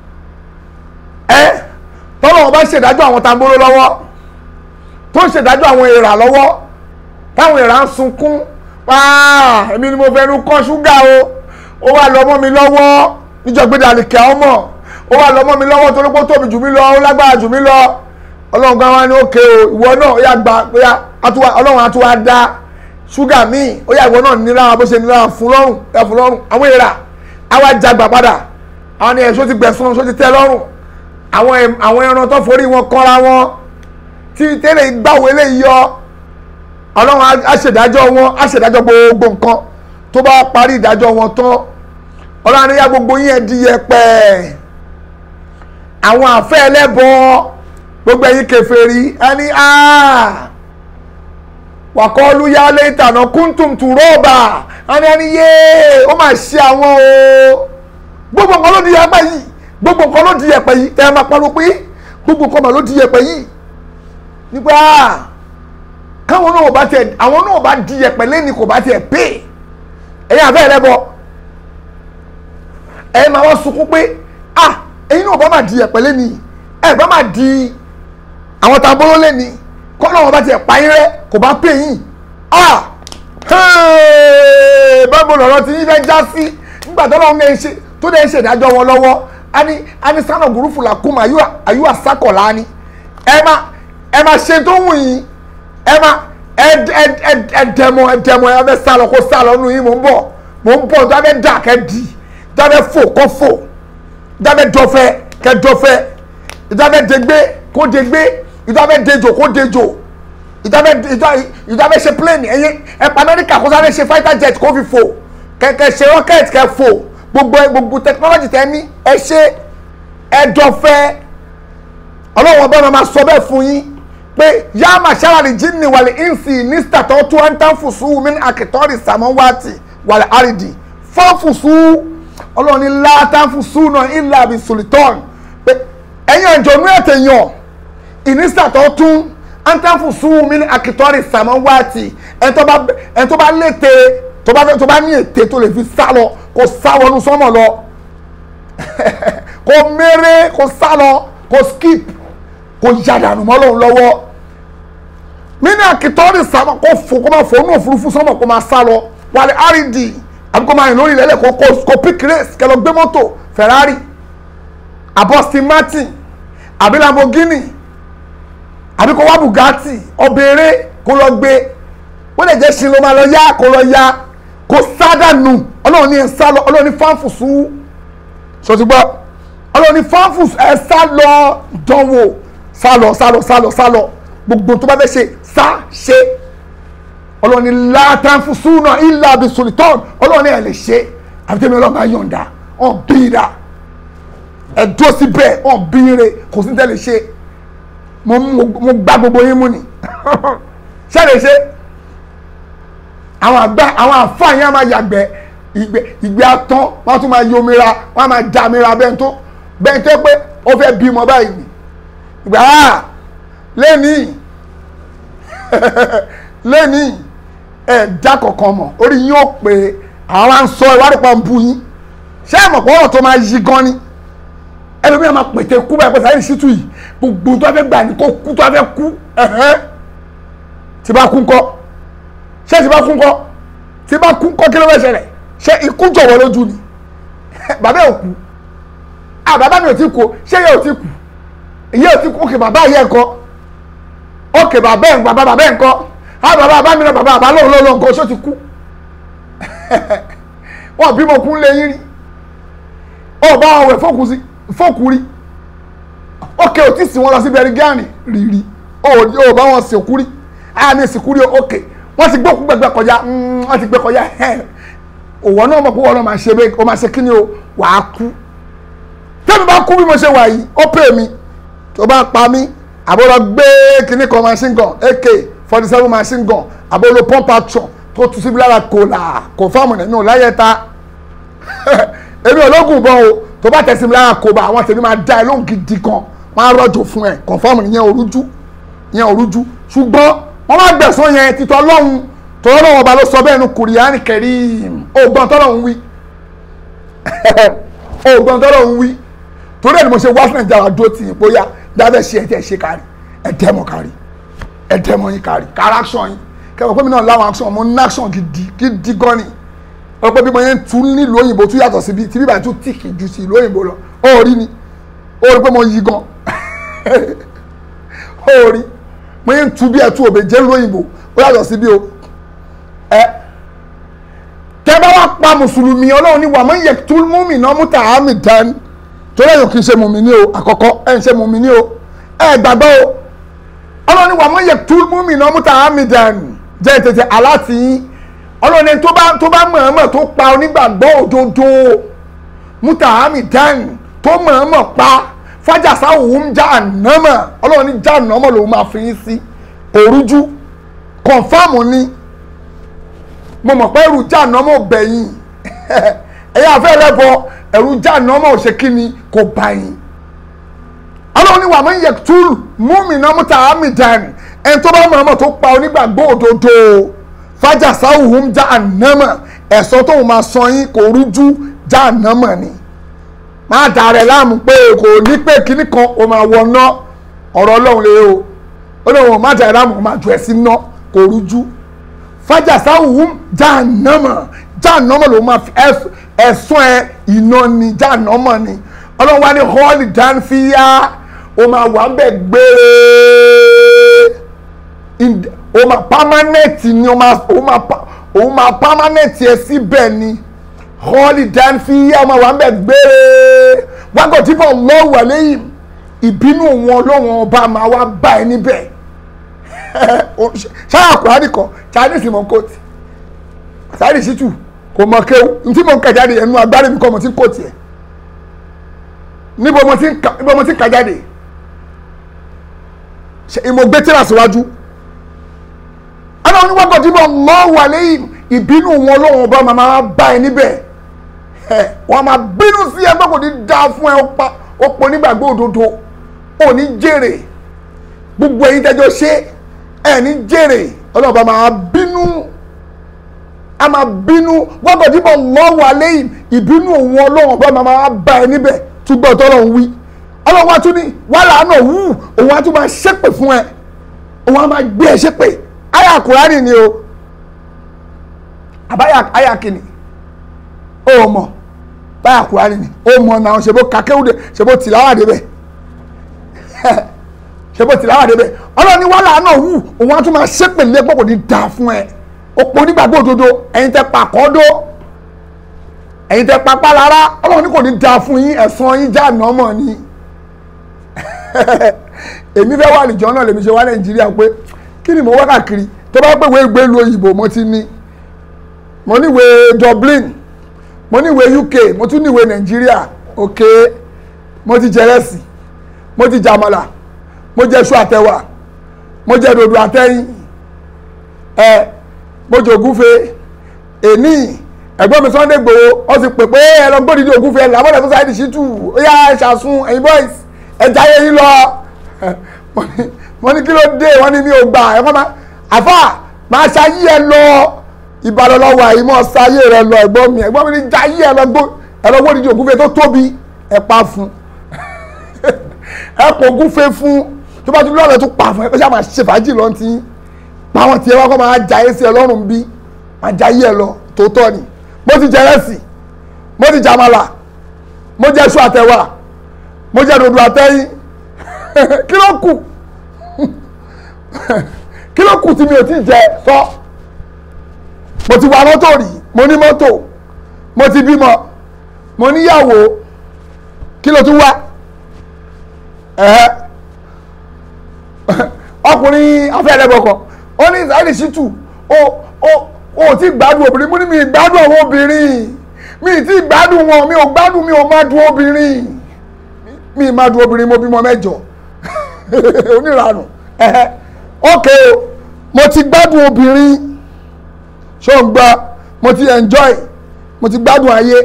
ẹ tọ́lọ́run bá ṣèdájọ́ àwọn tambóró lọ́wọ́ tó ń ṣèdájọ́ àwọn èèrà lọ́wọ́ táwọn èèrà ń sunkún wáá èmi ni mo fẹ́ nu kọ́ ṣúgà o ó wà lọ́mọ́ mi lọ́wọ́ níjọ́gbéda àlìkẹ́ ọmọ ó wà lọ́mọ́ mi lọ́wọ́ torí pé ó tóbi jù mí lọ ó lágbára jù mí lọ ọlọ́run gan wa ní òkè o ìwọ náà ó yà gba bóyá ọlọ́run á tún wá dá ṣúgà míì ó yà ìwọ náà nílára bó ṣe nílára fún lọ́rùn ẹ fún lọ́rùn àwọn èèrà á wá jagbà padà àwọn ni ẹ̀ṣọ́ ti gbẹ̀sán ṣó ti tẹ́ lọ́rùn àwọn ẹran tó forí wọn kọ́ra wọn tí tẹ́lẹ̀ gbàwé lè yọ ọlọ́run á ṣèdájọ́ wọn á ṣèdájọ́ gbogbo nǹkan tó bá parí ìdájọ́ wọn tán ọlọ́run níyà gbogbo yín ẹ̀ di yẹpẹ̀ àwọn àfẹ́ ẹlẹ́bọ gbogbo ẹ̀yin kèfèrí ẹni wàkọ́ọ́lù yá létànà kúntùm tùrọ́ọ̀bà ẹni ẹni yé ó mà ṣe àwọn o gbogbo nǹkan ló di yẹpẹ̀ yìí gbogbo nǹkan ló di yẹpẹ̀ yìí ẹ máa pariwo pé gbogbo nǹkan mà ló di yẹpẹ̀ yìí nípa káwọn náà bá tiẹ̀ àwọn náà bá di yẹpẹ̀ lẹ́ni kò bá tiẹ̀ pè ẹ̀yin àfẹ́ ẹlẹ́bọ ẹ máa wá sunkún pé ah ẹ̀yin náà bá máa di ẹ̀pẹ́ lẹ́ni ẹ̀ bá máa di àwọn tambóró lẹ́ni kọ́ náà wọ́n bá tiẹ̀ pa yín rẹ́ kò bá pè yín ah báwo lọ̀rọ̀ tí yín fẹ́ já sí nígbà tó lọ́wọ́ ń ṣe tó dẹ̀ ń ṣèdájọ́ wọn lọ́wọ́ a ní a ní sánà gúrúfù làkúmọ̀ àyù àsákọ̀lá ni ẹ má ẹ má ṣe tó wù yín ẹ má ẹ dẹmọ ẹ dẹmọ ẹ fẹ́ sálọ kó sálọ nù yín mò ń bọ̀ mò ń bọ̀ tó a fẹ́ dà kẹ́ di dábẹ́ fò kọ́ fò dábẹ́ dọ́fẹ́ kẹ́ dọ́fẹ́ ìdábẹ́ dégbé kó dégbé ìdábẹ́ dejò kó dejò ìdábẹ́ ìdábẹ́ ṣe plane ẹ̀yẹ ẹ̀pà amẹ́ríkà kó sáré ṣe fighter jet kó fi fò kẹ̀kẹ́ ṣe rocket kẹ́ fò gbogbo gbogbo technology tẹ́ ní ẹ ṣe ẹ dọ́fẹ́ ọlọ́wọ́n bá máa sọ bẹ́ẹ̀ fún yín pé yá màṣára lè jí ni wàlẹ̀ ìnsì ní sítàtọ̀ tó ń tán fùsù mí àkìtọ́rì sàmọ́wátì wàlẹ̀ àrídì fọ́fùsù ọlọ́run ní látàfùsù náà ilà àbí sultan pé ẹ̀yin àjọ̀nú ẹ̀tẹ̀yàn ìnísàtọ̀ tún àǹtàfùsù mí àkìtọ́rì sàmọ́wátì ẹ̀ tó bá lété tó bá ní ète tó lè fi sá lọ kó sá wọnú sọ́mọ̀ lọ kó méré kó sá lọ kó skip kó yàdànù mọ́ lòun lọ́wọ́ mí ní àkìtọ́rì sàmọ́ kó fò kó máa fò ní òfurufú sọ́mọ̀ kó máa sá lọ wàlẹ̀ àrídì àbí kó máa rìn lórí ilẹ̀ kó kó kó pick race kẹ́ lọ gbé mọ́tò Ferrari àbọ̀ Aston Martin àbí Lamborghini àbí kó wá Bugatti ọbẹ̀rẹ̀ kó lọ gbé wọ́n lè jẹ́ sin ló máa lọ yá kó lọ yá kó sádànù ọlọ́run ní ẹ̀ sá lọ ọlọ́run ní fáǹfù sú sọtúgbọ́ ọlọ́run ní fáǹfù ẹ̀ sá lọ dánwò sá lọ sá lọ sá lọ sá lọ gbogbo tó bá fẹ́ ṣe sá ṣe ọlọ́run ní látàǹfù súnà ìlà àbí sultan ọlọ́run ní ẹ̀ lè ṣe àbí tẹ́mi ọlọ́run máa yọ̀ǹda ọ̀ bíra ẹ̀ dúró síbẹ̀ ọ̀ bíire kò sí tẹ́lẹ̀ ṣe mo mo gbá gbogbo yín mú ni ṣé lè ṣe àwọn àgbà àwọn àfààní á máa yàgbẹ́ ìgbẹ́ ìgbẹ́ atán wọ́n tún máa yomira wọ́n máa jamira bẹ́ẹ̀ tó bẹ́ẹ̀ tó pé ó fẹ́ bímọ báyìí ni ìgbà á lẹ́nìí lẹ́nìí ẹ̀ dá kankan mọ̀ orí yín ó pé àwọn máa ń sọ ìwádìí pa ń bu yín ṣé ẹ̀ mọ̀ pé ọ̀rọ̀ tó máa yí gan ni ẹlòmíràn máa pètè kú báyìí pé sáyẹn ṣítù yìí gbogbo tó fẹ́ gbà ní kó kú tó fẹ́ kú ẹ̀hẹ́n tí bá kú ńkọ́ ṣé tí bá kú ńkọ́ tí bá kú ńkọ́ kí ló fẹ́ ṣẹlẹ̀ ṣé ikú jọ̀wọ́ lójú ni bàbá ò kú ah bàbá mi ò tí kú o ṣé yẹ ò tí kú ìyẹ́ ò tí kú òkè bàbá yẹ ńkọ́ òkè bàbá ẹ̀ bàbá bàbá ẹ̀ ńkọ́ ah bàbá bàbá mi náà bàbá bàbá lóun lóun nǹkan ṣó ti kú wọn bímọ kú lé yín rí ọ bá wọn wẹ̀ fókù sí fókù rí òkè ò tí sì wọn lọ sí bẹrigánì rírì ó bá wọn sìnkú rí àmì sìnkú rí òkè wọ́n ti gbókú gbẹgbẹ kọjá wọ́n ti gbẹ kọjá òwò náà mọ̀ pé wọ́n náà máa ṣe bẹ́ẹ̀ ó máa ṣe kí ni o wàá kú tẹ́mi bá kú bí mo ṣe wà yìí ó pè mí tó bá pa mí àbúrò gbé kíní kan machine gun ak forty seven machine gun àbúrò pump action tó tu síbi lára kò là kò fáwọn nínú láyé ta èmi ológun bọ́ o tó bá tẹ̀sí mi lára kò bá àwọn tèmi máa dá ẹ lóhùn gidi kan wọ́n á rọ̀jò fún ẹ confam ìyẹn orújú ìyẹn orújú ṣùgbọ́n wọ́n máa gbẹ̀sán yẹn títọ́ lọ́hùn tọ́lọ́ lọ́wọ́ ọba ló sọ bẹ́ẹ̀ nu kùrìánì kẹrìm ògbọ́n tọ́lọ́ ń wí ògbọ́n tọ́lọ́ ń wí torí ẹ̀ ni mo ṣe wá sí nàìjíríà dúró tì yín bóyá dábẹ́ ṣe ẹ̀tẹ̀ ṣe kárí ẹ̀dẹ́mọ̀ kárí ẹ̀dẹ́mọ̀ yín kárí kárí action yín kẹwàá pé mi náà láwọn action mo ní action gidi gidi gan ni wọ́n pẹ́ bí mo yẹn tún nílùú òyìnbó tún yàtọ̀ síbi tí bíbá tún tìkì ju sí ìlú òyìnbó lọ ó rí ni ó rí pé mo yí gan ó rí mo yẹn tún bí ẹtú òbè jẹ́ ìlú òyìnbó ó yàtọ̀ síbi o ẹ tẹ bá wá pa mùsùlùmí ọlọ́run ní wàmọ́ yẹ tún mú mi náà mú tà á mi dání torí ẹ̀yọ̀ kì í ṣe mùmí ní o àkọ́kọ́ ẹ̀ ń ṣe mùmí ní o ẹ̀ gbàgbọ́ o ọlọ́run ní wàmọ́ yẹ tún mú mi náà mú tà á mi dání jẹ́ tètè aláàtì yín ọlọ́run ẹni tó bá tó bá mọ̀ọ́mọ̀ tó pa onígbàgbọ́ òdodo mutahami dan tó mọ̀ọ́mọ̀ pa fájàsá òun já ànámọ̀ ọlọ́run ní já ànámọ̀ lòun máa fi yín sí òrújú kọ̀nfàmù ni mo mọ̀ pé ẹrù já ànámọ̀ bẹ̀yìn ẹ̀yà afẹ́ lẹ́bọ ẹrù já ànámọ̀ ò ṣe kí ni kò bá yín ọlọ́run ní wàmí yẹ túlù múmìnà mutahami dan ẹni tó bá mọ̀ọ́mọ̀ tó pa onígbàgbọ́ òdodo fájà sáwùhùn já ànámọ̀ ẹ̀sọ́ tóun máa san yín kò rújú já ànámọ̀ ni má dà rẹ̀ láàmú pé kò ní pé kíní kan o máa wọ ná ọ̀rọ̀ ọlọ́run lè o ó ní wọn má dà rẹ̀ láàmú o máa jù ẹ̀ sí ná kò rújú fájà sáwùhùn já ànámọ̀ já ànámọ̀ lòun máa fi ẹ̀sùn ẹ̀ iná ni já ànámọ̀ ni ọlọ́run wá ní họ́ọ̀lì dánfíyá o máa wà ń bẹ̀ gbére o ma permanent ni o ma o ma o ma permanent yẹ síbẹ̀ ni holiday fi yá ọmọ wa ń bẹ̀ gbére wákò tí kò lọ́wọ́ lẹ́yìn ìbínú wọn lọ́wọ́ ọba máa wá bá ẹ níbẹ̀ ṣáà kùránì kan chinese mọ̀ kóòtù sáyẹ́dì ṣítù kò mọ̀ kéwù ntí mo ń kà jáde ẹnu agbárí mi kọ́ mo ti ń kóòtù ẹ̀ níbo mo ti ń kà jáde mo gbé tíra síwájú ọlọ́run wọ́n gọ̀dí bọ̀ lọ́wọ́ lẹ́yìn ìbínú wọn lọ́wọ́ ọba máa máa bá ẹ níbẹ̀ wọ́n máa bínú sí ẹ pé kò ní dá fún ẹ ó pọ̀ nígbàgbọ́ òdodo ò ní jèrè gbogbo ẹ̀yin tẹ́jọ́ ṣe ẹ ní jèrè ọlọ́run ọba máa bínú a máa bínú wọ́n gọ̀dí bọ̀ lọ́wọ́ lẹ́yìn ìbínú wọn lọ́wọ́ ọba máa máa bá ẹ níbẹ̀ túbọ̀ tọ́lọ́run wí ọlọ́run wa tún ní wàhálà náà wù òun á tún máa ṣépè fún ẹ òun á máa gbé ẹ ṣépè aya kurani ni o àbáyà aya kìíní ó mọ̀ báyà kúránì ni ó mọ̀ náà ṣe bó kakéwúdẹ ṣe bó tìláwà débẹ̀ ṣe bó tìláwà débẹ̀ ọlọ́ni wàhálà náà wù òun á tún máa ṣépèlé pọ̀ kò ní dáa fún ẹ òpó onígbàgbọ́ òdodo ẹ̀yin tẹ pàkọ́dọ́ ẹ̀yin tẹ papá lára ọlọ́run ní kò ní dáa fún yín ẹ̀san yín já nọ́mọ̀ ni èmi fẹ́ wà nìjọ náà lèmi ṣe wá nàìjíríà pé kí ni mo wá káàkiri tó bá pè wé gbé lu òyìnbó mo ti ní mo níwèé Dublin mo níwèé UK mo tún níwèé nàìjíríà ok mo ti jẹrẹsì mo ti jàmàlà mo jẹ iṣu àtẹwà mo jẹ dòdò àtẹyìn ẹ mo jẹ ògúnfe èní ẹ̀gbọ́n mi Sunday Igboho wọ́n ti pè pé ẹ lọ gbódìdí ògúnfe ẹ làbọ̀dẹ̀ fún Saheed Shittu ó yá ẹ ṣàsun ẹ̀yin boys ẹ jayé yín lọ mo ní kí ló dé wọ́n ní mi ò gbà ẹ kọ́ máa àfà máa ṣayé ẹ lọ ìbàdàn lọ wà ìmọ̀ ṣayé rẹ lọ ẹ̀gbọ́n mi ẹ̀gbọ́n mi ní jayé ẹ lọ gbó ẹ lọ gbódìdí ògúnfe tó tóbi ẹ pa fún ẹ kò ògúnfe fún tó bá tún lọ́ọ̀rẹ́ tó pa fún ẹ pé ṣáà máa ṣe fàájì lọ́n tí pàwọn tiẹ̀ wá kọ́ máa jayé sí ẹ lọ́rùn bí máa jayé ẹ lọ tòótọ́ ni mo ti jẹ rẹ́sì mo ti jàmàlà mo jẹ iṣu àtẹwà mo jẹ dòdò àtẹyìn kí ló kù kí ló kù tí mi ò tí jẹ sọ mo ti wa mọ́tò rí mo ní mọ́tò mo ti bímọ mo níyàwó kí ló tún wá ọkùnrin afẹ́rẹ́bọ̀kọ̀ ó ní Saheed Shittu ó ó o ti gbádùn obìnrin mo ní mi gbádùn àwọn obìnrin mi ti gbádùn wọn mi ò gbádùn mi ò má dùn obìnrin mi má dùn obìnrin mo bímọ mẹ́jọ oníranù ok o mo ti gbádùn obìnrin ṣó ń gbọ́ mo ti enjoy mo ti gbádùn ayé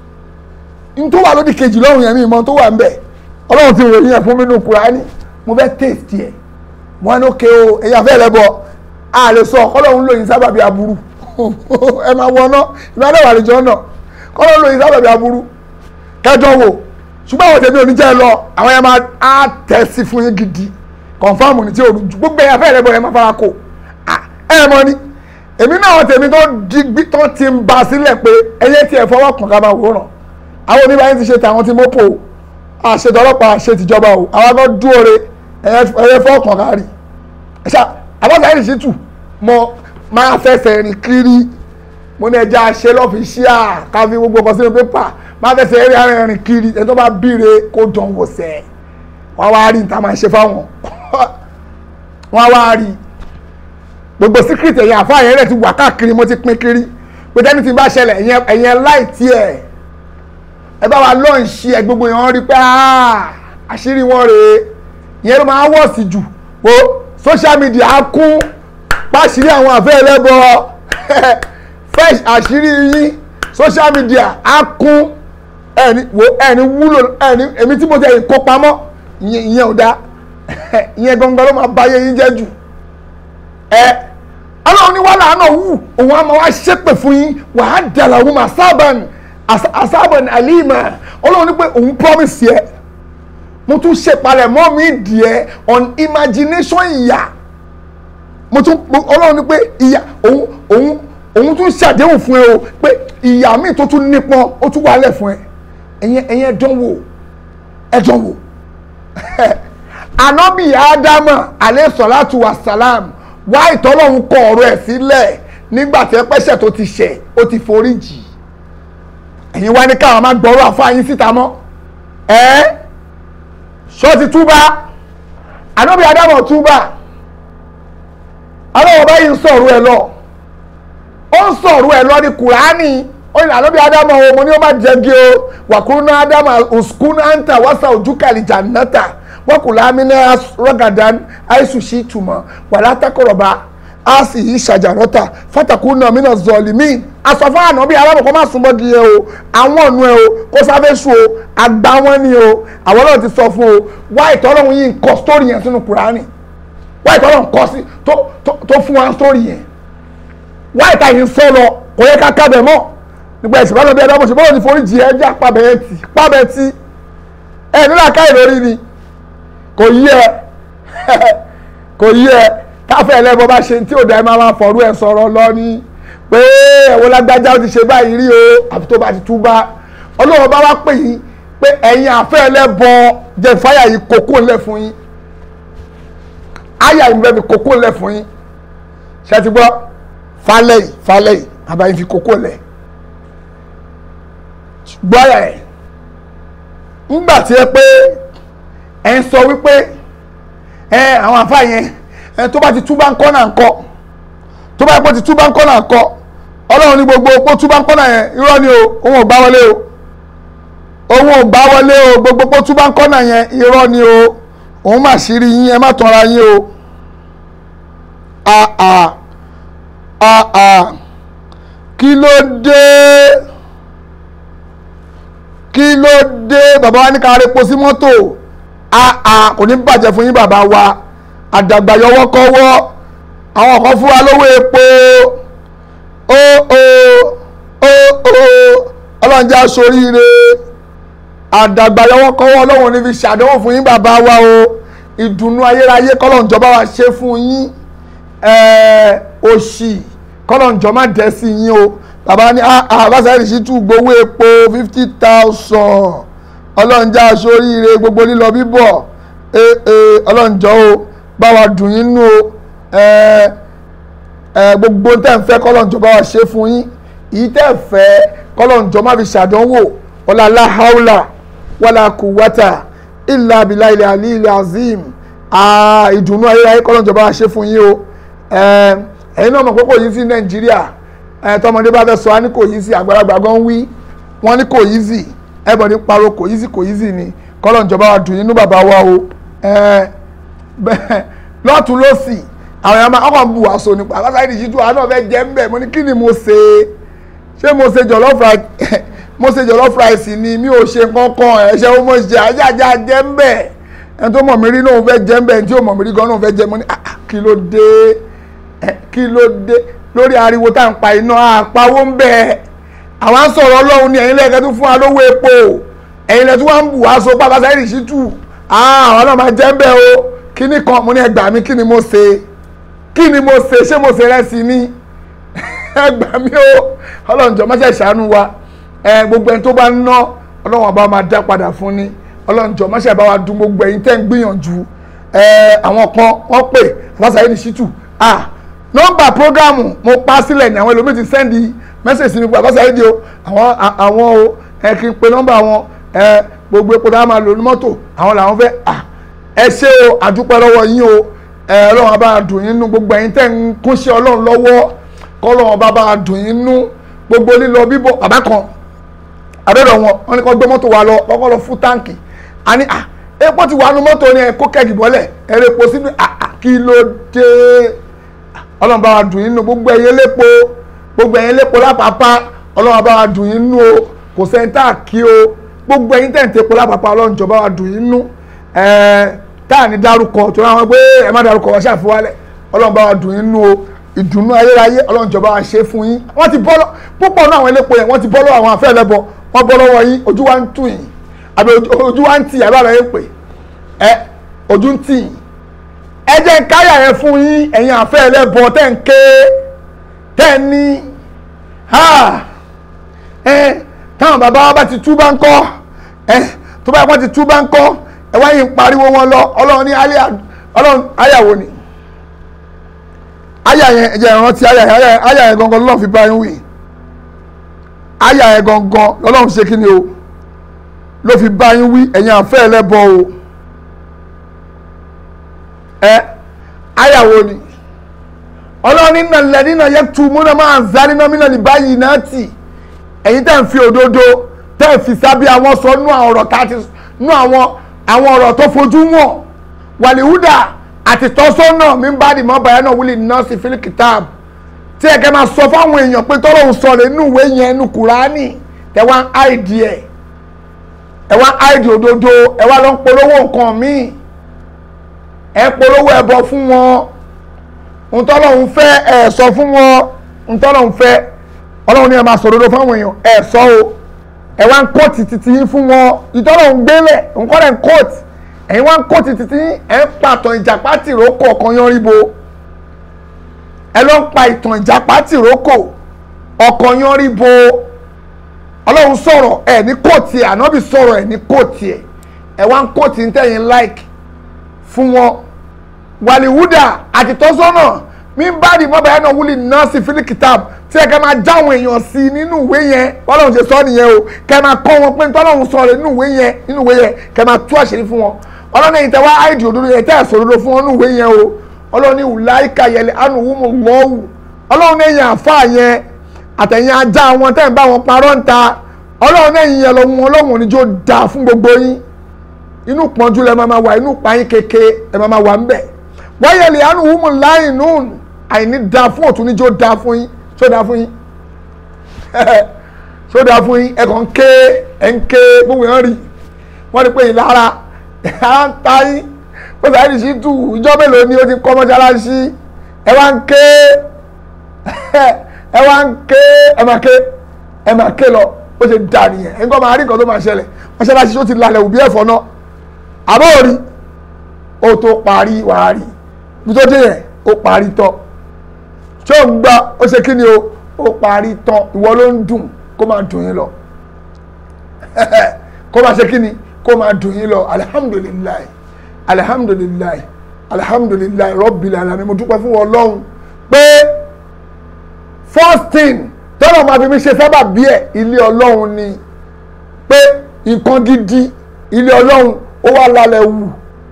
n tó wà lódì kejì lọ́rùn yẹn mi mọ tó wà ń bẹ̀ ọlọ́run ti ròyìn ẹ̀ fún mi nínú Kùránì mo fẹ́ taste ẹ̀ mo wá ní ok o ẹ̀yin afẹ́ rẹ bọ̀ a lè sọ ọlọ́run lóyìn sábàbí aburú ẹ máa wọná ìbáraẹ̀ wà lẹ́jọ́ náà kọ́lọ́ lóyún sábàbí aburú kẹjọ wò ṣùgbọ́n àwọn tèmi ò ní jẹ́ ẹ lọ àwọn yẹn máa á tẹ̀ sí fún yín gidi kọ̀nfàmù ní tí o ju gbogbo ẹ̀yà fẹ́ẹ̀ lẹ́bọ̀ yẹn máa fara kó ẹ mọ ni èmi náà àwọn tèmi tó digbí tó ti ń ba sílẹ̀ pé ẹyẹ tí ẹ fọwọ́ kàn ká máa wòran àwọn oníbàárẹ̀ ti ṣe tàwọn ti mọ́pò àṣetò ọlọ́pàá àṣetìjọba o àwọn akọ́ dúore ẹyẹ fọwọ́ kàn ká rí ẹ̀ṣá àbọ̀ Saheed Shittu mọ máa fẹsẹ̀ rìn kiri mo ní ẹja ṣe lọ́fíṣíà ká fi gbogbo ọkọ̀ sínú pépà máa fẹsẹ̀ rí ara rìn kiri ẹni tó bá bíire kó dán wò sẹ́ wọ́n wá rí níta máa ṣe fáwọn wọ́n wá rí gbogbo síkírìtì ẹ̀yìn àfa yẹn rẹ̀ ti wà káàkiri mo ti pín kiri pé tẹ́ni ti bá ṣẹlẹ̀ ẹ̀yẹn láìtí ẹ̀ ẹ bá wa lọ́ọ̀ṣì ẹ̀ gbogbo yẹn wọ́n rí pé àṣírí wọn rèé ìyẹn ló máa wọ̀ sí jù o social media á kún pàṣírí àwọn àfẹ́ ẹlẹ́bọ fresh àṣírí yín social media á kún ẹni wo ẹni wúlò ẹni èmi tí mo tẹ̀ kó pamọ́ ìyẹn ò dá ìyẹn gangan ló máa báyé yín jẹ́ jù ẹ ọlọ́run ní wàhálà náà wù òun á máa wá ṣépè fún yín wàá dàlà òun àsábàn àsábàn àlìmà ọlọ́run ní pé òun promise yẹ mo tún ṣèpalẹ̀ mọ́ mi dìé on imagination ìyà mo tún ọlọ́run ní pé ìyà òun òun òun tún ṣàdéhùn fún ẹ o pé ìyà míì tó tún nípọn ó tún wálẹ̀ fún ẹ ẹ̀yẹn ẹ̀yẹn ẹ̀dánwò ẹ̀dánwò anabi adama alẹ́ sọ̀láàtù wasalam wá ìtọ́lọ́hún kọ ọ̀rọ̀ ẹ̀ sílẹ̀ nígbà tí ẹ pẹ́sẹ̀ tó ti ṣẹ̀ ó ti forí jì ẹ̀yin wá ní káwọn máa gbọ́rọ̀ àfáàyín síta mọ́ ẹ́ ṣó ti túbà anabi adama túbà ọlọ́wọ́ báyìí ń sọ̀rọ̀ ẹ lọ ó ń sọ̀rọ̀ ẹ lọ ní kùránì ó ní àlọ́bí ádámù ọmọ ní ó má jẹ́gi o wàkúrúnà ádámù òsùkúnà àǹtà wàsà ojúkàlì jàǹnàtà wọ́kùnrin amínà rọ́gàdán àìsùsì ìtumọ̀ wàlá takọ̀rọ̀bà á sì yí ṣàjàrọ́tà fàtàkùnà mínà zọ̀lìmí asọ̀fún ànábí alábọ̀ kọ́ máa súnmọ́ di ẹ o àwọn ọ̀nù ẹ o kó sáfẹ́sù o àgbà wọn ni o àwọn náà ti sọ fún o wá ìtọ́lọ́hún yìí ń kọ́ sítórì yẹn sínú kùránì wá ìtọ́lọ́hún kọ́ sí tó fún wa sítórì yẹn wá ìta yìí ń sọ lọ kò yẹ ká kábẹ̀ mọ́ nígbà ìsìnkú àlọ́ bí ẹ̀dá mọ̀ ṣe bọ́lá ní forí jì ẹ́ já pàbẹ̀ ẹ̀ tì pàbẹ̀ tì ẹ̀ nílà ká ìlórí ni kò yí ẹ kò yí ẹ káfẹ́ ẹlẹ́bọ bá ṣe tí ò dá ẹ máa máa fọ̀rú ẹ sọ̀rọ̀ lọ ní pé ẹ̀wọ̀n lágbájá ó ti ṣe báyìí rí o àfi tó bá ti túbá ọlọ́run bá wá pè yín pé ẹ̀yin àfẹ́ ẹlẹ́bọ jẹ́ fáyà yìí kókó ńlẹ̀ fún yín áyà yìí bẹ́ẹ̀ fi kókó ńlẹ̀ fún yín ṣe ti gbọ́ falẹ̀ yìí falẹ̀ yìí àbáyé fi kókó lẹ̀ gbọ́ àyà ẹ̀ ńgbà tí ẹ pé ẹ ń sọ wípé ẹ àwọn àfa yẹn ẹ tó bá ti túbá ń kọ́ náà ń kọ́ tó bá yẹ kó ti túbá ń kọ́ náà ń kọ́ ọlọ́run ní gbogbo opó túbá ń kọ́ náà yẹn irọ́ ni o òun ò gbá wọlé o òun ò gbá wọlé o gbogbo opó túbá ń kọ́ náà yẹn irọ́ ni o òun mà ṣírí yín ẹ má tanra yín o àà àà kí ló dé kí ló dé bàbá wa ní ká repo sí mọ́tò àà kò ní bàjẹ́ fún yín bàbá wa àdàgbà yọwọ́ kọ́wọ́ àwọn kan fún wa lówó epo ó ó ó ó ọlọ́njà soríire àdàgbà yọwọ́ kọ́wọ́ ọlọ́run ní fi ṣàdánwò fún yín bàbá wa o ìdùnnú ayérayé kọ́lọ́njọba wa ṣe fún yín òṣì kọ́lọ́njọ́ má dẹ́ sí yín o bàbá ní àbáṣáyé sì tún gbowó epo fifty thousand ọlọ́njà soríire gbogbo lílọ bíbọ̀ ọlọ́njọ́ o bá wa dùn yín nú o gbogbo tẹ́ ń fẹ́ kọ́lọ́njọ́ bá wa ṣe fún yín èyí tẹ́ ń fẹ́ kọ́lọ́njọ́ má fi ṣàdánwò wala la haula wala quwwata illa billahi ilẹ̀ ali ilẹ̀ azim ìdùnnú ayérayé kọ́lọ́njọ́ bá wa ṣe fún yín o ẹ̀yin náà mọ̀ pé kò yí sí nàìjíríà tọmọdé bá fẹ́ sọ wá ní kò yí sí àgbàlagbà gan wí wọ́n ní kò yí sí ẹ̀bọ̀n ní pariwo kò yí sí kò yí sí ni kọ́lọ́njọ́ bá wa dùn yín nú bàbá wa o lọ́tún lọ́sì àwọn èèyàn máa ọkọ̀ ń bu aṣọ nípa àbáṣáyé ní ṣíjú àánú ọ̀fẹ́ jẹ́ ń bẹ̀ mo ní kí ni mo ṣe ṣé mo ṣe jollof rice mo ṣe jollof rice ni mi ò ṣe kankan ẹ̀ṣẹ̀ ó mọ̀ ṣe ajájá jẹ́ ń bẹ̀ ẹni tó mọ̀ mí rí náà fẹ́ jẹ́ ń bẹ̀ ẹni tí ò mọ̀ mí rí gan náà fẹ́ jẹ́ mo ní kí ló dé kí ló dé lórí ariwo tá à ń pa iná àpawó ń bẹ̀ àwọn á sọ̀rọ̀ ọlọ́run ní ẹ̀yin lẹ́ẹ̀kẹ́ tó fún wa lówó epo ẹ̀yin lẹ́ẹ̀ tó wá ń bù wá so pàbáṣáyé ní ṣíjú àwọn náà máa jẹ́ ń bẹ̀ o kíní kan mo ní ẹgbàá mi kí ni mo ṣe kí ni mo ṣe ṣé mo ṣe rẹ́sì ni ẹgbàá mi o ọlọ́run jọ máṣe ṣàánú wa ẹ gbogbo ẹni tó bá ń ná ọlọ́run àbá máa dá padà fún ni ọlọ́run jọ máṣe bá wa dùn gbogbo ẹ̀yin tẹ́ ń gbìyànjú ẹ àwọn kan wọ́n pè fásitì ní ṣítù ah nọ́mbà prógámù mo pa sílẹ̀ ní àwọn ẹlòmíì ti sẹ́ndì mẹ́sẹ̀sì sí mi pé fásitì di o àwọn àwọn o ẹ kí n pe nọ́mbà wọn ẹ gbogbo epo tá a máa lò ní mọ́tò àwọn làwọn fẹ́ ah ẹ ṣé o àdúpẹ́ lọ́wọ́ yín o ẹ ọlọ́run bá dùn yín nú gbogbo ẹ̀yin tẹ́ ń kúnṣẹ́ ọlọ́run lọ́wọ́ kọ́lọ́run bá bá dùn yín nú gbogbo lílọ bíbọ̀ bàbá kan àbẹ̀rẹ̀ wọn wọn ni kò gbé mọ́tò wa lọ kọ́kọ́ lọ fún táǹkì a ní à epo ti wà nú mọ́tò ni ẹ kó kẹ́gì bọ́lẹ̀ ẹ rẹ epo sínú à kí ló dé ọlọ́run bá dùn yín nú gbogbo ẹ̀yin lépo gbogbo ẹ̀yin lépo lápapá ọlọ́run bá dùn yín nú o kò sẹ́ńtà kí o gbogbo ẹ̀yin tẹ̀ ń tepo lápapá ọlọ́run jọba wa dùn yín nú táà ní dárúkọ tó náà wọn pé ẹ má dárúkọ wọn ṣàfihàn ọlọ́run bá wa dùn yín nú o ìdùnnú ayérayé ọlọ́run jọba wa ṣe fún yín wọ́n ti bọ́ lọ púpọ̀ náà àwọn elépo yẹn wọ́n ti bọ́ lọ́wọ́ àwọn afẹ́ ẹlẹ́bọ wọ́n bọ́ lọ́wọ́ yín ojú wa ń tù yín àbí ojú wa ń tì àbí àbẹ̀ yẹn pè ẹ ojú ń tì yín ẹ jẹ́ ń káyà yẹn fún yín ẹ̀yin afẹ́ ẹlẹ́bọ tẹ́ ń ké tẹ́ ń ní ẹ táwọn bàbá wa bá ti tú bá ń kọ́ ẹ tó bá yẹ kó ti tú bá ń kọ́ ẹ wáyé ń pariwo wọn lọ ọlọ́run ní ọlọ́run ayàwó ni aya yẹn ẹ̀jẹ̀ ìrántí aya yẹn aya yẹn gangan lọ́lọ́run fi bá yín wí aya yẹn gangan lọ́lọ́run ṣe kí ni o ló fi bá yín wí ẹ̀yin àfẹ́ ẹlẹ́bọ o ẹ ayàwó ni ọlọ́run nínà lẹ́nìnà yẹ tu múná máa ń zá nínà mínà ní báyìí náà tì ẹ̀yin tẹ́ ń fi òdodo tẹ́ ń fi sábẹ́ àwọn sọ nú àwọn ọ̀rọ̀ tá a ti nú àwọn àwọn ọ̀rọ̀ tó fojú wọn wàlíhúdà àti tọ́sọ́nà mi ń bá di mọ́ bàyá náà wúlì náà sí fílì kìtáàb tí ẹ̀kẹ́ máa sọ fáwọn èèyàn pé tọ́lọ́hún sọ rẹ̀ nínú ìwé yẹn nínú kùránì ẹ wá ń áìdì ẹ̀ ẹ wá ń áìdì òdodo ẹ wá lọ ń polówó nǹkan míì ẹ polówó ẹbọ fún wọn ntọ́lọ́hún fẹ́ ẹ sọ fún wọn ntọ́lọ́hún fẹ́ ọlọ́run ní ẹ máa sọ òdodo fáwọn èèyàn ẹ sọ o ẹ wá ń kóòtì títí yín fún wọn ìtọ́lọ́hún gbélé nǹkan rẹ̀ ń kóòtì ẹ̀yin wá ń kó títí tí ẹ̀ ń pa ìtàn ìjàpá tìrókò ọ̀kan yan ríbo ẹ lọ ń pa ìtàn ìjàpá tìrókò ọkọ̀ yan rí bo ọlọ́run sọ̀rọ̀ ẹ̀ ní kóòtì ẹ̀ ànábì sọ̀rọ̀ ẹ̀ ní kóòtì ẹ̀ ẹ̀ wá ń kóòtì ń tẹ̀yìn like fún wọn wàlíwúdà àti tọ́sọ́nà mi bá di mọ́bà yẹn náà wúlì nọ́ọ̀sì fílíkìtàb tí ẹ kẹ́ máa já àwọn èèyàn sí i nínú ìwé yẹn bọ́lọ́run ṣe sọ nìyẹn o kẹ́ máa kọ́ wọn pé tọ́lọ́run sọ rẹ̀ nínú ìwé yẹn nínú ìwé yẹn kẹ́ máa tú àṣírí fún wọn ọlọ́run ẹ̀yìn tẹ́ wá áìdì òdodo yẹn tẹ́ ẹ̀ sọ òdodo fún wọn nínú ìwé yẹn o ọlọ́run ní wùláìkà yẹlẹ anuwumu lọ́wù ọlọ́run ẹ̀yìn àfa yẹn àtẹ̀yìn ajá wọn tẹ́ ẹ̀ ń bá wọn parọ́ ń ta ọlọ́run ẹ̀yìn yẹn lọ́wọ́ ọlọ́run oníjó dáa fún gbogbo yín inú pọ́njú lẹ máa wà inú pààyàn kéke ẹ máa wà ńbẹ̀ wáyẹ̀lì àánú wúmu láì nùn àìní da fún òtún níjó da fún yín ṣó da fún yín ṣó da fún yín ẹ kàn ń ké ẹ ń ké gbogbo yẹn rí wọ́n ní pé ìlara à ń ta yín ó sì àìrí sí tù ìjọ mélòó ni ó ti kọ́ mọ́ṣáláṣí ẹ wá ń ké ẹ wá ń ké ẹ máa ké ẹ máa ké lọ ó ṣe dà nìyẹn ẹ ń kọ́ máa rí nǹkan tó máa ṣẹlẹ̀ mọ́ṣáláṣí tó ti lalẹ̀ òbí ẹ̀fọ́ náà àbọ̀ rí ó tó parí wàá rí bí tó dé yẹn ó parí tán ṣé ò ń gbá ó ṣe kí ni o ó parí tán ìwọ ló ń dùn kó máa dùn yín lọ kó máa ṣe kí ni kó máa dùn yín lọ alihamudulilayi alihamudulilayi alihamudulilayi rọ́bìlì alami mo dúpẹ́ fún ọlọ́run pé first thing tọ́lọ̀ máa fi mi ṣe sábà bí ẹ̀ ilé ọlọ́run ni pé nǹkan gidi ilé ọlọ́run ó wà lálẹ́ wù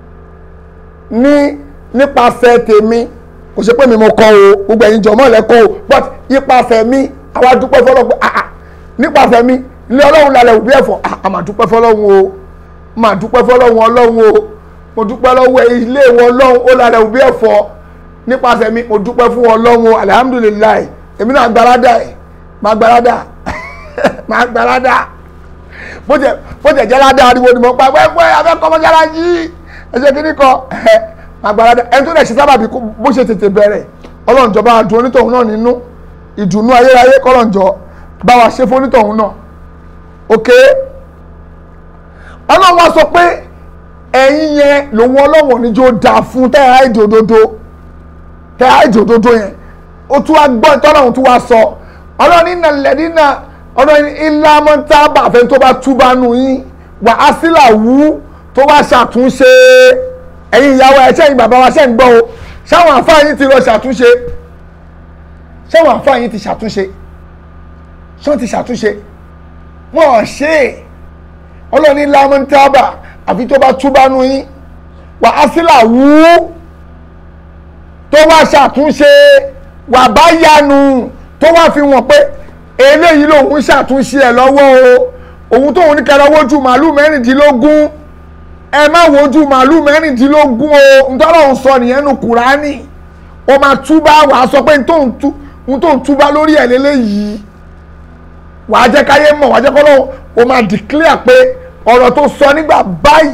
ní nípasẹ̀ tèmi kò ṣe pé mi mo kọ́ o gbogbo ẹ̀yin jọ̀mọ́ lẹ kọ́ o but nípasẹ̀ mi àwa dúpẹ́ fọlọ́run pé ah ah nípasẹ̀ mi ilé ọlọ́run lálẹ́ wù bí ẹ̀fọ́ ah a máa dúpẹ́ fọlọ́run o máa dúpẹ́ fọlọ́run ọlọ́run o mo dúpẹ́ lọ́wọ́ ilé ìwọ ọlọ́run ó lálẹ́ wù bí ẹ̀fọ́ nípasẹ̀ mi mo dúpẹ́ fún ọlọ́run o alihamudulilayi èmi náà gbarada ẹ̀ máa gbarada máa gbarada bó jẹ bó jẹ jẹ ládàá ariwo ni mo pa pẹ́pẹ́ abẹ́kọ́ mọ́ṣáláṣí ẹ̀ṣẹ̀ kìíní kan ẹ̀ àgbàládà ẹni tó lè ṣe sábàbí bó ṣe tètè bẹ̀rẹ̀ ọlọ́njọ́ bá wa dùn onítọ̀hún náà nínú ìdùnnú ayérayé kọ́lọ́njọ́ bá wa ṣe fún onítọ̀hún náà ok ọlọ́run wa sọ pé ẹ̀yin yẹn lòun ọlọ́wọ̀n níjó dáa fún tẹ́ ẹ̀ àìdì òdodo tẹ́ ẹ̀ àìdì òdodo yẹn ó tún wá gbọ́ tọ́lọ́run tún wá sọ ọlọ́run ní nàlẹ́dínà ọlọ́run ilá mọ́tàbà àfẹn tó bá túbà nù yín wà á sílà wú tó wá ṣàtúnṣe ẹ̀yin ìyàwó ẹ̀ ṣẹ́yìn bàbá wa ṣẹ́ ń gbọ́ o ṣáwọn àfáà yín ti lọ ṣàtúnṣe ṣáwọn àfáà yín ti ṣàtúnṣe ṣọ́n ti ṣàtúnṣe wọ́n ò ṣe é ọlọ́run ilá mọ́tàbà àfi tó bá túbà nù yín wà á sílà wú tó wá ṣàtúnṣe wà bá yanu tó wá fi wọ̀n pé eléyìí lòun ṣàtúnṣe ẹ̀ lọ́wọ́ o òun tóun ní kẹrẹ wojú màálù mẹ́rìndínlógún ẹ má wojú màálù mẹ́rìndínlógún o ntọ́lọ́hún sọ nìyẹn nu kùránì o máa túbá wàá sọ pé n tó ń túbá lórí ẹ̀ lélẹ́yìí wàá jẹ́ káyé mọ̀ wàá jẹ́ kọ́lọ́hún o máa declare pé ọ̀rọ̀ tó sọ nígbà báyìí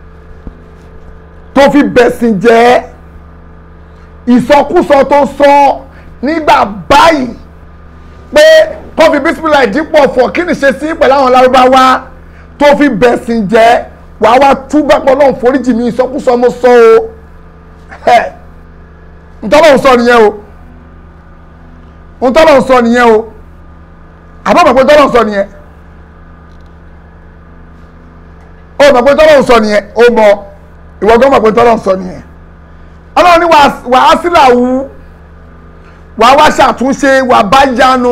tó fi bẹ̀sìn jẹ́ ìsọkúsọ tó sọ nígbà báyìí pé tó fi bísímìlà ìdípọ̀ fọ̀ kí ni ṣe sí pẹ̀lú àwọn lárúbáwá tó fi bẹ̀sìn jẹ́ wàá wá túbà pọ̀ náà foríjì mi ìsọkúsọ mo sọ o ntọ́lọ́ ń sọ nìyẹn o ntọ́lọ́ ń sọ nìyẹn o àbọ̀ mọ̀ pé tọ́lọ́ ń sọ nìyẹn o mọ̀ pé tọ́lọ́ ń sọ nìyẹn o mọ̀ ìwọ gan mọ̀ pé tọ́lọ́ ń sọ nìyẹn ọlọ́run ní wàá sílà wú wàá wá ṣàtúnṣe wàá bá yanu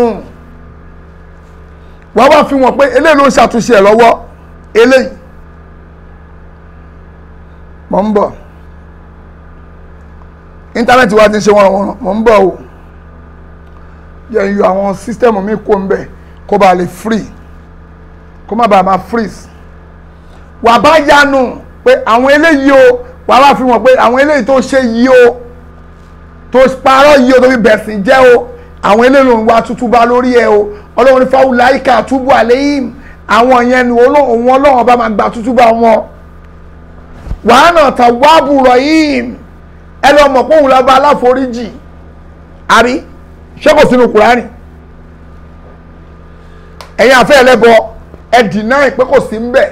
wàá wá fi wọn pé eléyìí ló ń ṣàtúnṣe ẹ̀ lọ́wọ́ eléyìí mọ̀ ń bọ̀ íńtánẹ́ẹ̀tì wa ti ṣe wọn wọn mọ̀ ń bọ̀ o yẹ yọ àwọn sísítẹ́mù mi kó ń bẹ̀ kó ba lè free kó má bàa máa freeze wàá bá yanu pé àwọn eléyìí o wàá wá fi wọn pé àwọn eléyìí tó ṣe yìí o tó parọ́ yìí o tó fi bẹ̀sìn jẹ́ o àwọn eléyìí lòun wá tútú bá lórí ẹ o ọlọ́run ní fáwọn láìka túbú àléyìn àwọn yẹn ni òun ọlọ́run ọba máa gba tútú bá wọn. wàá nà tà wábù rọ̀yìn ẹ lọ mọ̀ pé òun lọ́ba aláforíjì àrí ṣé kò sínú kùránì ẹ̀yin àfẹ́ ẹlẹ́bọ ẹ dìnáì pé kò sí ń bẹ̀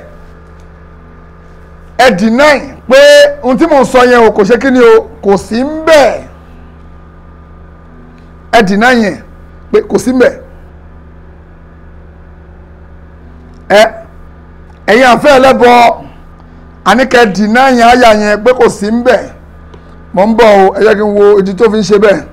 ẹ dìnáì pé ohun tí mò ń sọ yẹn o kò ṣe kí ni o kò sí ń bẹ̀ ẹ dìnáì yẹn pé kò sí ń bẹ̀ ẹ ẹ̀yin àfẹ́ ẹlẹ́bọ àníkẹ́ dìnnà yẹn àyà yẹn pé kò sí ń bẹ̀ mọ̀ ń bọ̀ o ẹ jẹ́ kí n wo ìdí tó fi ń ṣe bẹ́ẹ̀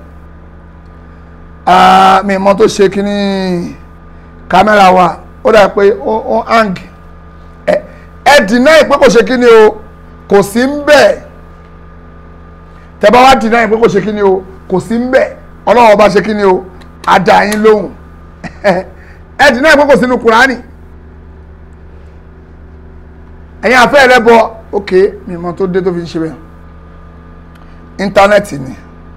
Ah, mi mọ̀ tó ṣe kíní kámẹ́rà wa ó dà pé ó ó hang ẹ ẹ dìnnà yìí pé kò ṣe kíní o kò sí ń bẹ̀ tẹ́ bá wá dìnnà yìí pé kò ṣe kíní o kò sí ń bẹ̀ ọlọ́wọ́ bá ṣe kíní o àdá yín lóhùn ẹ dìnnà yìí pé kò sínú kùránì ẹ̀yin afẹ́ rẹ bọ ok mi mọ̀ tó dé tó fi ń ṣe bẹ́ẹ̀ íńtánẹ́ẹ̀tì ni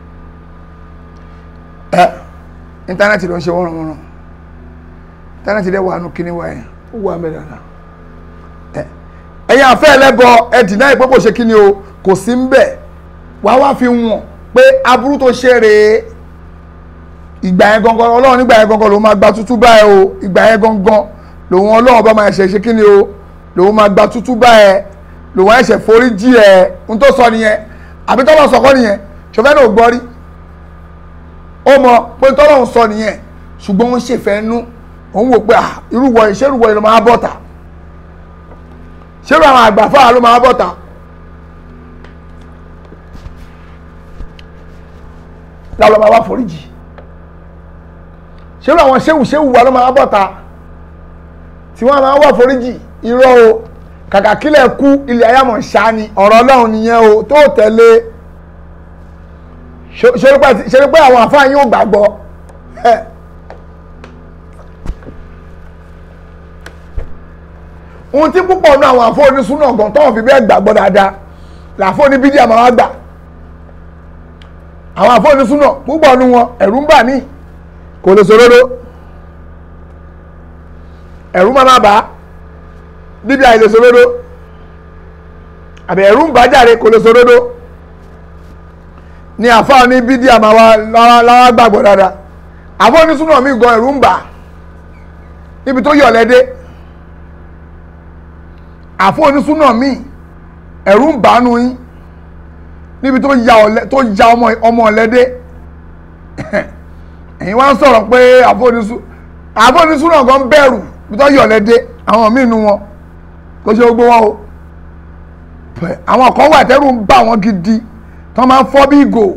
ẹ íńtánẹ́ẹ̀tì ló ń ṣe wọ́nrọ̀wọ́nrọ̀ íńtánẹ́ẹ̀tì dẹ̀ wà nù kíní wa yẹn ó wà mẹ́rin dáadáa ẹ ẹ̀yin afẹ́ rẹ bọ ẹ dìnnà yìí pé kò ṣe kíní o kò sí ń bẹ̀ wá wá fi wọ̀n pé aburú tó ṣe rèé ìgbà yẹn gangan ọlọ́run nígbà yẹn gangan lòun máa gba tútú báyìí o ìgbà yẹn gangan lòun ọlọ́run bá máa ṣe ṣe kíní o lòun máa gba tútú báyìí lòun ẹ̀ṣẹ̀ forí jí ẹ̀ ń tó sọ nìyẹn àbí tọ́lọ̀ sọ̀kọ́ nìyẹn ṣọfẹ́ náà ò gbọ́ rí ó mọ pé tọ́lọ̀ sọ nìyẹn ṣùgbọ́n wọ́n ṣèfẹ́ nú òun wò pé ah irúwọ ìṣerúwọ yìí ló máa bọ̀tà ṣerú àwọn àgbà fáà ló máa bọ̀tà lálọ́ máa wá foríjì ṣerú àwọn ṣéwù ṣéwù wa ló máa bọ̀tà tí wọ́n máa wá foríjì irọ́ o kàkà kílẹ̀ kú ilẹ̀ ayámọ̀ ṣá ni ọ̀rọ̀ ọlọ́run nìyẹn o tó tẹ̀lé ṣe pé àwọn àfáà yóò gbàgbọ́ ohun tí púpọ̀ náà àwọn àfọ́ onísúná gan tọ́wọ́n fi bẹ́ẹ̀ gbàgbọ́ dáadáa làfọ́ oníbídìí àmọ́ wá gbà àwọn àfọ́ onísúná púpọ̀ nu wọn ẹ̀rù ń bà mí kò lè sòrodo ẹ̀rù máa má bà á níbi àìlè sòrodo àbẹ̀ ẹ̀rù ń bà á jàre kò lè sòrodo ni àfọ́ oníbídìí àmọ́ wá láwá gbàgbọ́ dáadáa àfọ́ onísúná mi gan ẹ̀rù ń bà á níbi tó yọ̀ lẹ́dẹ́ àfọ onísúná míì ẹ̀rù ń bàánu yín níbi tó ya ọ̀lẹ tó ya ọmọ ọmọ ọ̀lẹ́dẹ́ ẹ̀yin wá ń sọ̀rọ̀ pé àfọ onísú àfọ onísúná gan bẹ̀rù bí tó yọ ọ̀lẹ́dẹ́ àwọn míì nu wọn kó ṣe gbogbo wọn o àwọn kan wà tẹ́rù ń bà wọ́n gidi tó máa ń fọ́ bí ìgò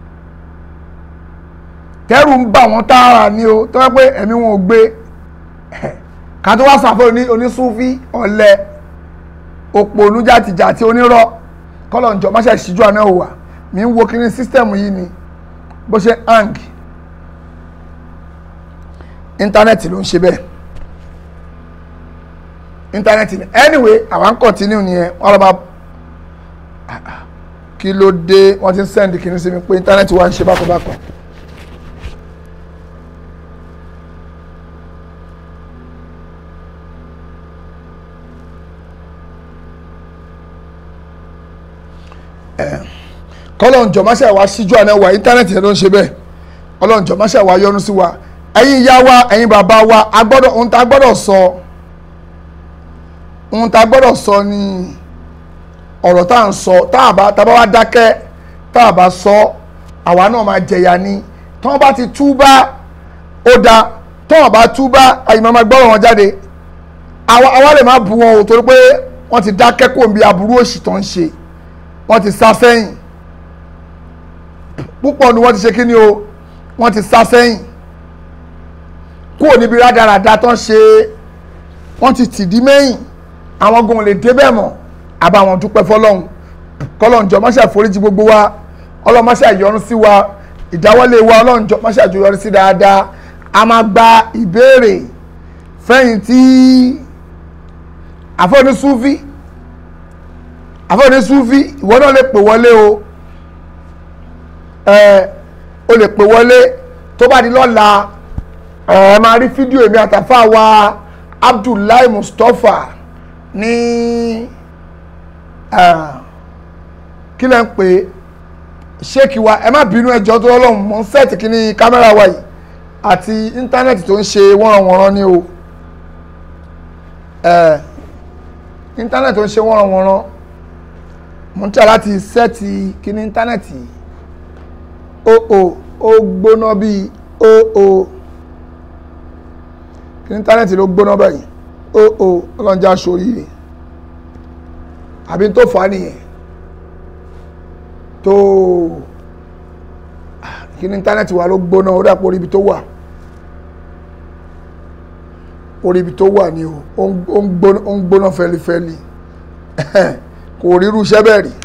tẹ́rù ń bà wọ́n tààrà ni o tó yẹ pé ẹ̀mí wọn ò gbé ká tó wá sàfẹ́ onísúfí ọ̀lẹ òpònú jàtìjàtì onírọ́ kọ́lọ̀ ǹjọ́ máṣe ìṣíjú àná òwà mi ń wo kíní sísítẹ̀mù yìí ni bó ṣe hang íńtánẹ́ẹ̀tì ló ń ṣe bẹ́ẹ̀ íńtánẹ́ẹ̀tì ni anyway àwọn continue nìyẹn wọ́n lọ́ bá kí ló dé wọ́n ti ń send kíní sí mi pé íńtánẹ́ẹ̀tì wa ń ṣe bákanbákan. kọ́lọ́njọ́ máṣe wa síjú àná wa íńtánẹ́ẹ̀tì yẹn ló ń ṣe bẹ́ẹ̀ kọ́lọ́njọ́ máṣe wa yọ́nú sí wa ẹ̀yin ìyá wa ẹ̀yin bàbá wa a gbọ́dọ̀ ohun tá a gbọ́dọ̀ sọ ohun tá a gbọ́dọ̀ sọ ni ọ̀rọ̀ tá à ń sọ tá a bá tá a bá wá dákẹ́ tá a bá sọ àwa náà máa jẹ̀yà ni tí wọ́n bá ti túbá ó da tí wọ́n bá túbá àyè máa gbọ́rọ̀ wọn jáde àwa lè má bu wọn o torí pé wọ́n ti dákẹ́ kó bí aburú òṣì tó ń ṣe wọ́n ti sá sẹ́yìn púpọ̀ ni wọ́n ti ṣe kí ni o wọ́n ti sá sẹ́yìn kúrò níbi rádaràda tán ṣe wọ́n ti tìdí mẹ́yìn àwọn gan lè débẹ̀ mọ́ àbáwọn dúpẹ́ fọlọ́hún kọ́lọ́njọ́ máṣe àforíjì gbogbo wa ọlọ́run máṣe àyọrún sí wa ìdáwọ́lé wa ọlọ́runjọ́ máṣe àjọyọrí sí dáadáa a máa gba ìbéèrè fẹ́yìn tí àfọ́ní súfí àfọ́ní súfí ìwọ náà lè pè wọlé o ẹ o lè pè wọlé tó bá di lọ́la ẹ máa rí fídíò èmi àtàfà wa Abdullahi Mustapha ní kí lẹ́ ń pè é ṣéèkì wa ẹ má bínú ẹjọ́ tó lọ́lọ́run mọ́ sẹ́ẹ̀tì kínní kámẹ́rà wa yìí àti íńtánẹ́ẹ̀tì tó ń ṣe wọ́nranwọ̀nran ni o íńtánẹ́ẹ̀tì tó ń ṣe wọ́nranwọ̀nran mo ń tẹ̀ láti sẹ́ẹ̀tì kínní íńtánẹ́ẹ̀tì o o ó gbóná bíi o o kínní íńtánẹ́ẹ̀tì ló gbóná báyìí ó ó ọlọ́njà sórí àbí tó fà á nìyẹn tó kí ní íńtánẹ́ẹ̀tì wa ló gbóná orí àpò orí ibi tó wà orí ibi tó wà ni o ó ń ó ń gbóná ó ń gbóná fẹlifẹli kò ríru iṣẹ́ bẹ́ẹ̀ rí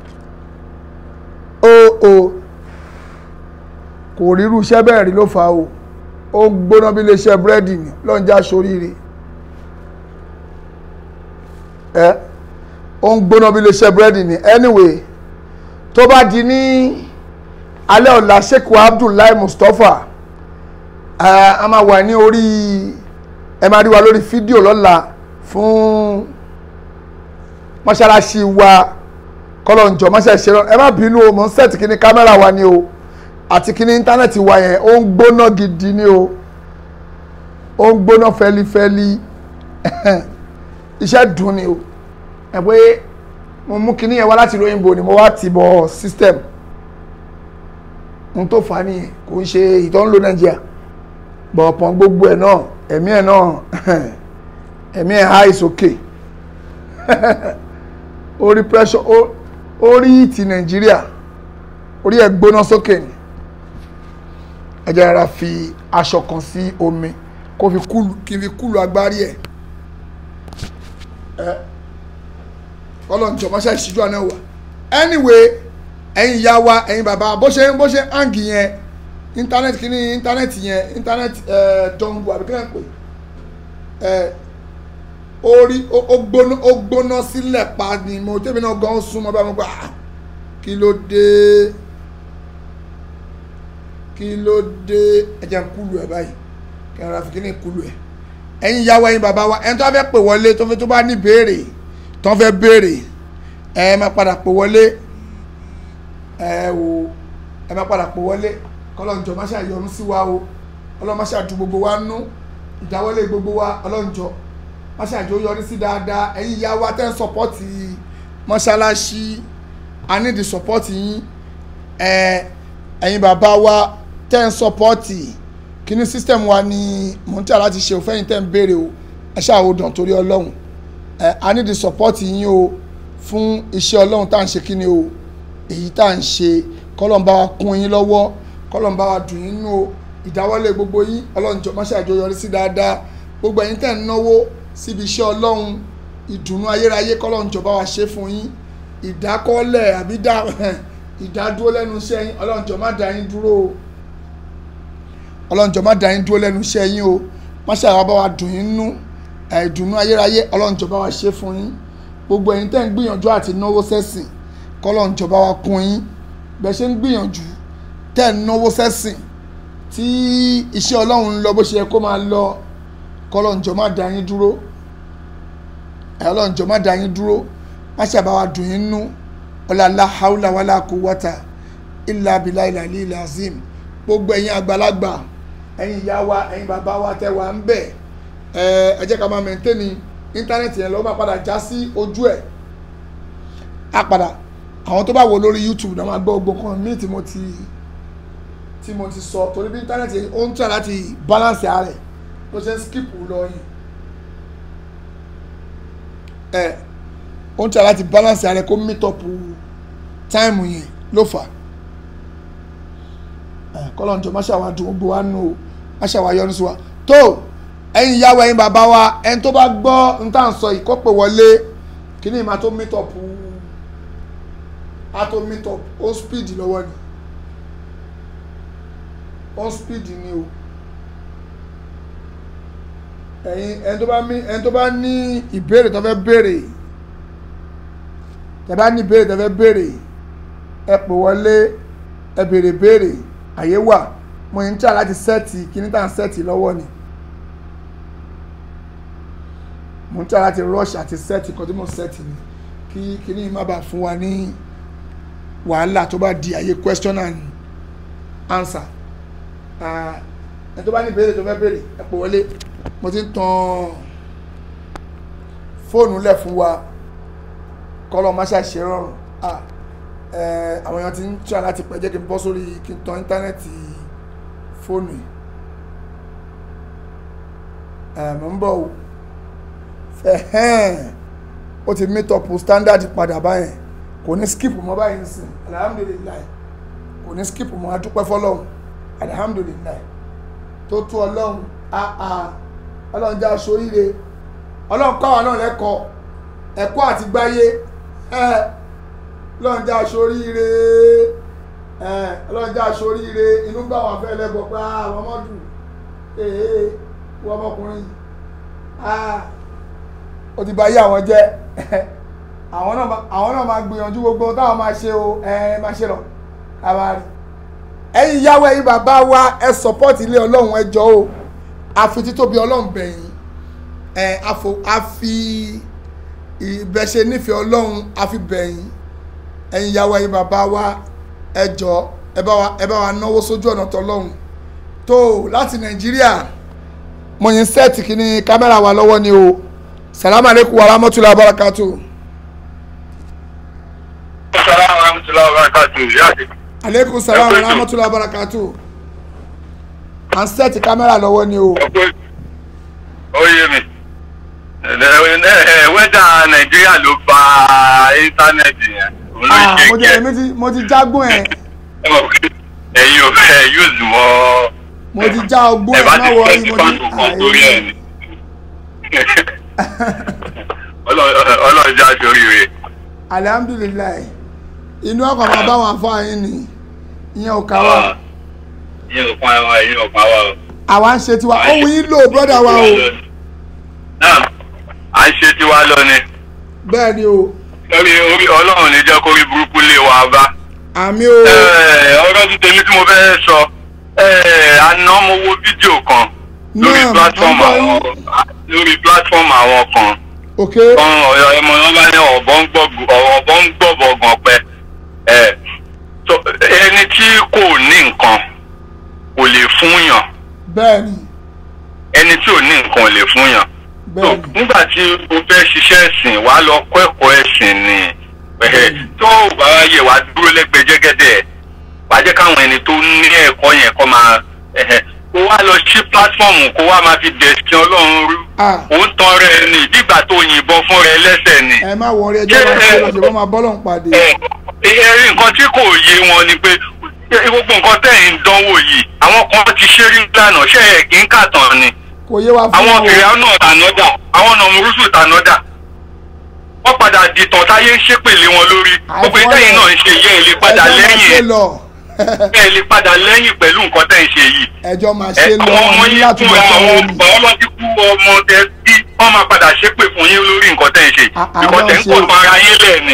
ó ó kò ríru iṣẹ́ bẹ́ẹ̀ rí ló fà á o ó ń gbóná bí iléeṣẹ́ búrẹ́dì ni lọ́njà sóríire ẹ ó ń gbóná bí iléeṣẹ́ búrẹ́dì ni anyway tó bá di ní alẹ́ ọ̀la sheikh abdullahi mustapha ẹ a máa wà ní orí ẹ máa rí wa lórí fídíò lọ́la fún mọ́ṣáláṣí wa kọ́lọ́njọ́ mọ́ṣáláṣí ẹ má bínú o mò ń sẹ́ẹ̀tì kíní kámẹ́rà wa ni o àti kíní íńtánẹ́ẹ̀tì wa yẹn ó ń gbóná gidi ni o ó ń gbóná fẹ́lifẹ́li iṣẹ́ dùn ni o ẹ pé mo mú kíní yẹn wá láti lóyìnbó ni mo wá ti bọ̀ system n tó fà á nìyẹn kò ń ṣe ìtọ́ ń lo nàìjíríà bọ̀ ọ̀pọ̀ gbogbo ẹ̀ náà ẹ̀mí ẹ̀ náà ẹ̀mí ẹ̀ high sókè orí pressure orí ti nàìjíríà orí ẹ̀ gbóná sókè ni ẹ jẹ́ rárá fi aṣọ kan sí omi kó fi kúlù kí n fi kúlù agbárí ẹ̀ ẹ ọlọ́njọ́ máṣá ìṣíjú àná wà anyway ẹ̀yin ìyá wa ẹ̀yin bàbá bó ṣe bó ṣe hàngì yẹn íńtánẹ́ẹ̀tì kí ni íńtánẹ́ẹ̀tì yẹn íńtánẹ́ẹ̀tì ẹ̀ dọ̀ngbù àbí kílẹ̀ pé ẹ̀ orí ó gbóná ó gbóná sílẹ̀ pa ni mo tẹ́mi náà gan súnmọ́ bá mi gbà kí ló dé kí ló dé ẹ̀jẹ̀ ń kúlù ẹ̀ báyìí kí n ra fi kí ni kúlù ẹ̀ ẹ̀yin ìyá wa ẹ̀yin bàbá wa ẹni tó bá fẹ́ pè wọlé tó fẹ́ tó bá ní béèrè tó fẹ́ béèrè ẹ máa padà pè wọlé ẹ wò ẹ máa padà pè wọlé kọlọ́njọ má ṣàyọnu sí wa o ọlọ́run má ṣàdú gbogbo wa nú ìdáwọ́lé gbogbo wa ọlọ́njọ má ṣàjọ yọrí sí dáadáa ẹ̀yin ìyá wa tẹ́ ń sọpọ́tì mọ́ṣáláṣí a ní di sọpọ́tì yín ẹ ẹ̀yin bàbá wa tẹ́ ń sọpọ́tì kíní sísítẹ̀mù wa ni mò ń tẹ̀ láti ṣe òfẹ́yìn tẹ́ ń béèrè o ẹ ṣáà ó dàn torí ọlọ́run ẹ a ní di sọpọ́tì yín o fún iṣẹ́ ọlọ́run tá à ń ṣe kíni o èyí tá à ń ṣe kọ́lọ́n bá wa kún yín lọ́wọ́ kọ́lọ́n bá wa dùn yín nú o ìdáwọ́lé gbogbo yín ọlọ́run jọ máṣe àjọyọrí sí dáadáa gbogbo ẹ̀yin tẹ̀ ń náwó síbi iṣẹ́ ọlọ́run ìdùnnú ayérayé kọ́lọ́n jọ bá wa ṣe fún yín ìdákọ́lẹ̀ àbí ìdádúró lẹ́nu iṣẹ́ yín ọlọ́run jọ má dá yín dúró o ọlọ́run jọ má dá yín dúró lẹ́nu iṣẹ́ yín o máṣe àwa bá wa dùn yín nú ìdùnnú ayérayé ọlọ́run jọ bá wa ṣe fún yín gbogbo ẹ̀yin tẹ̀ ń gbìyànjú àti náwó sẹ́sìn kọ́lọ́n jọ bá wa kún yín bẹ́ẹ̀ ṣe ń gbìyànjú tẹ́ ń náwó sẹ́sìn tí iṣẹ́ ọlọ́run ń lọ bó ṣe yẹ kó máa lọ kọ́lọ́njọ́ má dá yín dúró ọlọ́njọ́ má dá yín dúró má ṣàbá wa dùn yín nú ọ̀làlá haúlà wàlá quwwata illa billahi al-aliyyil azim gbogbo ẹ̀yin àgbàlagbà ẹ̀yin ìyá wa ẹ̀yin bàbá wa tẹ́ wà ń bẹ̀ ẹ jẹ́ ká máa mẹ́ńtẹ́nì íńtánẹ́ẹ̀tì yẹn lọ́wọ́ máa padà já sí ojú ẹ̀ á padà àwọn tó bá wò lórí YouTube náà máa gbọ́ gbogbo kan míì tí mo ti tí mo ti sọ torí bí íńtánẹ́ẹ̀tì yẹn ó ń tẹ̀ láti balance ààrẹ ló ṣe ń skip lọ yìí ẹ ó ń tẹ̀ láti balance ààrẹ kó meet up time yẹn ló fà ẹ kọ́lọ́njọ́ má ṣàwá dùn gbogbo wa nù o má ṣàwá yọnu sí wa tó ẹ̀yin ìyàwó ẹ̀yin bàbá wa ẹni tó bá gbọ́ n tá à ń sọ ìkọ́pẹ̀ wọlé kí ni ìmọ̀ tó meet up a tó meet up ó speed lọ́wọ́ ni ó speed ni o ẹ̀yin ẹni tó bá ní ẹni tó bá ní ìbéèrè tó fẹ́ béèrè tẹ́ bá ní ìbéèrè tó fẹ́ béèrè ẹ pè wọlé ẹ béèrè béèrè àyè wà mo ń tà láti sẹ́ẹ̀tì kíní tá à ń sẹ́ẹ̀tì lọ́wọ́ ni mo ń tà láti rush àti sẹ́ẹ̀tì kan tí mo sẹ́ẹ̀tì ni kí kíní má bàa fún wa ní wàhálà tó bá di àyè question and answer ẹ tó bá ní ìbéèrè tó fẹ́ béèrè ẹ pè wọlé mo ti ń tan fóònù lẹ̀ fún wa kọ́lọ́ má ṣàṣe rọrùn àwọn èèyàn ti ń tíra láti pẹ́ jẹ́ kí n bọ́ sórí kí n tan íńtánẹ́ẹ̀tì fóònù yìí mo ń bọ̀ o ẹ̀hẹ́n ó ti meet up standard padà báyẹn kò ní skip mọ́ báyìí nsìn alihamudulilayi kò ní skip mọ́ adúpẹ́ fọlọ́hún alihamudulilayi tó tú ọlọ́run àà ọlọ́run já aṣoríire ọlọ́run kọ́ àwọn náà lẹ́kọ̀ọ́ ẹ̀kọ́ àti gbáyé ẹ̀ ọlọ́run já aṣoríire ẹ̀ ọlọ́run já aṣoríire inú gbà wọn fẹ́ lẹ́gbọ̀ pé àwọn ọmọdù ee wọ́n ọmọkùnrin yìí ah ó ti bà yé àwọn jẹ́ àwọn náà máa- àwọn náà máa gbìyànjú gbogbo ohun táwọn máa ṣe o ẹ máa ṣe lọ ká máa rí ẹ̀yin ìyàwó ẹ̀yin bàbá wa ẹ support ilé ọlọ́run ẹ jọ̀ọ́ o àfi títóbi ọlọ́run bẹ̀yìn ẹ àfo àfi ìbẹ̀ṣe nífẹ̀ẹ́ ọlọ́run àfi bẹ̀yìn ẹ̀yin ìyàwó ẹ̀yin bàbá wa ẹ jọ̀ọ́ ẹ bá wa ẹ bá wa náwó sójú ọ̀nà tọlọ́run tó láti nàìjíríà mo yin sẹ́ẹ̀tì kìíní kámẹ́rà wa lọ́wọ́ ni o salamu aleykum wa rahmatulahi wa barakatu. Assalamu warahmatullahi wabarakatuh. Yáàdì. aleykum salaam wa rahmatulahi wa barakatu. à ń sẹ́ẹ̀tì kámẹ́rà lọ́wọ́ ni o. Ọ̀pọ̀ ó yé mi. Wẹ́dà Nàìjíríà ló ba íńtánẹ́ẹ̀tì yẹn. Òun ló Ah, ṣe mo ti kẹ́. èmi ti mo ti jágún ẹ̀ Ẹ mọ̀ pé ẹ̀yin ò fẹ́ yúùsù mọ́. mo ti já ọgbọ́n Ẹ ẹ̀ bá má ti wọ fẹ́ rí sí mo ti fáńtò kan torí ẹ̀ ni. Ọlọ́run Ọlọ́run já sórí rẹ̀. alihamudulilayi inú ọkọ̀ máa bá wọn afáàyín ni ìyẹn ò ká wa Ìyẹn ò pa wa, ìyẹn ò pa wa o. àwa ń ṣe tiwa ohun yín lò brọ́dà wa o Náà, à ń ṣe tiwa lọ ni. bẹ́ẹ̀ ni o Lórí orí Ọlọ́run ní jẹ́ kórí burúkú lé wa bá. àmì o Ẹ, ọ̀rọ̀ ti tèmi tí mo fẹ́ sọ ẹ, àná mo wo fídíò kan lórí Náà, platform mo gbọ́ àwọn lórí platform àwọn kan ok kan ọ̀yọ́ ẹmọ wọn bá ní ọ̀bọ ń gbọ́ ọ̀bọ ń gbọ́ bọ̀gàn pẹ́ ẹ so, ẹni tí kò ní nǹkan kò lè fúnyàn bẹ́ẹ̀ ni ẹni tí ò ní nǹkan ò lè fúnyàn so bẹ́ẹ̀ ni nígbà tí o fẹ́ ṣiṣẹ́ ẹ̀sìn wàá lọ kọ́ ẹ̀kọ́ ẹ̀sìn ni ẹ̀hẹ̀, tó o bá yẹ wàá dúró lẹ́gbẹ̀ẹ́ jẹ́gẹ́dẹ́ wàá jẹ́ káwọn ẹni tó ní ẹ̀kọ́ yẹn kọ́ máa ẹ̀hẹ̀, kó wá lọ sí pílátífọ̀mù kó wá máa fi dẹ̀sìn ọlọ́run rú ah ó ń tan rẹ̀ ni bígbà tó yìnbọn fún rẹ̀ lẹ́sẹ̀ ni ẹ má wọrí ẹjọ́ máa ṣe lọ́sẹ̀ wọ́n máa bọ́lọ̀ ń pàdé ẹ ẹ rí nǹkan tí kò yé wọn ni pé gbogbo nǹkan tẹ̀ ń dánwò yìí àwọn kan ti ṣe rí lánàá ṣe é kí ń kàtàn ni kò yé wa fún àwọn wọn o fèrè náà tànọ́dà àwọn nọmúrúsù tànọ́dà wọ́n padà dìtàn táyé ń ṣépèlé wọn lórí gbogbo Àìfọ́ ìtẹ́yìn ẹ̀. náà ń ṣe yẹ ẹ lè padà ẹjọ́ máa ṣe lẹ́yìn lọ ẹ lè padà lẹ́yìn pẹ̀lú nǹkan tẹ́ ń ṣe yìí ẹjọ́ máa ẹ ṣe lọ àwọn ọmọ wọn ní yín láti kú lọ àwọn sọ́wọ́ ni ọmọ ọlọ́tí kú ọmọ tẹ bí wọ́n máa padà ṣépè fún yín lórí nǹkan tẹ́ ń ṣe À- àwọn nǹkan tẹ́ ń ṣe- kọ̀ fún ara yín lẹ́ẹ̀ni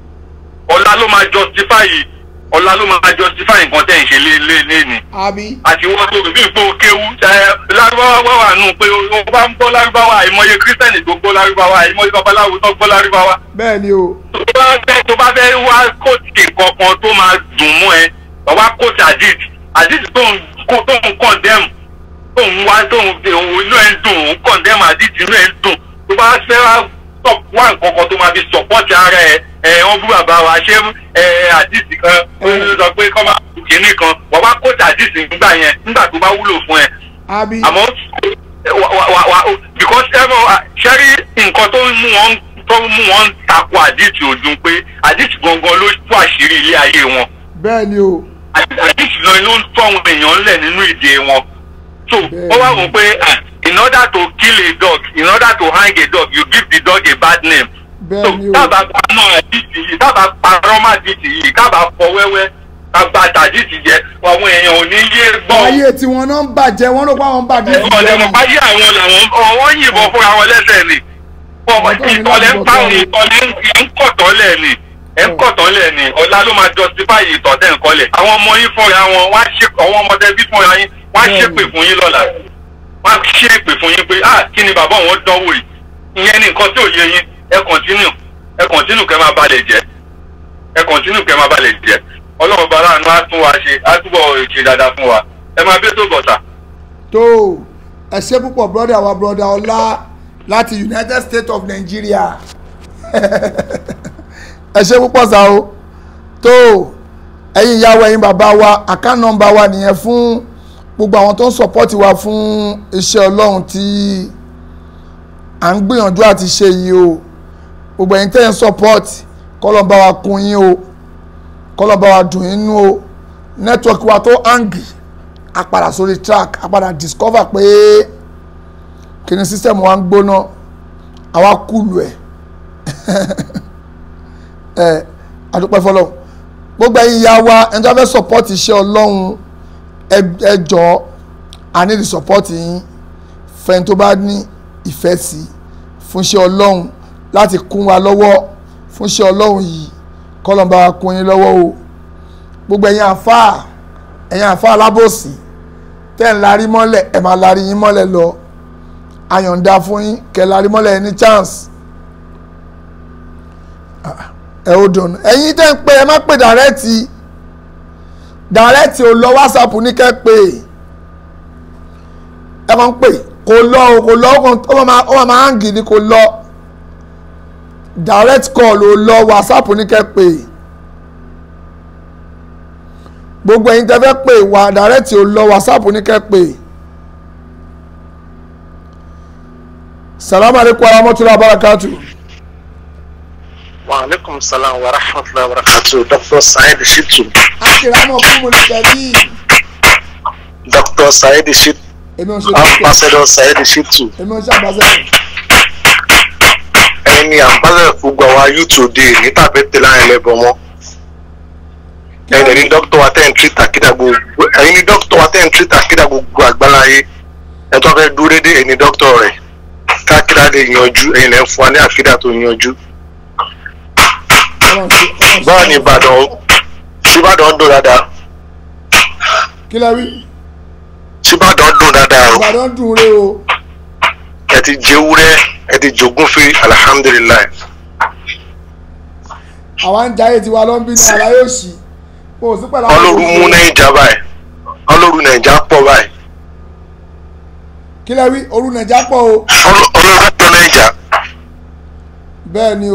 ọ̀la ló máa justify yìí ọ̀la ló máa justify nǹkan tẹ́ ń ṣe lé lé lé ni àbí àti wọ́n tó bí ipò kéwú ẹ lárúbáwá wà nù pé o bá ń gbọ́ lárúbáwá àìmọye kírísítẹ́nì tó gbọ́ lárúbáwá àìmọye babaláwo tó gbọ́ lárúbáwá bẹ́ẹ̀ ni o tó bá fẹ́ tó bá fẹ́ wá kóòtù kankan tó máa dùn mú ẹ wá kóòtù àdìt àdìt tó ń kó tó ń kọ̀ndẹ́mù tó ń wá tó ń inú ẹ̀ ń dùn ń kọ̀ndẹ́mù àdìt inú ẹ̀ ń dùn tó bá fẹ́ wá tọ̀ wá nǹkan kan tó máa fi sọ̀pọ̀tì ara ẹ̀ ẹ̀ wọ́n bú bàbá wa ṣé ẹ̀ àdìt kan ó sọ pé kọ́ máa kú kínní kan wọ́n wá kóòtù àdìt nígbà yẹn nígbà tó bá wúlò fún ẹ àbí àmọ́ wa wa wa wa because ẹ mọ ṣẹ́rí nǹkan tó ń mú wọn tó ń mú wọn takò àdìsí ojú pé àdìsí gangan ló tú àṣírí ilé ayé wọn bẹ́ẹ̀ ni o àdìsí lọ ló ń tọ́ àwọn èèyàn lẹ̀ nínú ìdè wọn so Bẹ́ẹ̀ni. wọ́n wá wò pé ah, in order to kill a dog in order to hang a dog you give the dog a bad name so bẹ́ẹ̀ ni o dábàá paná àdìsí yìí dábàá parọ́ má àdìsí yìí kábàá fọ wẹ́wẹ́ kábàá tàdìsí jẹ àwọn èèyàn ò ní yé gbọ́ ayé tí wọn náà ń bàjẹ́ wọn ló pa àwọn bàjẹ́ ẹ̀wọ̀n ọ̀lẹ́mọ̀ ìjọba báyé àwọn làwọn ọwọ́ yìnbọn fúnra wọn lẹ́sẹ̀ ni Ọ̀tọ̀ ni ìtọ̀lẹ́ ń láti pa bọ̀ sọ́run. ìtọ̀lẹ́ ń kọ̀tọ́lẹ̀ ni ẹ̀ ń kọ̀tọ́lẹ̀ ni ọ̀la ló máa justify ìtọ̀tẹ̀ ńkọlẹ̀ àwọn ọmọ yín fúnra wọn wá ṣe àwọn ọmọdé bí fúnra yín wá Bẹ́ẹ̀ni. ṣépè fún yín lọ́la wá ṣépè fún yín pé ah kí ni bàbá òun dánwò yìí ìyẹn ni nǹkan tí ò yé yín ẹ continue ẹ continue kẹ́ máa balẹ̀ jẹ́ ẹ continue kẹ́ máa balẹ̀ jẹ́ ọlọ́run bá láàánú á tún wa ṣe á túbọ̀ ṣe dáadáa fún wa ẹ máa bí tó bọ̀tà. tó ẹ ṣe púpọ̀ brọ́dà wa brọ́dà ọlá láti United States of Nigeria ẹ ṣe púpọ̀ sá o tó ẹ̀yin ìyàwó ẹ̀yin bàbá wa account number wa nìyẹn fún gbogbo àwọn tó ń support wa fún iṣẹ́ ọlọ́run tí à ń gbìyànjú àti ṣe yìí o gbogbo ẹ̀yin tẹ́ ń support kọ́lọ̀ bá wa kún yín o kọ́lọ̀ bá wa dùn yín nú o network wa tó hangi a padà sórí track a padà discover pé kíni system wa ń gbóná àwa kúlù ẹ̀ ẹ̀ adúpẹ́ fọlọ́ gbogbo ẹ̀yin ya wa ẹni tó fẹ́ support iṣẹ́ ọlọ́run ẹ jọ̀ọ́ a need support yín fẹ́ni tó bá ní ìfẹ́ sí fún iṣẹ́ ọlọ́run láti kún wa lọ́wọ́ fún iṣẹ́ ọlọ́run yìí kọ́lọ́n bá wa kún yín lọ́wọ́ o gbogbo ẹ̀yin àfáà ẹ̀yin àfáà alábòsí tẹ́ ń larí mọ́lẹ̀ ẹ̀ máa larí yín mọ́lẹ̀ lọ àyọ̀ǹda fún yín kẹ́ larí mọ́lẹ̀ ẹ̀ ní chance ẹ̀ ò dùn ẹ̀yin tẹ́ ń pè ẹ má pè dàrẹ́tì dàrẹ́tì ò lọ whatsapp ní kẹ́ pè ẹ kàn ń pè kò lọ o kò lọ ó máa ó máa hàn gidi kò lọ direct call ò lọ whatsapp ní kẹ́ pè gbogbo ẹ̀yin tẹ́ fẹ́ pè wá direct ò lọ whatsapp ní kẹ́ pè salamu aleykum wa rahmatulah barakatu. wa aleykum salaam wa rahmatulah wa barakatu dr saheed shitu. akérèmọ fún mo ní tẹ̀lé. dr saheed shitu èmi ò ṣe dókítà ambassador saheed shitu èmi ò ṣe àgbàsẹ́yìn. ẹni ambassador gbogbo àwa youtube dé ní tàbí tẹ̀lé àwọn ẹlẹ́bọn mọ́ ẹni ní dókítà wa tẹ̀ ń treat àkídà gbogbo ẹni ní dókítà wa tẹ̀ ń treat àkídà gbogbo àgbáláyé ẹ tó fẹ́ dúró dédé ẹni dókítà rẹ̀ káàkiri lè yanjú ẹ̀yin lẹ́ ń fún wa ní àkídà tó yanjú báwo ni ìbàdàn ìbàdàn dùn dáadáa kí lẹ wí ìbàdàn dùn dáadáa o ìbàdàn dùn rè o ẹ ti jẹ́wúrẹ́ ẹ ti jogún fi alihamudulilayi àwa ń jayé tiwa ló ń bí ní ara yóò ṣì kò sí pẹ̀lú ọlọ́run mú nàìjà báyìí ọlọ́run nàìjà pọ̀ báyìí kí lẹ wí òru nàìjà pọ̀ o Ọlọ́- ọlọ́run pọ̀ nàìjà bẹ́ẹ̀ ni o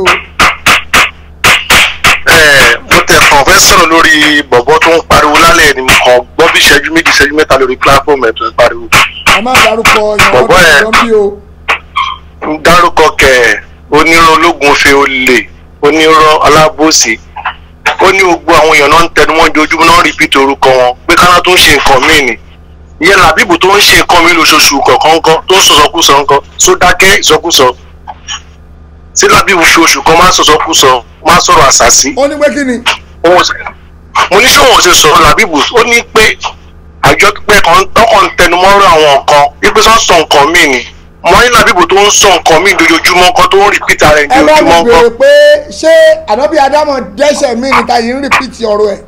ẹ̀ẹ́ mo tẹ̀ kàn fẹ́ sọ̀rọ̀ lórí bọ̀bọ̀ tó ń pariwo lálẹ́ ni mo kàn gbọ́ bí ìṣẹ́jú méjì ìṣẹ́jú mẹ́ta lórí platform ẹ̀ tó ń pariwo a máa dárúkọ ìyàwó Bọ̀bọ́ ẹ̀. tó ń bí o ń dárúkọ kẹ̀ onírọ̀ ológun fe olè onírọ̀ alábòsí ó ní gbogbo àwọn èèyàn náà ń tẹnu wọn ojoojúmọ́ náà ń rìpítì orúkọ wọn pé káná tó ń ṣe nǹkan míì ni ìyẹn làbíbù tó ń ṣe nǹkan míì lóṣooṣù kọ̀ọ̀kan kan tó ń sọ̀sọ̀kúsọ nǹkan tó dákẹ́ ìsọkúsọ sí làbíbù fi oṣù kan máa ń sọ̀sọ̀kúsọ máa ń sọ̀rọ̀ àṣàsí ó ní pé kí ni òun sì- mo ní sọ̀wọ́n ṣe sọ̀rọ̀ làbíbù ó ní pé àjọ pé kan tọkàn ń tẹnumọ́rọ̀ àwọn nǹkan wípé sọ sọ nǹkan míì ni mo ní làbíbù tó ń sọ nǹkan míì lójoojúmọ́ kan tó ń rìpítà rẹ̀ ẹ bá mi lójoojúmọ́ béèrè kan pé ṣé ànábì adámọ̀ dẹ́ṣẹ̀ mí ni ta yìí ń rìpíìtì ọ̀rọ̀ ẹ̀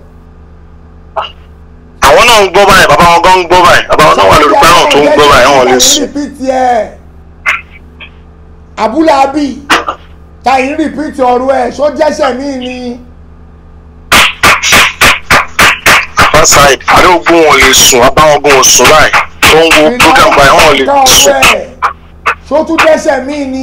àwọn náà ń gbọ́ báyìí bàbá wọn gan ń gbọ́ báyìí bàbá wọn náà wà lórí pẹ́ràn tó ń gbọ́ báyìí wọn lè sùn. rìpíìtì ẹ̀ abúlábì ta yìí ń rìpíìtì ọ̀rọ̀ ẹ̀ ṣó dẹ́ṣẹ̀ mí ni fásitì àdéhùn wọn lè sùn bàbá wọn gan ò sùn báyìí tó ń wo program báyìí wọn lè ká ọ̀rọ̀ sùn. ẹ̀ ṣó tún dẹ́ṣẹ̀ mí ni.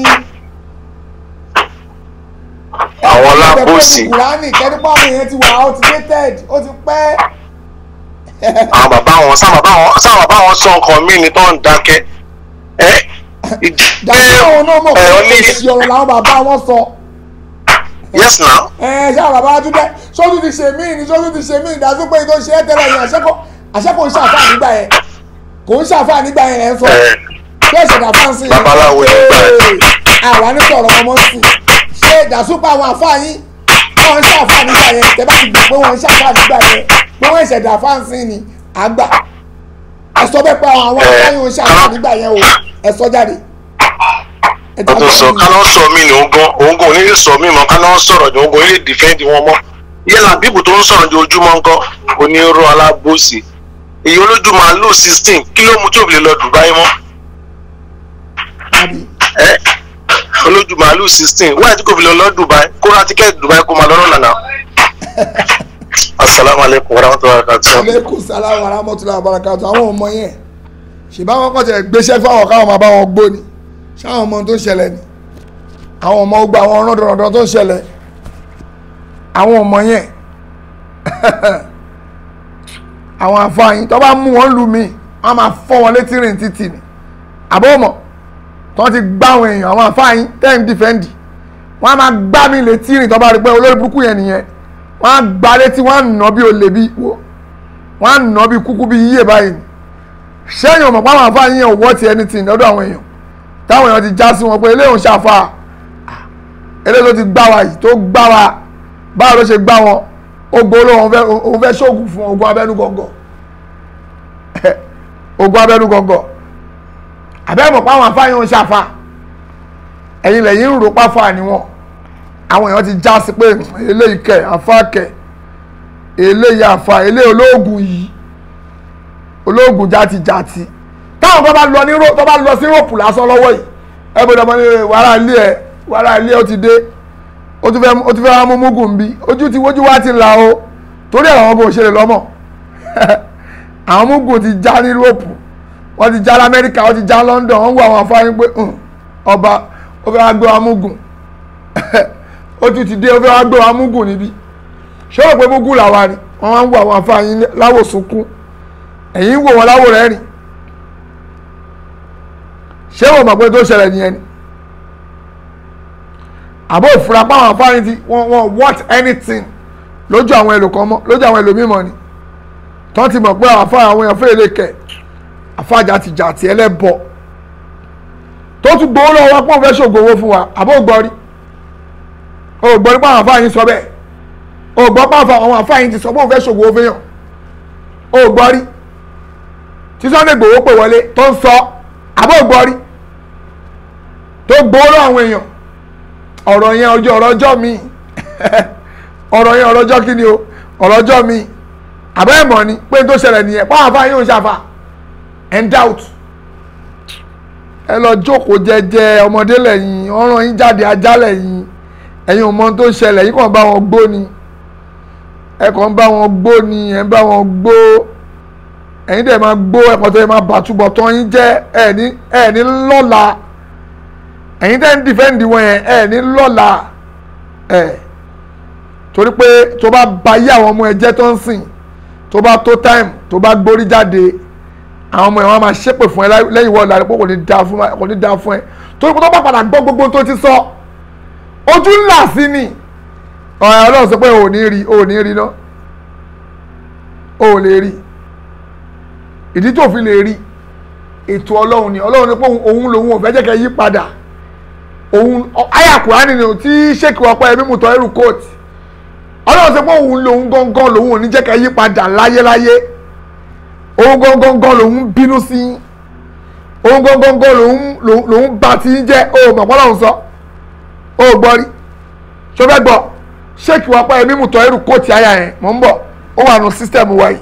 àwọn lábòsí kùránì kẹ́dúpọ̀ àwọn èèyàn ti wà outdated ó ti pẹ́. àwọn bàbá wọn sáà bàbá wọn sáà bàbá wọn sọ nǹkan míì ni tó ń dákẹ́ ẹ ìdí pé dàbí àwọn náà mọ̀ pé ẹ ọ ní èsì ọ̀rọ̀ làwọn bàbá wọn sọ. yes now ẹ ṣé àwọn bàbá wa tún dẹ sọ́tún ti ṣe míì ni sọ́tún ti ṣe míì ìdásí pé tó ṣe é tẹ́lẹ̀ ni àṣẹ kò àṣẹ kò ń ṣàfà nígbà yẹn kò ń ṣàfà nígbà yẹn ẹ̀ ń sọ ẹ ṣé ìṣẹ̀dá fáǹsì Babaláwo nígbà yẹn. àwa ní sọ̀rọ̀ ọmọ sí ṣé ìdásúpọ̀ àwọn àfáà yín wọ́n ń ṣàfà nígbà yẹn tẹ́ bá ti gbà pé wọ́n ń ṣàfà nígbà yẹn pé wọ́n ìṣẹ̀dá fáǹsì ni àgbà ẹ sọ bẹ́ẹ̀ pé àwọn Ẹ, àfáà yín ń ṣàfà nígbà yẹn o ẹ sọ jáde. ẹ o tó sọ ká lọ sọ mí ni òun gan òun gan ò ní lè sọ mí mọ́ ká lọ sọ̀rọ̀ ni òun gan ò ní lè dìfẹ́ǹdì wọn mọ́ yẹlà bíbù tó ń sọ̀rọ̀ ní ojúmọ́ ńkọ́ onírọ̀ alábòsí èyí olójú màálù sixteen kí ló mú tí òbí lè lọ Dubai mọ́ àbí ẹ olójú màálù sixteen wáyé tí kò fi lọ lọ Dubai kó ra tíkẹ́ẹ̀tì Dubai kó máa lọ́rọ̀ nànà. asalaamualeykum warahmatulahi wabarakatuh. aleykum salaam wa rahmatulah barakatu àwọn ọmọ yẹn ṣèbá wọn kọ́ tẹ̀ gbéṣẹ́ fáwọn káwọn máa bá wọn gbó ni ṣáwọn ọmọ tó ń ṣẹlẹ̀ ni àwọn ọmọ gba àwọn ọ̀rọ̀ dandan tó ń ṣẹlẹ̀ àwọn ọmọ yẹn àwọn àfààyàn tó bá mú wọn lù mí wọn máa fọ́ wọn létí rìn títì ni àbọ̀ ọmọ tó ti gbá àwọn èèyàn àwọn àfáàyín tẹ́ ń dìfẹ́ǹdì wọ́n á máa gbá mi létí rìn tó bá rí pé olórí burúkú yẹn nìyẹn wọ́n á gbá létí wọ́n á nà bí olè bí wo wọ́n á nà bí kúkú bí yíyẹ báyìí ni sẹ́yìn ọmọ pàmò àfáàyín yẹn ò wọ́ ti anything lọ́dọ̀ àwọn èèyàn táwọn èèyàn ti já sí wọn pé eléyìí ń ṣàfà eléyìí ló ti gbá wa yìí tó gbá wa báwo ló ṣe gbá wọn ó gbowó lóhùn òun fẹ́ ṣoògùn fún ogun abẹ́nú gọ̀ǹgọ̀ ogun abẹ́nú gọ̀ǹgọ̀ àbẹ́mọ̀ páwọn afáyín ń ṣàfà ẹ̀yin lẹ́yìn ń rò páfà ni wọn àwọn èèyàn ti já sí pé eléyìí kẹ àfà kẹ eléyìí àfà eléyìí olóògùn yìí olóògùn játijàti táwọn tó bá lọ ní tó bá lọ sí ròpù lásán lọ́wọ́ yìí ẹ gbọ́dọ̀ mọ ní wàrà ilé ẹ wàrà ilé ẹ ó ti dé ó ti fẹ́ ó ti fẹ́ wá mú mugun bí ojú ti wójú wá ti là o torí àwọn ọmọ òṣèré lọ́mọ àwọn mugun ti já ní ròpù wọ́n ti já lamẹ́ríkà wọ́n ti já London wọ́n ń wo àwọn afáyín pé ọba ó fẹ́ wá gbé wa mugun ó tún ti dé ó fẹ́ wá gbé wa mugun níbí ṣé o rò pé mugun làwa ni wọ́n wá ń wo àwọn afáyín láwò sunkún ẹ̀yìn ń wò wọ́n láwò rẹ̀ rìn ṣé o mọ̀ pé tó ṣẹlẹ̀ nìyẹn ni àbó ìfura páwọn afáyín ti wọ́n wọ́n what anything lójú àwọn ẹlòkan mọ́ lójú àwọn ẹlòmímọ́ ni tọ́ ti mọ̀ pé àwọn afáyín àwọn èèyàn fẹ́ẹ́ lè kẹ̀ àfáàjà ti jà tí ẹlẹ́bọ tó tún gbowó lọ́wọ́ wá pọ́n fẹ́ ṣògo owó fún wa àbó gbọ́rí o gbọ́ nípa àwọn àfáàyín sọ bẹ́ẹ̀ o gbọ́ pé àwọn àfáàyín ti sọ pé òun fẹ́ ṣògo owó fẹ́yàn o gbọ́rí tí Sunday gbowó pè wọlé tó ń sọ àbó gbọ́rí tó gbowó lọ́wọ́ àwọn èèyàn ọ̀rọ̀ yẹn ọjọ́ ọ̀rọ̀ ọjọ́ mi ọ̀rọ̀ yẹn ọ̀rọ̀ ọjọ́ kí ni o ọ̀rọ̀ ọjọ́ mi àbẹ́ ẹ̀mọ́ ni pé tó ṣẹlẹ̀ nìyẹn pàwọn àfáàyín ò ń ṣàfà and doubt ẹ lọ jókòó jẹ́jẹ́ ọmọdé lẹ́yìn ọ̀ràn yín jáde ajá lẹ́yìn ẹ̀yin ò mọ tó ṣẹlẹ̀ yín kàn bá wọn gbó ni ẹ kàn bá wọn gbó ni ẹ bá wọn gbó ẹ̀yin dẹ̀ máa gbó ẹ̀kọ́ tó yẹ máa bàtúbọ̀ tán yín jẹ́ ẹ̀ ní ẹ̀ ní lọ́la ẹ̀yin tẹ́ ń dìfẹ́ǹdì wọn yẹn ẹ̀ ní lọ́la ẹ̀ torí pé tó bá ba yí àwọn ọmọ ẹ jẹ́ tó ń sìn tó bá tó time tó bá gbórí jáde àwọn ọmọ ẹ wọn máa ṣépè fún ẹ lẹ́yìn wọ́n lára pé kò ní da fún kò ní da fún ẹ torí pé tó bá padà gbọ́ gbogbo tó ti sọ ojú ńlá sí ni ọ̀rẹ́ ọlọ́run sọ pé ò ní rí ò ní rí ná ò lè rí ìdí tó fi lè rí ètò ọlọ́run ni ọlọ́run ni pé òun lòun ò fẹ́ jẹ́ kẹ́ yí padà òun ayàkùrá nínú tí ṣèkì ọpẹ́ ẹ̀mí mùtọ́ ẹrù kóòtù ọlọ́run sọ pé òun lòun gángan lòun ò ní jẹ́ kẹ́ yí padà láyéláyé òun gángan lòun bínú sí òun gángan lòun lòun bá ti ń jẹ́ o mọ̀pọ́ lòun sọ o gbọ́ rí ṣó fẹ́ gbọ́ ṣéèkì wá pa ẹ̀mí mùtọ́ ẹrù kóòtù àyà yẹn mọ̀ ń bọ̀ ó wà nù sísítẹ̀mù wa yìí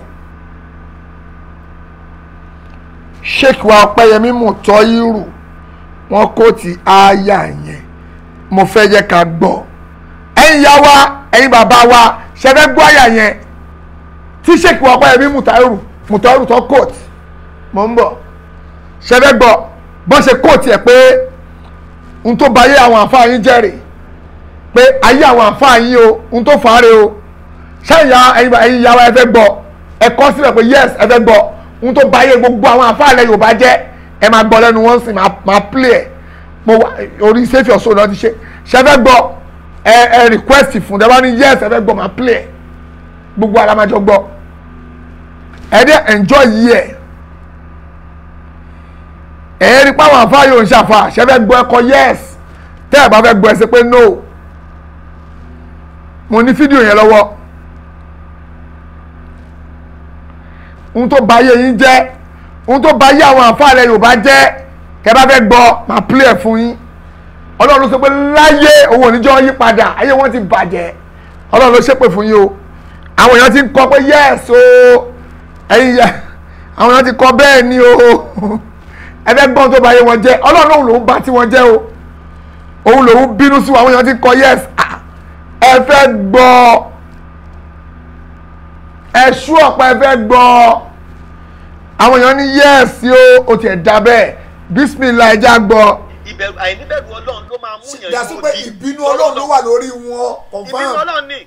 ṣéèkì wá pa ẹ̀mí mùtọ́ irú wọn kóòtù àyà yẹn mo fẹ́ jẹ́ ká gbọ́ ẹ̀yin ya wa ẹ̀yin bàbá wa ṣẹ́fẹ́ gbọ́ àyà yẹn tí ṣéèkì wá pa ẹ̀mí mùtọ́ ẹrù mùtọ́rù tó kóòtù mọ̀ ń bọ̀ ṣẹfẹ́ gbọ́ bọ́n ṣe kóòtù ẹ̀ pé n tó ba ayé àwọn àfáà yín jẹ́rìí pé ayé àwọn àfáà yín o n tó fàárẹ̀ o ṣáìyá ẹ̀yin ìyá wa ẹ fẹ́ gbọ́ ẹ kọ́ síbẹ̀ pé yes ẹ fẹ́ gbọ́ n tó ba ayé gbogbo àwọn àfáà ilẹ̀ Yorùbá jẹ́ ẹ máa gbọ́ lẹ́nu wọ́n sì máa play ẹ̀ mo wà orí sẹ́fì ọ̀ṣọ́ náà ti ṣe ṣẹfẹ́ gbọ́ ẹ ẹ request fún ẹ bá ní yes ẹ fẹ́ gbọ́ máa play ẹ̀ gbogbo àlámájọ gbọ́ ẹ dẹ enjoy yìí ẹ ẹ rí pàwọn àfa yóò ń ṣàfà ṣẹfẹ gbọ́ ẹkọ yes tẹ ẹ bá fẹ́ gbọ́ ẹ ṣe pé no mo ní fídíò yẹn lọ́wọ́ ohun tó bà ayé yín jẹ́ ohun tó bà ayé àwọn àfa rẹ Yorùbá jẹ́ kẹ bá fẹ́ gbọ́ máa play ẹ fún yín Ọlọ́run ló sọ pé láyé òun oníjọ́ yí padà ayé wọn ti bàjẹ́ Ọlọ́run ló ṣépè fún yín o àwọn èèyàn ti ń kọ pé yes o. Oh ẹ̀yin ya àwọn èèyàn ti kọ bẹ́ẹ̀ ni o ẹgbẹ́ gbọ́n tó bá yé wọn jẹ́ ọlọ́run lòun lòun bá tí wọ́n jẹ́ o òun lòun bínú sí àwọn èèyàn ti kọ yes ẹ fẹ́ gbọ́ ẹ ṣú ọ̀pá ẹ fẹ́ gbọ́ àwọn èèyàn ní yes o o tiẹ̀ dá bẹ́ẹ̀ bísímìlà ẹja gbọ́. ìbẹ̀rù àìníbẹ̀rù ọlọ́run ló máa mú yàn yàtú pé ìbínú ọlọ́run ló wà lórí wọn confam ìbínú ọlọ́run ni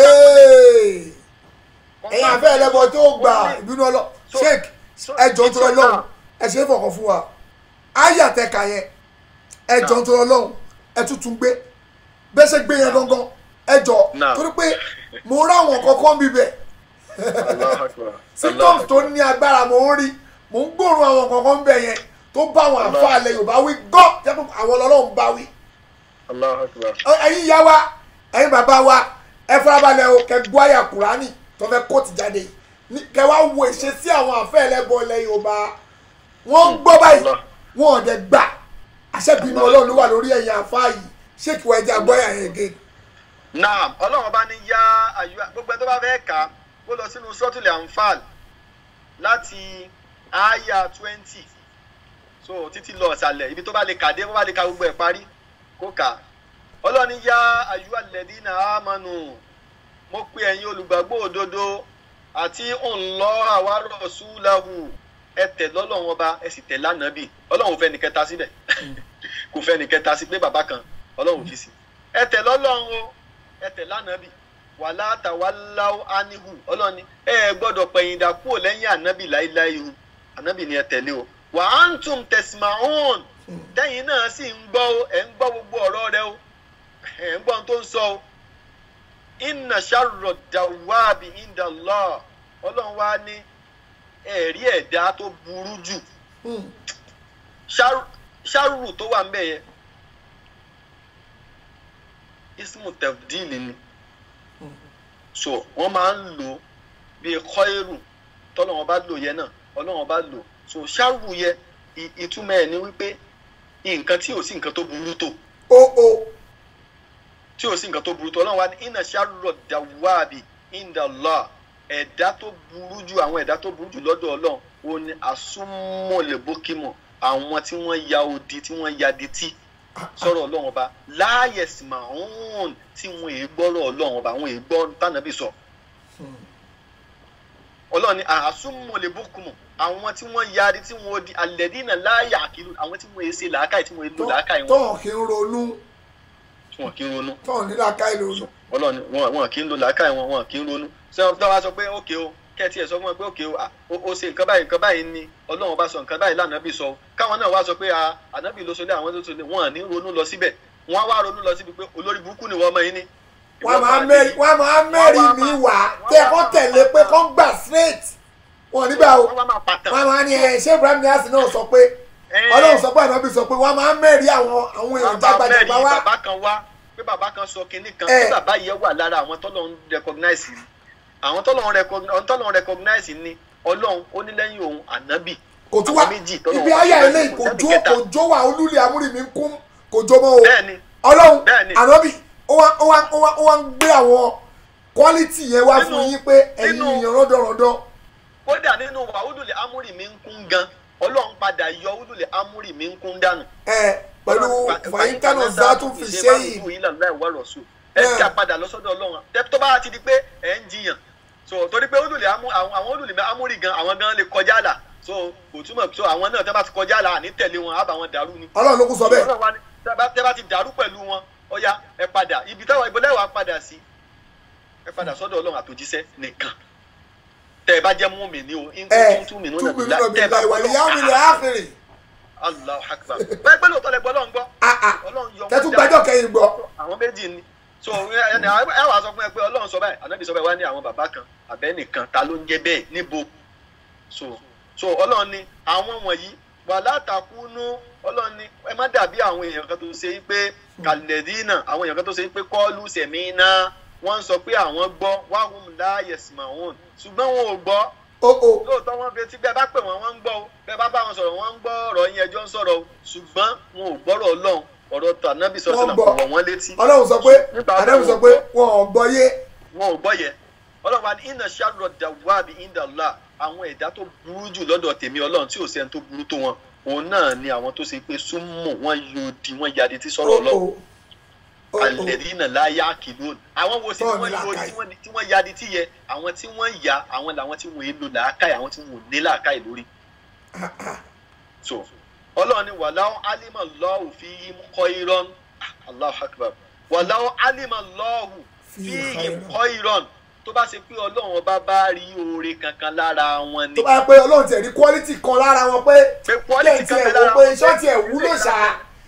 ẹ̀yin afẹ́ ẹlẹ́bọ tó gbà ìbínú ọlọ́ sheik ẹjọ́ tó lọ lọ́hùn ẹ ṣe é fọkàn fún wa ayé àtẹ̀ka yẹn ẹ jọ ń tọrọ lọ́hùn ẹ tuntun gbé bẹ́ẹ̀ ṣe gbé yẹn gangan ẹ jọ Naam. torí pé mo ráwọn kankan bíbẹ̀ Allahu Akbar. symptoms tó ní agbára mo ń rí mo ń gbóòórùn àwọn kankan bẹ̀ yẹn tó bá àwọn àfa alẹ́ yorùbá wí gọ́ jẹ́ pé àwọn ọlọ́run bá wí Allahu Akbar. ẹ̀yin ìyá wa ẹ̀yin bàbá wa ẹ farabalẹ̀ o kẹ gbọ́ àyà kùránì tó fẹ́ kóòtù jáde ní kẹ wá wo ìṣesí àwọn àfẹ́ ẹlẹ́bọ ilẹ̀ yorùbá wọ́n ń gbọ́ báyìí Allah. wọ́n ò dẹ̀ gbà àṣẹ́bínú ọlọ́run ló wà lórí ẹ̀yìn àfa yìí ṣé kí wọ́n ẹja gbọ́ ẹ̀yà yẹn gé naam ọlọ́run bá ní yá àyùwá gbogbo ẹni tó bá fẹ́ kà á kó lọ sínú sọ́tùlẹ̀ anfal láti àyà twenty so títí lọ ọ̀sàlẹ̀ ibi tó bá lè kàdé bó bá lè ka gbogbo ẹ̀ parí kó kà á ọlọ́run ní yá àyùwá lẹ́dínà àmánu mo pe ẹ̀yin olùgbàgbọ́ òdodo àti ńlọ àwárọ̀ súláhù ẹ tẹ̀ lọ́lọ́run ọba ẹ sì tẹ̀ lánàbì ọlọ́run ò fẹ́ ní kẹta síbẹ̀ kò fẹ́ ní kẹta sí pé bàbá kan ọlọ́run fi sí ẹ tẹ̀ lọ́lọ́run o ẹ tẹ̀ lánàbì wàlá tàwáláwó ánihu ọlọ́run ni ẹ ẹ gbọ́dọ̀ pẹ̀yìndà kúrò lẹ́yìn ànábì láíláí o ànábì ni ẹ tẹ̀lé o wà á ń tún tẹ̀símáhùn tẹ́yìn náà sì ń gbọ́ o ẹ̀ ń gbọ́ gbogbo ọ̀rọ̀ rẹ o ẹ̀ ń gbọ́ ohun tó ń sọ o inna ṣàrọ̀ dàwáàbì indallah ọlọ́run wá ní ẹ̀rí ẹ̀dá tó burú jù ṣàrù- ṣàrù tó wà ń bẹ̀ yẹn ismu tefdil ni so wọ́n máa ń lò bíi kọ́ẹ̀rù tọ́lọ́wọ́n bá lò yẹn náà ọlọ́wọ́n bá lò so ṣàrù yẹ ì- ìtumọ̀ ẹ̀ ni wípé nǹkan tí ò sí nǹkan tó burú tó o o tí ò sí nǹkan tó burú tó ọlọ́run wa ní iná ṣàrọ̀ dàwáàbì indallah ẹ̀dá tó burú jù àwọn ẹ̀dá tó burú jù lọ́dọ̀ ọlọ́run ó ní àsúmọ̀lẹ́bókímọ̀ àwọn tí wọ́n ya odi tí wọ́n ya detí sọ̀rọ̀ ọlọ́run ọba láàyè sìmáhùn tí wọ́n èé gbọ́rọ̀ ọlọ́run ọba wọ́n èé gbọ́ tànàbí sọ. ọlọ́run ní àsúmọ̀lẹ́bókímọ̀ àwọn tí wọ́n ya adi tí wọ́n di alẹ́dínà láàyè àkìlù àwọn tí wọ́n èé ṣe làákàyè tí wọ́n èé lo làákàyè wọn tọ́hàn kí ń ronú tí wọ́n kì í ronú tọ́hàn ní làákàyè ronú ọlọ́ni wọn wọn kì í lo làákàyè wọn wọn kì í ronú ṣé wọn bá sọ pé ókè o kẹ́ẹ̀tì ẹ̀ sọ fún wọn pé ókè o à, o o ṣe nǹkan báyìí nǹkan báyìí ni ọlọ́run bá sọ nǹkan báyìí lànàbì sọ káwọn náà wá sọ pé à, ànábì ló sọlé àwọn tó sọlé wọn à ní ronú lọ síbẹ̀ wọn á wá ronú lọ síbi pé olórí burúkú ni wọ́n mọ yín ní. wọ́n máa mẹ́rin wọ́n máa mẹ́rin mi wá tẹ́ ẹ kọ́ tẹ̀lé pé kọ́ gbà straight wọn nígbà o wọ́n wá máa pàtàn. wọ́n máa ní ẹ ṣé ibrahim niasse náà sọ pé Ẹ, ọlọ́run sọ pé ànábì sọ pé wọ́n máa mẹ́rin àwọn àwọn èèyàn wọ́n bá mẹ́rin jágbàjàgbà wá bàbá kan wá pé bàbá kan sọ kinní kan Ẹ. pé bàbá yẹn wà lára àwọn tọ́lọ́ ń recognize ni àwọn tọ́lọ́ ń recognize àwọn tọ́lọ́ ń recognize ni ọlọ́run ó ní lẹ́yìn òun ànábì kò tún wá àwọn méjì tọ́lọ́run ibi wá ayé recognize ilé kò kò sẹ́ni jó kẹta. kò jó wa olúlé amúrìmí ń kún kò jó mọ́ o bẹ́ẹ̀ ni ọlọ́run Bẹ́ẹ̀ni. ànábì ó wá ó wá ó wá ó wá ń gbé àwọn quality yẹn wá fún Nínú- yín pé ẹ̀yin nínú- èèyàn rọ́dọ̀rọ̀dọ̀ kódà nínú wa udule amúrì mi ń kún gan ọlọ́run padà yọ udule amúrì mi ń kún dànù. ẹ pẹ̀lú fàyíntánà zátún fi ṣe yìí ẹ Ẹ. dá padà lọ sọ́dọ̀ ọlọ́run tẹ tó bá ti di pé ẹ ń jiyàn so torí pé udule amú àwọn àwọn udule amúrì gan àwọn gan lè kọjá là so kò túmọ̀ so àwọn náà tẹ́ bá ti kọjá là àní tẹ̀lé wọn àbá wọn dàrú ni. ọlọ́run ló kún sọ bẹ́ẹ̀ Ọlọ́run wa ni, tẹ́ bá- tẹ́ bá ti dàrú pẹ̀lú wọn ọya ẹ padà ibi táwọn ìbọlẹ̀ wà padà sí ẹ padà sọ́dọ̀ ọlọ́run àtòjíṣẹ́ nìkan tẹ́ ẹ bá jẹ́ mú mi ní o in ẹ kuntum tu'minuna túbí nínú billahi, ọbẹ̀ tẹ́ ẹ bá ìlà ìwà gbọ́ ìyá mi lè Ọlọ́run. áfìrì Allahu akbar bẹ́ẹ̀ pẹ́ lóòótọ́ lẹ gbọ́ ọlọ́run gbọ́ ọlọ́run yọ tẹ́tún wọ́n gbẹ́jọ́ kẹ́yìn gbọ́ àwọn méjì ni so ẹ ẹ ẹ wàá sọ fún ẹ pé ọlọ́run sọ báyìí ànábì sọ báyìí wá ní àwọn bàbá kan àbẹ́nìkan ta ló ń jẹ́ bẹ́ẹ̀ níbo so so ọlọ́run ni àwọn wọ̀nyí wà látàkùnú ọlọ́run ni ẹ má dàbí àwọn èèyàn kan tó ṣe pé kàlẹ́dínà àwọn èèyàn kan tó ṣe pé kọ́ọ̀lù sẹ̀mínà wọ́n ń sọ pé àwọn gbọ́ wàhùn láàyè sìmáwọn ṣùgbọ́n wọn ò gbọ́ o o lóòótọ́ wọn fi etí bẹ́ẹ̀ bá pè wọ́n wọ́n ń gbọ́ o bẹ́ẹ̀ bá bá wọn sọ̀rọ̀ wọ́n ń gbọ́ ọ̀rọ̀ yín ẹjọ́ ń sọ̀rọ̀ o ṣùgbọ́n wọn ò gbọ́rọ̀ ọlọ́run ọ̀rọ̀ tànàbí sọ̀rọ̀ Wọ́n sọ̀rọ̀ gbọ́. kò wọ̀ wọ́n létí ọlọ́run sọ pé Nípa àdéhùn sọ ọlọ́run pé gbọ́. wọn ò gbọ́ yé wọn ò gbọ́ yẹ ọlọ́run wa ní iná ṣàrọ̀ dàwáàbí indala àwọn ẹ̀dá tó burú jù lọ́dọ̀ tèmi ọlọ́run tí ò sẹ́ni tó burú tó wọn òun náà ni àwọn tó ṣe pé súnmọ́ wọn yóò di wọn yadi tí o sọ̀rọ̀ o ọlọ́run o o alẹ́dínà láyà kìlún àwọn wo sí Tọ́ọ̀ tí wọ́n ní lo làákàyè. tí wọ́n tí wọ́n yadi tí yẹ àwọn tí wọ́n yà àwọn làwọn tí wọ́n èlò làákàyè àwọn tí wọ́n ò ní làákàyè lórí. so ọlọ́run ni wàláwọ́ alima lọ́hù fi yí kọ́ irọ́n Allahu akbar wàláwọ́ alima lọ́hù fi Fi yí khairan. kọ́ irọ́n tó bá ṣe pé ọlọ́run ọba bá rí oore kankan lára wọn ni tó bá yẹ pé ọlọ́run tiẹ̀ rí quality kan lára wọn pé pé quality kẹ́hìn kan tiẹ̀ bẹ wò lára pé wọn iṣọ́ tiẹ̀ wúlò ṣá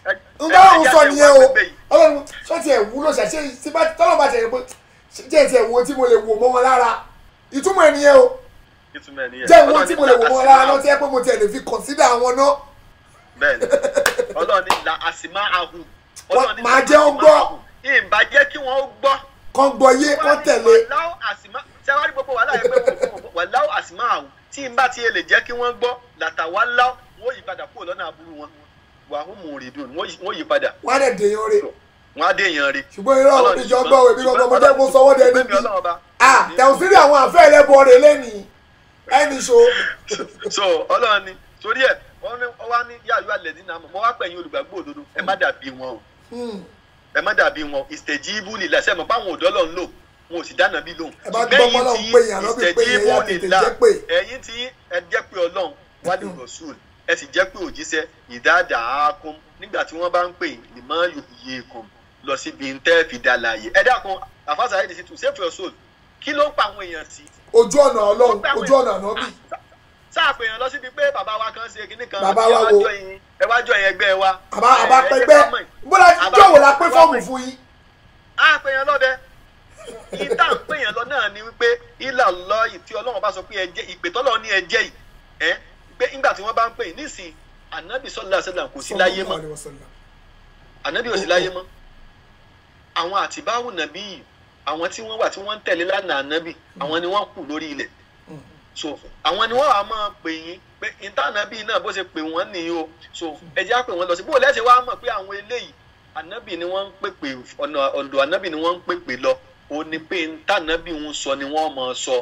n bá òun sọ nìyẹn o ọlọ́run ṣọ́ọ̀tì ẹ̀ wúlò ṣàṣẹ tí bá tọ́lọ́ bá tẹ̀lé pé jẹ́ ti ẹ̀ wo tí mo lè wò mọ́ wọn lára ìtumọ̀ ẹ̀ nìyẹn o ìtumọ̀ ẹ̀ nìyẹn. jẹ́ ìwọ̀n Ọlọ́run tí ní mo lè wò mọ́ wọn lára la náà tí ẹ pé mo tiẹ̀ lè fi consider àwọn náà bẹ́ẹ̀ni ọlọ́run ní la àsìmá ahùn. Wọ́n- màá jẹ́ ó gbọ́. ìbá jẹ́ kí wọ́n ó gbọ́. kán gbọ́ yé kán tẹ̀lé wàláwò àsìmá sẹ́wárí gbogbo wàhálà yẹn pé wàláwò àsìmá ahùn tí n bá ti lè jẹ́ kí wọ́n gbọ́ làtàwá láwò wọ́n yí padà kúrò lọ́nà àbúrú wọn wàhùn mùrìdùn wọ́n yí padà wọ́n á dẹ̀ dèèyàn rè wọ́n á dé èèyàn rí. ṣùgbọ́n irọ́ Ọlọ́run ní ìjọ ṣùgbọ́n- gbọ́ èmi gbọ́dọ̀ mo jẹ́ mo sọ wọ́n dẹ ṣùgbọ́n níbi èmi Ọlọ́run ọba. ah tẹ̀síìrì àwọn àfẹ́ ẹlẹ́bọ rè lẹ́nìí ẹnì ṣo so ọlọ́run ni torí ẹ̀ wọ́n ní wọ́n wá ní yàrá alẹ́ nínú àmọ́ wọ́n wá pẹ̀yìn olùgbàgbọ́ òdodo ẹ má dàbí wọn o ẹ má dàbí wọn ìstẹ̀jíbù nílà sẹ́mi páwọn òdọ́ lọ́n lò wọn ò sì dáná bí lóhùn. Ẹ bá gbọ́ pọ́lọ́ ń pè yàn, ànábì pè yàn, ya tètè jẹ́ pé. ẹ̀yin tí ẹ jẹ́ pé ọlọ́run wálé rọ̀ṣùl ẹ sì jẹ́ pé òjíṣẹ́ ìdáàdà ákún nígbà tí wọ́n bá ń pè ní mọ́ yòòyè kan lọ síbi ń tẹ́ fi dá láàyè ẹ dákun àfàṣà ayé ti tù save your soul kí ló ń pa àwọn èèyàn sí ojú ọ̀nà ọlọ́run ojú ọ̀nà ànábì sáàpè yàn lọ síbi pé bàbá wa kan ṣe kinní kan Bàbá wa ẹ wá wo? join- ẹ wá jọ yẹn ẹgbẹ́ wa. àbá àbá Ẹ- ẹ jẹ́ pẹgbẹ́ ká mọ̀. bóla Àbá- jọ̀wọ́ la pé àbá fọ́ọ̀mù mọ̀. fún yín a pè yàn lọ́bẹ̀ ìta ń pè yàn lọ náà ni wípé ìlà lọ ìtí ọlọ́run bá sọ pé ẹ jẹ́ ìpè tọ́lọ́ ní ẹ jẹ́ yìí ẹ pé nígbà tí wọ́n bá ń pè yìí nísìn ànábì sọ́lá sẹ́là kò sí láyé mọ́ Sallallahu alaihi wasallam. ànábì ò sí láyé mọ́ àwọn àtibáwù nàbí yìí àwọn tí wọ́n wà tí wọ́n ń tẹ̀lé lánàá ànábì àwọn ni wọ́n kù lórí ilẹ̀ so àwọn ni wọ́n wà máa pè yín pé ìtànàbì náà bó ṣe pè wọ́n nìyí o so ẹ jẹ́ á pè wọ́n lọ sí bó lẹ́sẹ̀ wá mọ̀ pé àwọn eléyìí ànábì ni wọ́n ń pèpè ọ̀nà ọ̀dọ̀ ànábì ni wọ́n ń pèpè lọ ó ní pé ìtànàbì ń sọ ni wọ́n máa sọ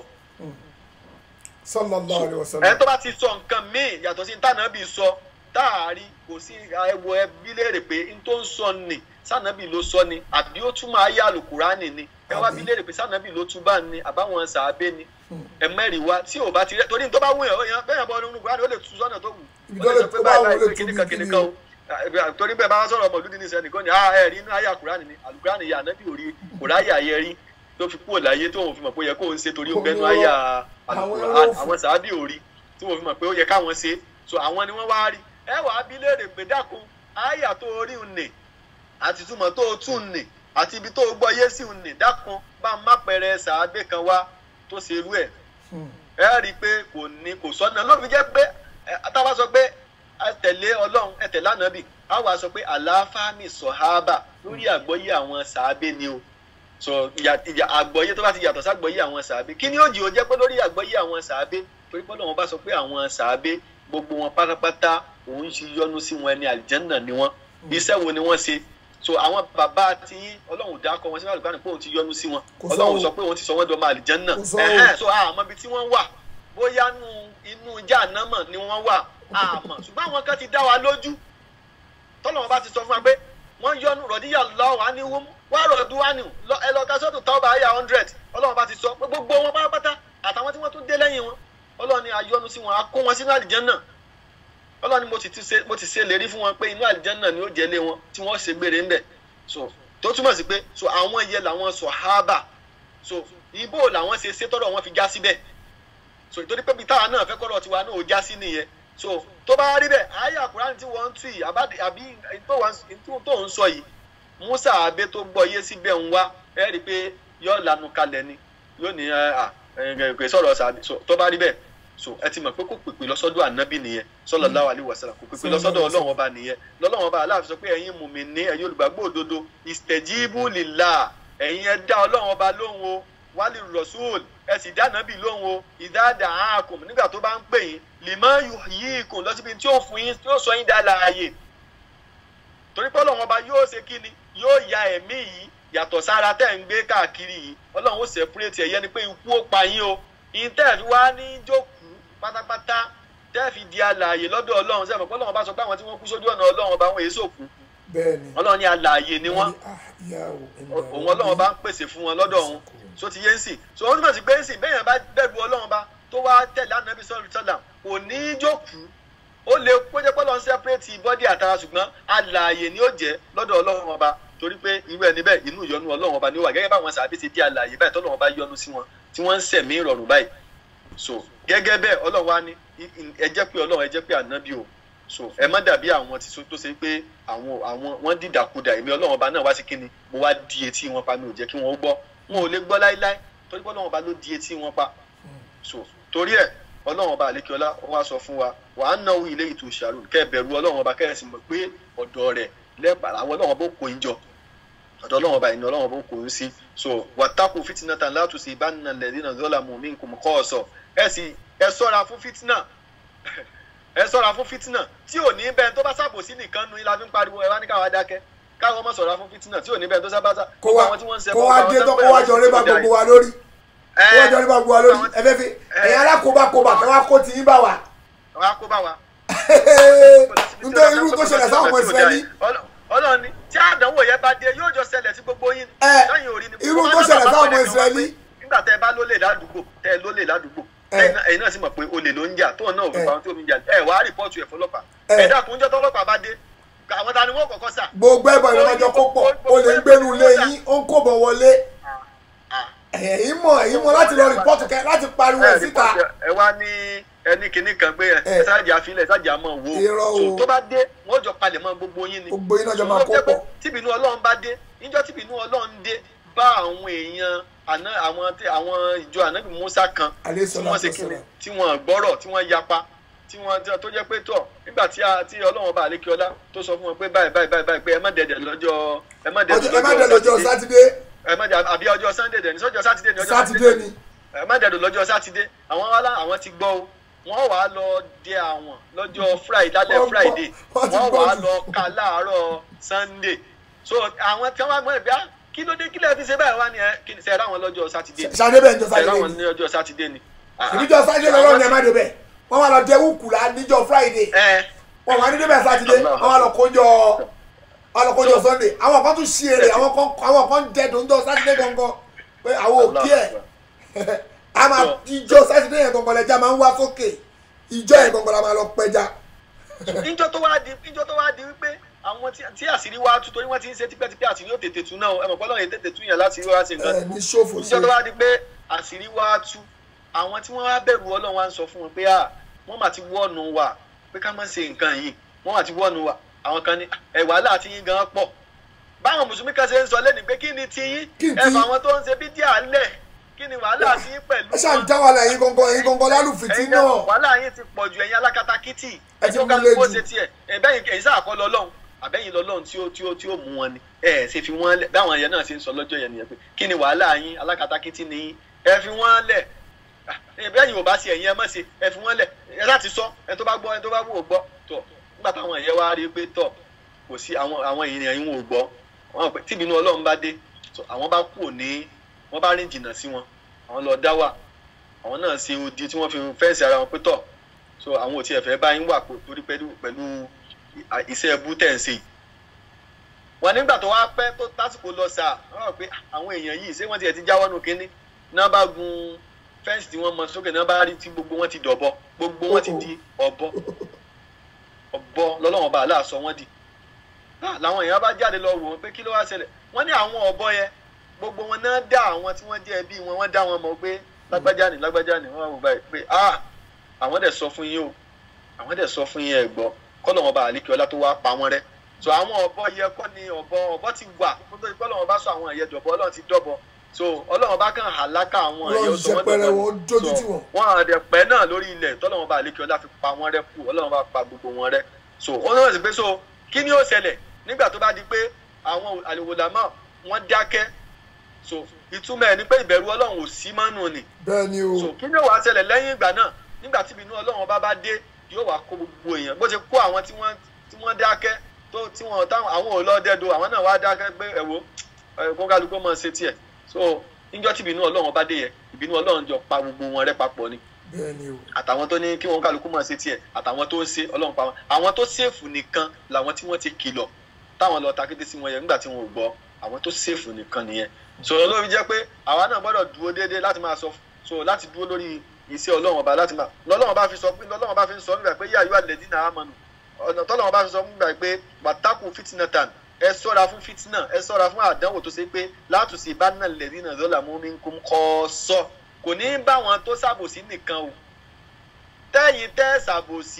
Sallallahu alaihi ẹni wasallam. tó bá ti sọ nǹkan míì yàtọ̀ sí ìtànàbì sọ táàrí kò sí ẹwọ ẹbí léèrè pé n tó ń sọ ni sànàbì ló sọ ni àbí ó túmọ̀ ayé àlùkùránì ni ẹ wá bí léèrè pé sànàbì ló túbà ni àbáwọn sàábé ni ẹ mẹ́rin wá tí ò bá ti rẹ torí n tó bá wù yàn ó yàn bẹ́ẹ̀ bọ́ nínú kùránì ó lè tu sọ́nà tó wù Ibi ó tó lè lè sọ pé tó bá báyìí wù ó lè báyìí pé tu kíníkan bí kíní kíníkan o Ah, torí bẹ́ẹ̀ bá wá sọ̀rọ̀ ọmọlúdí ní sẹ́nìkan ni ah ẹ̀ rí inú ayé àkùránì ni àlùkùránì yà ànábì ò rí kò ráyà yẹ rí tó fi kúrò láyé tó òun fi mọ̀ pé ó yẹ kó ń ṣe torí ó bẹ́nu ayé àlùkùránì àwọn sàábì ò rí tí wọ́n fi mọ̀ pé ó yẹ káwọn ṣe so àwọn ni wọ́n wá rí ẹ wà á bí léèrè pé dákun àyà tó rí un nì àti túmọ̀ tó o tún nì àti ibi tó o gbọ́ yé sí un nì dákun bá má pẹrẹ sàábé kan wá tó ṣe irú ẹ̀ ẹ rí i pé kò ní kò sọ́nà ló fi jẹ́ pé ẹ, táwa sọ pé ẹ tẹ̀lé ọlọ́run ẹ tẹ̀lé ànábì á wàá sọ pé àlàáfáàmì sọ̀hábà lórí àgbọ́yé àwọn sàábé ni o sọ ìyà ìyà àgbọ́yé tó bá ti yàtọ̀ ságbọ́yé àwọn sàábé kí ni ó jì ó jẹ́ pé lórí àgbọ́yé àwọn sàábé torí pé ọlọ́run bá sọ pé àwọn sàábé gbogbo wọn pátápátá òun ti yọ́nú sí wọn ẹni àlìjẹ́nà ni wọ́n iṣẹ́ wo ni wọ́n ṣe so àwọn bàbá tí ọlọ́run dákọ wọn sínú àlùkò pé òun ti yọ́nú sí wọn Kò sọ ọlọ́run o. sọ pé òun ti sọ wọ́n dọ́mọ àlìjẹ́nà Kò sọ o. ẹ̀hẹ́n so àmọ́ ibi tí wọ́n wà bóyá nu inú jáànámọ̀ ni wọ́n wà àmọ́ ṣùgbọ́n àwọn kan ti dá wa lójú tọ́lọ́wọ́n bá ti sọ fún wa pé wọ́n yọnu rọ̀díyà lọ́wọ́ á ní wọ́n wá rọ̀dú wá ní ẹ lọ ka sọ́tù tọ́ba ayé hundred ọlọ́wọ́n bá ti sọ pé gbogbo wọn pátápátá àtàwọn tí wọ́n tún dé lẹ́yìn wọn ọlọ́wọ́n ni ayọ́nu sí wọn a kó wọn sínú àlìjẹ́nà ọlọ́wọ́n ni mo ti ti ṣe mo ti ṣe lérí fún wọn pé inú àlìjẹ́nà ni ó jẹ́ lé wọn tí wọ́n ṣe gbére ńbẹ̀ so tó túmọ̀ sí pé so àwọn yẹ làwọn sọ̀hábà so ibo làwọn ṣe ṣe tọ́rọ̀ wọn fi já síbẹ̀ so ìtorí pé bíi táwa náà fẹ́ kọ́rọ̀ tiwa náà ó já sí nìyẹn so tó bá rí bẹ́ẹ̀ ayé àkùránì tí wọ́n ń tù yìí àbí àbí tó wà- tó- tó ń sọ yìí musa abe tó gbọ́ yé síbẹ̀ ń wá ẹ rí i pé yóò lanu kalẹ̀ ni yóò ní ẹ à ẹ kò sọ̀rọ̀ sàbí so tó bá rí bẹ́ẹ̀ so ẹ ti mọ̀ pé kò pèpè lọ́sọ́dọ̀ ànábì nìyẹn sallallahu alaihi wasallam kò pèpè lọ́sọ́dọ̀ ọlọ́run ọba nìyẹn lọ́lọ́run ọba aláàfin sọ pé ẹ̀yin mùmínì ẹ̀yin olùgbàgbọ́ òdodo istajibu lillah ẹ̀yin ẹ dá ọlọ́run ọba lóhùn o wálé rasul ẹ sì dá ànábì lóhùn o ìdáàdà àákùn nígbà tó bá ń pè yín lima yuhyikum lọ síbi tí ó fún yín tí ó sọ yín dá láàyè torí pé ọlọ́run ọba yóò ṣe kí ni yóò ya ẹ̀mí yìí yàtọ̀ sára tẹ́ ń gbé káàkiri yìí ọlọ́run ó sẹ̀púrẹ́tì ẹ̀yẹ ni pé ikú ó pa yín o ìyín tẹ́ ẹ̀ fi wá ní jókòó pátápátá tẹ́ ẹ̀ fi di alààyè lọ́dọ̀ ọlọ́run sẹ́mi pé ọlọ́run ọba sọ pé àwọn tí wọ́n kú sójú ọ̀nà ọlọ́run ọba wọn èso kú bẹ́ẹ̀ni ọlọ́run ní alààyè ni wọ́n Ah, ìyá o, ẹni òun ọlọ́run bá ń pèsè fún wọn lọ́dọ̀ òun so ti yé ń sìn so ó túmọ̀ sí pé ń sìn bẹ́ẹ̀ yẹn bá bẹ̀rù ọlọ́run bá tó wá tẹ̀lé ànábì sọ́ọ̀rù sọ́là kò ní í jókòó ó lè péjẹ pé lọ́n sẹ́pẹ́rẹ́tì bọ́dì àtara ṣùgbọ́n alààyè ni ó jẹ́ lọ́dọ̀ ọlọ́run ọba torí pé irú ẹni bẹ́ẹ̀ inú ìyọnu ọlọ́run ọba ni ó wà gẹ́gẹ́ báwọn sàbí ti di alààyè báyìí tọ́lọ́run ọba yọ́nú sí wọn tí wọ́n ń sẹ̀mí ìrọ̀rùn báyìí so gẹ́gẹ́ bẹ́ẹ̀ ọlọ́run wa ní ẹ jẹ́ pé ọlọ́run ẹ jẹ́ pé ànábì o so ẹ má dàbí àwọn tí so tó ṣe pé àwọn àwọn wọn dìdàkudà èmi ọlọ́run ọba náà wá sí kínni mo wá di etí wọn pa mi ò jẹ́ kí wọ́n gbọ́ wọn ò lè gbọ́ láíláí torí pé ọlọ́run ọba ló di etí wọn pa so torí ẹ ọlọ́run ọba àlékiọlá ó wá sọ fún wa wà á náwó ilé ètò ìṣàrò kẹ́ ẹ bẹ̀rù ọlọ́run ọba kẹ́ ẹ sì mọ̀ pé ọ̀dọ̀ rẹ̀ lẹ́bàá àwọn ọlọ́run ọba ó kó yín jọ ọ̀dọ̀ ọlọ́run ọba ìní ọlọ́run ọba ó kó yín sí so wàtákù fìtínà tàn látùsí ìbánilẹ̀ lẹ́dínà dọ́là mú mi nkùn kọ́ ọ̀sọ̀ ẹ sì ẹ sọ́ra fún fìtínà ẹ sọ́ra fún fìtínà tí ò ní bẹ́ẹ̀ tó bá ṣàbòsí nìkan nu ilá fi ń pariwo ẹ wá ní káwa dákẹ́ káwọn ọmọ sọ̀ra fún fìtínà tí ò ní bẹ́ẹ̀ tó sábà kó wá kó wá dé tó kó wá jọ rí bá gbogbo wa lórí kó wá jọ rí bá gbogbo wa lórí ẹ fẹ́ fi ẹ̀yin alákòóbákòóbá kẹ́ wá kó ti yín bá wa. wá kó bá wa. nítorí irú tó ṣẹlẹ̀ sáwọn ọmọ ìsirẹ́lì. ọlọ́run ni tí àdánwò yẹn bá dé yóò jọ ṣẹlẹ̀ sí gbogbo yín. ẹ lẹ́yìn orí ni irú tó ṣẹlẹ̀ sáwọn ọmọ ìsirẹ́lì. nígbà tẹ ẹ bá lólè ládùúgbò tẹ ẹ lólè ládùúgbò ẹ̀yin náà sì mọ̀ pé olè ló ń jà tóun náà ò fi pa ohun tí omi jà ẹ wàá rìpọ́ọ̀tù ẹ̀ fọlọ́pàá ẹ dákun jẹ́ tọ́lọ́pàá bá dé àwọn ta ni wọ́n kọ́kọ́ sà. gbogbo ẹ̀bọ̀ ìrọ̀lọ́jọ́ kó pọ̀ o lè ń gbénu lé yín ó ń kó bọ̀ wọlé ẹ̀yin mọ̀ ẹ̀yin mọ̀ láti lọ rìpọ́ọ̀tù kẹ láti pariwo ẹ̀ síta. ẹ wá ní ẹni kìíní kan pé ẹ sáàjà àfilẹ̀ sáàjà mọ̀ wo Irọ́ o. tó bá dé wọ́n jọ palẹ̀ mọ́ gbogbo yín ni. gbogbo yín náà jọ máa kó pọ̀. tíbinú ọlọ́run bá dé níjọ́ tíbinú ọlọ́run dé bá àwọn èèyàn àná àwọn tí- àwọn ìjọ ànábì musa kan Alayhi tí salatu wọ́n ṣe kíni wassalam. tí wọ́n gbọ́rọ̀ tí wọ́n yapa tí wọ́n tí- tó jẹ́ pé tọ̀ nígbà tí a- tí ọlọ́run bá àlékè ọlá tó sọ fún wọn pé báyìí báyìí báyìí báyìí pé ẹ má dẹ̀dẹ̀ lọ́jọ́ ẹ má Ọjọ́- ẹ má dẹ̀ lọ́jọ́ sátidé ẹ má dẹ̀ àbí ọjọ́ sunday dẹ̀ ní sọ́jọ́ sátidé ní ọjọ́ sátidé ni ẹ má dẹ̀dọ̀ lọ́jọ́ sátidé àwọn wàhálà àwọn ti gbọ́ o wọ́n wàá lọ dé àwọn lọ́jọ́ friday lálẹ́ Wọ́n gbọ́- friday wọ́n ti wọ́n gbọ́ wàá jù. lọ ka láàárọ̀ sunday so àwọn tí wọ́n wá gbọ́ ẹ̀ bí á kí ló dé kí lẹ́ẹ̀ fi ṣe báyìí wá ni ẹ kí ni sẹ́ẹ̀ ráwọn lọ́jọ́ sátidé ni sátidé bẹ́ẹ̀ ń jọ sẹ́ẹ̀ sátidé ráwọn ni ní ọjọ́ sátidé ni. ìbíjọ sátidé lọ́wọ́ ni ẹ má débẹ̀ wọ́n wá lọ dé wúkúlá níjọ́ friday ẹ wọ́n wá ní débẹ̀ sátidé wọ́n wá lọ kójọ wọ́n lọ kójọ sunday àwọn kan tún ṣí èrè àwọn kan àwọn kan dẹ́dùn níjọ́ sátidé gangan pé àwọn òkè ẹ̀ a máa ìjọ sátidé yẹn gangan lẹ́jà máa ń wá sókè ìjọ yẹn gangan la máa lọ pẹja. níjọ́ tó wá di níjọ́ tó wá di wípé àwọn tí tí àṣírí wá tú torí wọ́n ti ń ṣe tipẹ́tipẹ́ àṣírí ó tètè tú náà ẹ mọ̀ pọ́lọ́ yẹn tètè tú yẹn láti rí wá sí nǹkan ẹ ní ṣòfò ṣe níjọ́ tó wá di pé àṣírí wá tú àwọn tí wọ́n wá bẹ̀rù ọlọ́run wá ń sọ fún wọn pé à wọ́n mà ti wọ́ọ̀nù wa pé ká má ṣe nǹkan yìí wọ́n mà ti wọ́ọ̀nù wa àwọn kan ní ẹ̀ wàhálà àti yín gan pọ̀ báwọn mùsùlùmí kan ṣe ń sọ lẹ́nu pé kí ni ti yín Kí ni ti ẹ yín? fà wọn tó ń ṣe bídíà lẹ̀ kí ni wàhálà àti yín pẹ̀lú ẹ ṣáà ń já wàhálà yín gangan yín gangan lálùfìtì ẹ̀yin náà náà wàhálà yín ti pọ̀ ju ẹ̀yin alákatakítì Ẹ ti ẹjọ́ mú kálukú ó léjù. ṣe tiẹ̀ ẹ̀bẹ́yìn ẹ̀yin sáà kọ́ lọ́lọ́run àbẹ́yìn lọ́lọ́run tí ó tí ó tí ó mú wọn ni ẹ̀ ṣe fi wọ́n lẹ̀ báwọn yẹn náà ṣe ń sọ lọ́jọ́ yẹn nìyẹn pé kí ni wàhálà yín alákatakítì ni yín ẹ fi wọ́n lẹ̀ ẹ̀bẹ́yìn ò bá ṣe ẹ̀yin ẹ má ṣe ẹ fi wọ́n lẹ̀ ẹ láti sọ ẹ tó bá gbọ́ ẹ tó bá wò ó gbọ́ tọ̀ nígbà táwọn yẹn wá rí i pé tọ̀ kò sí àwọn àwọn èèyàn yín wọn ò gbọ́ wọn pé tíbi inú ọlọ́run bá dé tọ̀ àwọn bá kú ní wọ́n bá rìn jìnnà sí wọn àwọn lọ dá wà àwọn náà ṣe odi tí wọ́n fi fẹ́ǹsì ara wọn pé tọ̀ so àwọn ò tiẹ̀ fẹ́ bá yín wà pò- torí pẹ̀lú pẹ̀lú à- iṣẹ́ ẹbú tẹ̀ ń ṣe yìí. wọn nígbà tó wá pẹ́ tó tásìkò lọ sà wọ́n rò pé àwọn èèyàn yìí ṣé wọ́n tiẹ̀ ti jáwọ́ nù kínní náà bá gun fẹ́ǹsì tí wọ́n mọ sókè náà bá rí tí gbogbo wọn ti dọ̀bọ gbogbo wọn ti di ọ̀bọ ọ̀bọ lọ́lọ́wọ́n bá aláàsọ wọn di Ah, làwọn èèyàn bá jáde lọ wò wọn pé kí ló wá ṣẹlẹ̀ wọ́n ní àwọn ọ̀bọ yẹn gbogbo wọn náà dá àwọn tí wọ́n jẹ́ ẹbí wọn wọ́n dá wọn mọ̀ pé lágbájá ni lágbájá ni wọ́n wá wò báyìí pé ah àwọn dẹ̀ sọ fún yín o àwọn dẹ̀ sọ fún yín ẹ̀ gbọ́ kọ́lọ̀ wọn bá àlékè ọlá tó wá pa wọ́n rẹ́ so àwọn ọ̀bọ yẹ kọ́ ni ọ̀bọ ọ̀bọ ti wà kó tó di pé ọlọ́run bá sọ àwọn ẹ̀yẹ dọ̀bọ ọlọ́run ti dọ̀bọ so ọlọ́run bá kàn hàlákà àwọn ẹ̀yẹ Ọlọ́run sọ wọ́n ṣẹpẹrẹ dọ̀bọ wọn, ó dójú tì wọ́n. wọn àdẹ pẹ́ náà lórí ilẹ̀ tọ́lọ́run bá àlékè ọlá fi pa wọ́n rẹ́ kù ọlọ́run bá pa gbogbo wọn rẹ́ so wọ́n náà sì pé so kí ni ó ṣẹlẹ̀ nígbà tó bá di pé àwọn àlèwòlámà wọ́n dákẹ́ so ìtumọ̀ ẹ̀ ni pé ìbẹ̀rù ọlọ́run ò sí mọ́nù ni bẹ́ẹ̀ ni o so kí ni ó wàá ṣẹlẹ̀ lẹ́yìn ìgbà náà nígbà tí ìbínú ọlọ́run ọba bá dé yóò wá kó gbogbo èèyàn bó ṣe kó àwọn tí wọ́n tí wọ́n dákẹ́ tó tí wọ́n táwọn àwọn ò lọ dẹ́do àwọn náà wá dákẹ́ pé ẹ̀wò kó kálukú mọ̀ ṣe tiẹ̀ so níjọ́ tí ìbínú ọlọ́run bá dé yẹ ìbínú ọlọ́run jọ pa gbogbo wọn rẹ́ papọ̀ ni bẹ́ẹ̀ ni o àtàwọn tó ní kí wọn kálukú mọ̀ ṣe tiẹ̀ àtàwọn tó ń ṣe ọlọ́run pa wọn àwọn tó ṣèfù nìkan làwọn tí wọ́n ti kìlọ̀ táwọn lọ takété sí wọn yẹn nígbà tí wọn ò gbọ́ àwọn tó ṣèfù nìkan nìyẹn sọ̀rọ̀ lórí jẹ́ pé àwa náà gbọ́dọ̀ dúró déédéé láti máa sọ so láti dúró lórí iṣẹ́ ọlọ́run ọba láti máa lọ́lọ́run bá fi sọ pé lọ́lọ́run bá fi sọ nígbà pé yíyá yóò lẹ́dí náà mọ̀nù ọ̀nà tọ́lọ́run bá fi sọ nígbà pé wàtákù fìtínà tàn ẹ sọ́ra fún fìtínà ẹ sọ́ra fún àdánwò tó ṣe pé látùsí ìbánná lẹ́dí náà lọ́là mú mi kó kọ́ sọ kò ní bá wọn tó ṣàbòsí nìkan o tẹ́yìn tẹ́ ṣàbòsí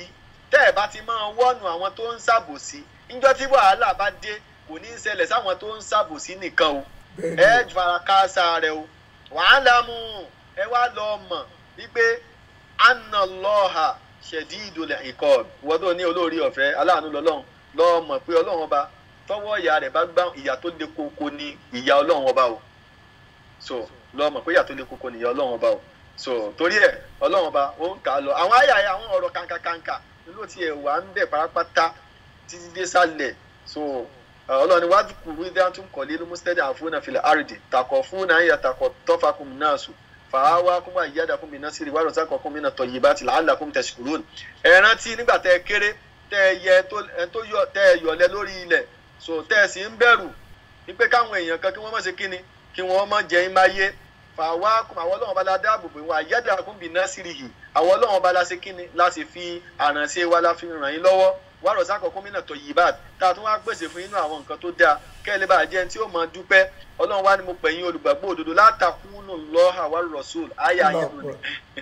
tẹ́ ẹ̀ bá ti máa wọ́nu àwọn tó ń ṣàbòsí níjọ́ tí wàhálà bá dé kò ní í ṣẹlẹ̀ sáwọn tó ń ṣàbòsí nìkan o ẹ fara káásá rẹ o wàhálà mú ẹ wá lọ mọ̀ wípé anna lọ́ọ̀hà ṣẹ̀dí ìdòlẹ̀ ikọ̀ wọ́n tó ní olórí ọ̀fẹ́ aláàánú lọ́lọ́run lọ́ọ́ mọ̀ pé ọlọ́run ọba tọwọ́ ìyá rẹ̀ bá gbá ìyá tó le koko ní ìyá ọlọ́run ọba o so lọ́ọ́ mọ̀ pé ìyá tó le koko ní ìyá ọlọ́run ọba o so torí ẹ̀ ọlọ́run ọba ó ń kà á lọ àwọn àyà àwọn ọ̀rọ̀ kàǹkàǹkà ló ti ẹ̀ wà ń bẹ̀ pátápátá títí dé sálẹ̀ so ọlọ́run ni wàá kúrú dáńtún kọ̀lé ló mú stẹ́dí àfúnà filẹ̀ àrìdì takọ̀ fún náà yà takọ̀ tọ́fà kùn náà sùn fàáwá kún wà yíyáda kún mi náà sí ìwádìí ọ̀sán kọ̀ọ̀kan mi náà tọ̀ yìí bá ti làálàá kún tẹ̀sí kúrò ní. ẹ rántí nígbà tẹ ẹ kéré tẹ ẹ yẹ tó yọ tẹ ẹ yọlẹ lórí ilẹ̀ so tẹ ẹ sì ń bẹ̀rù wípé káwọn èèyàn kan kí wọ́n má ṣe kíni kí wọ́n má jẹ́ ń máa yé fàáwá kún àwọn ọlọ́run bá la dáàbò bò wà yíyáda kún mi náà sí ìhì àwọn ọlọ́run bá la ṣe kíni láti fi àrànṣe wa la fi ràn yín lọ́wọ́ wà rọ̀ sákọ̀ gómìnà tó yìí báàd tá a tún wá pèsè fún inú àwọn nǹkan tó dáa kẹ́lẹ́ bá jẹ́ tí ó mọ dúpẹ́ ọlọ́run wá ní mo pẹ̀yìn olùgbàgbọ́ òdodo látàkùnú lọ́hà wà rọ̀ṣùl ayé ayé lónìí.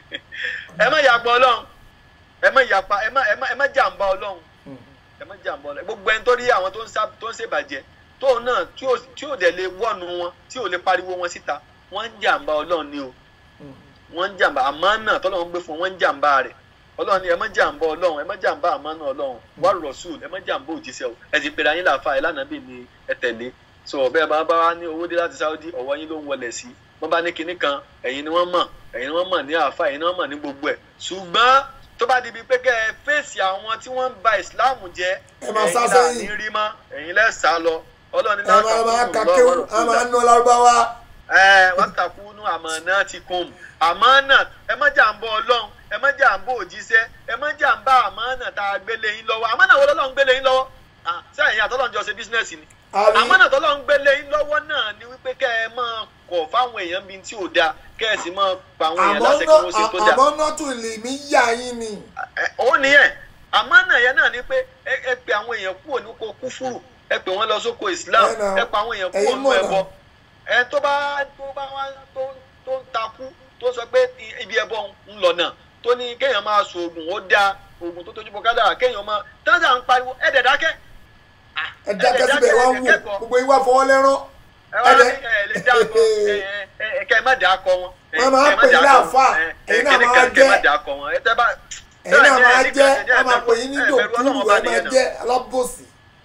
ẹ má yàgbọ́ ọlọ́run ẹ má yàpa ẹ má ẹ má jàǹbá ọlọ́run ẹ má jàǹbá ọlọ́run gbogbo ẹni tó rí àwọn tó ń ṣèbàjẹ́ tóun náà tí ò dẹ̀ lè wọ́nu wọn tí ò lè pariwo wọn síta wọ́n ń jàǹbá ọlọ́run ni o wọ́n ń jàǹbá àmọ́ náà tọ́lọ́run gbé fún wọn ń jàǹbá rẹ̀ ọlọ́run ni ẹ má jàǹbá ọlọ́run ẹ má jàǹbá àmánà ọlọ́run wà rọ̀ṣùl ẹ má jàǹbá òjíṣẹ́ o ẹ ti pèrè ayé làáfà ẹ lánàá bì ní ẹ tẹ̀lé so ọ̀bẹ bá bá wá ní owó dé láti sáúdí ọ̀wọ́ yín ló ń wọlé sí wọ́n bá ní kinní kan ẹ̀yin ni wọ́n mọ̀ ẹ̀yin ni wọ́n mọ̀ ní àáfà ẹ̀yin ni wọ́n mọ̀ ní gbogbo ẹ̀ ṣùgbọ́n tó bá di bíi pé kẹ́ ẹ fèsì àwọn tí wọ́n ń ba ìsìláàmù jẹ́ ẹ máa sá ẹ̀yin là sẹ́yìn. ní rí mọ́ ẹ̀yin lẹ́ sá lọ ọlọ́run ní ẹ máa máa ka kéwù ẹ máa ná lárúbáwá ẹ wọ́n takùnú àmọ́ náà ti kún àmọ́ náà ẹ má jàǹbá ọlọ́run ẹ má jàǹbá òjíṣẹ́ ẹ má jàǹbá àmọ́ náà tá a gbélé yín lọ́wọ́ àmọ́ náà wọ́n lọ́lọ́run gbélé yín lọ́wọ́ Ah, sẹ́yìn àtọ́lọ́run jọ ṣe bísínẹ́sì ni àrí àmọ́ náà tọ́lọ́run gbélé yín lọ́wọ́ náà ni wípé kẹ́ ẹ máa kọ̀ fáwọn èèyàn bíi tí ò dáa kẹ́ ẹ sì máa pa àwọn èèyàn láṣẹ kí wọ́n ṣe tó dáa àmọ́ náà tún lè mí yá yín ni ẹ- ó nìyẹn àmọ́ náà yẹn náà ni pé ẹ ẹ pe àwọn èèyàn kúrò ní kó kúfúrú ẹ pè wọ́n lọ sóko Islam Ẹ nà. ẹ pa àwọn èèyàn kúrò Ẹ̀yin nínú mọ̀ ẹbọ náà. ẹ tó bá tó bá wá tó tó ń takú tó sọ pé i- ibi ẹbọ ń lọ náà tó ní kéèyàn máa so oògùn ó dáa oògùn tó tójú bọ kádà kéèyàn máa tẹ́lẹ̀ à ń pariwo ẹ̀ dẹ̀ dákẹ́ Ah, ẹ dákẹ́ síbẹ̀ wá ń wò kẹ́kọ̀ọ́. gbogbo yín wá fọwọ́ lẹ́rán ẹ wá ní ẹ̀dẹ̀. ẹ lè dá akọ ẹ ẹ ẹ kẹ́ ẹ má dá akọ wọn. ẹ, Wọ́n máa kẹ́ ẹ má pè dá yín akọ láàfáà, wọn. Ẹ, ẹ, ẹ̀yin náà kíní máa kan, kẹ́ ẹ má jẹ́. dá akọ wọn. ẹ tẹ́ bá ẹ̀yin náà máa ẹ, jẹ́ ẹ, wọ́n máa pè yín ní ẹ, bẹ̀rù dòkúrú Ọlọ́run ẹ ọba máa nìyẹn náà. jẹ́ alábòsí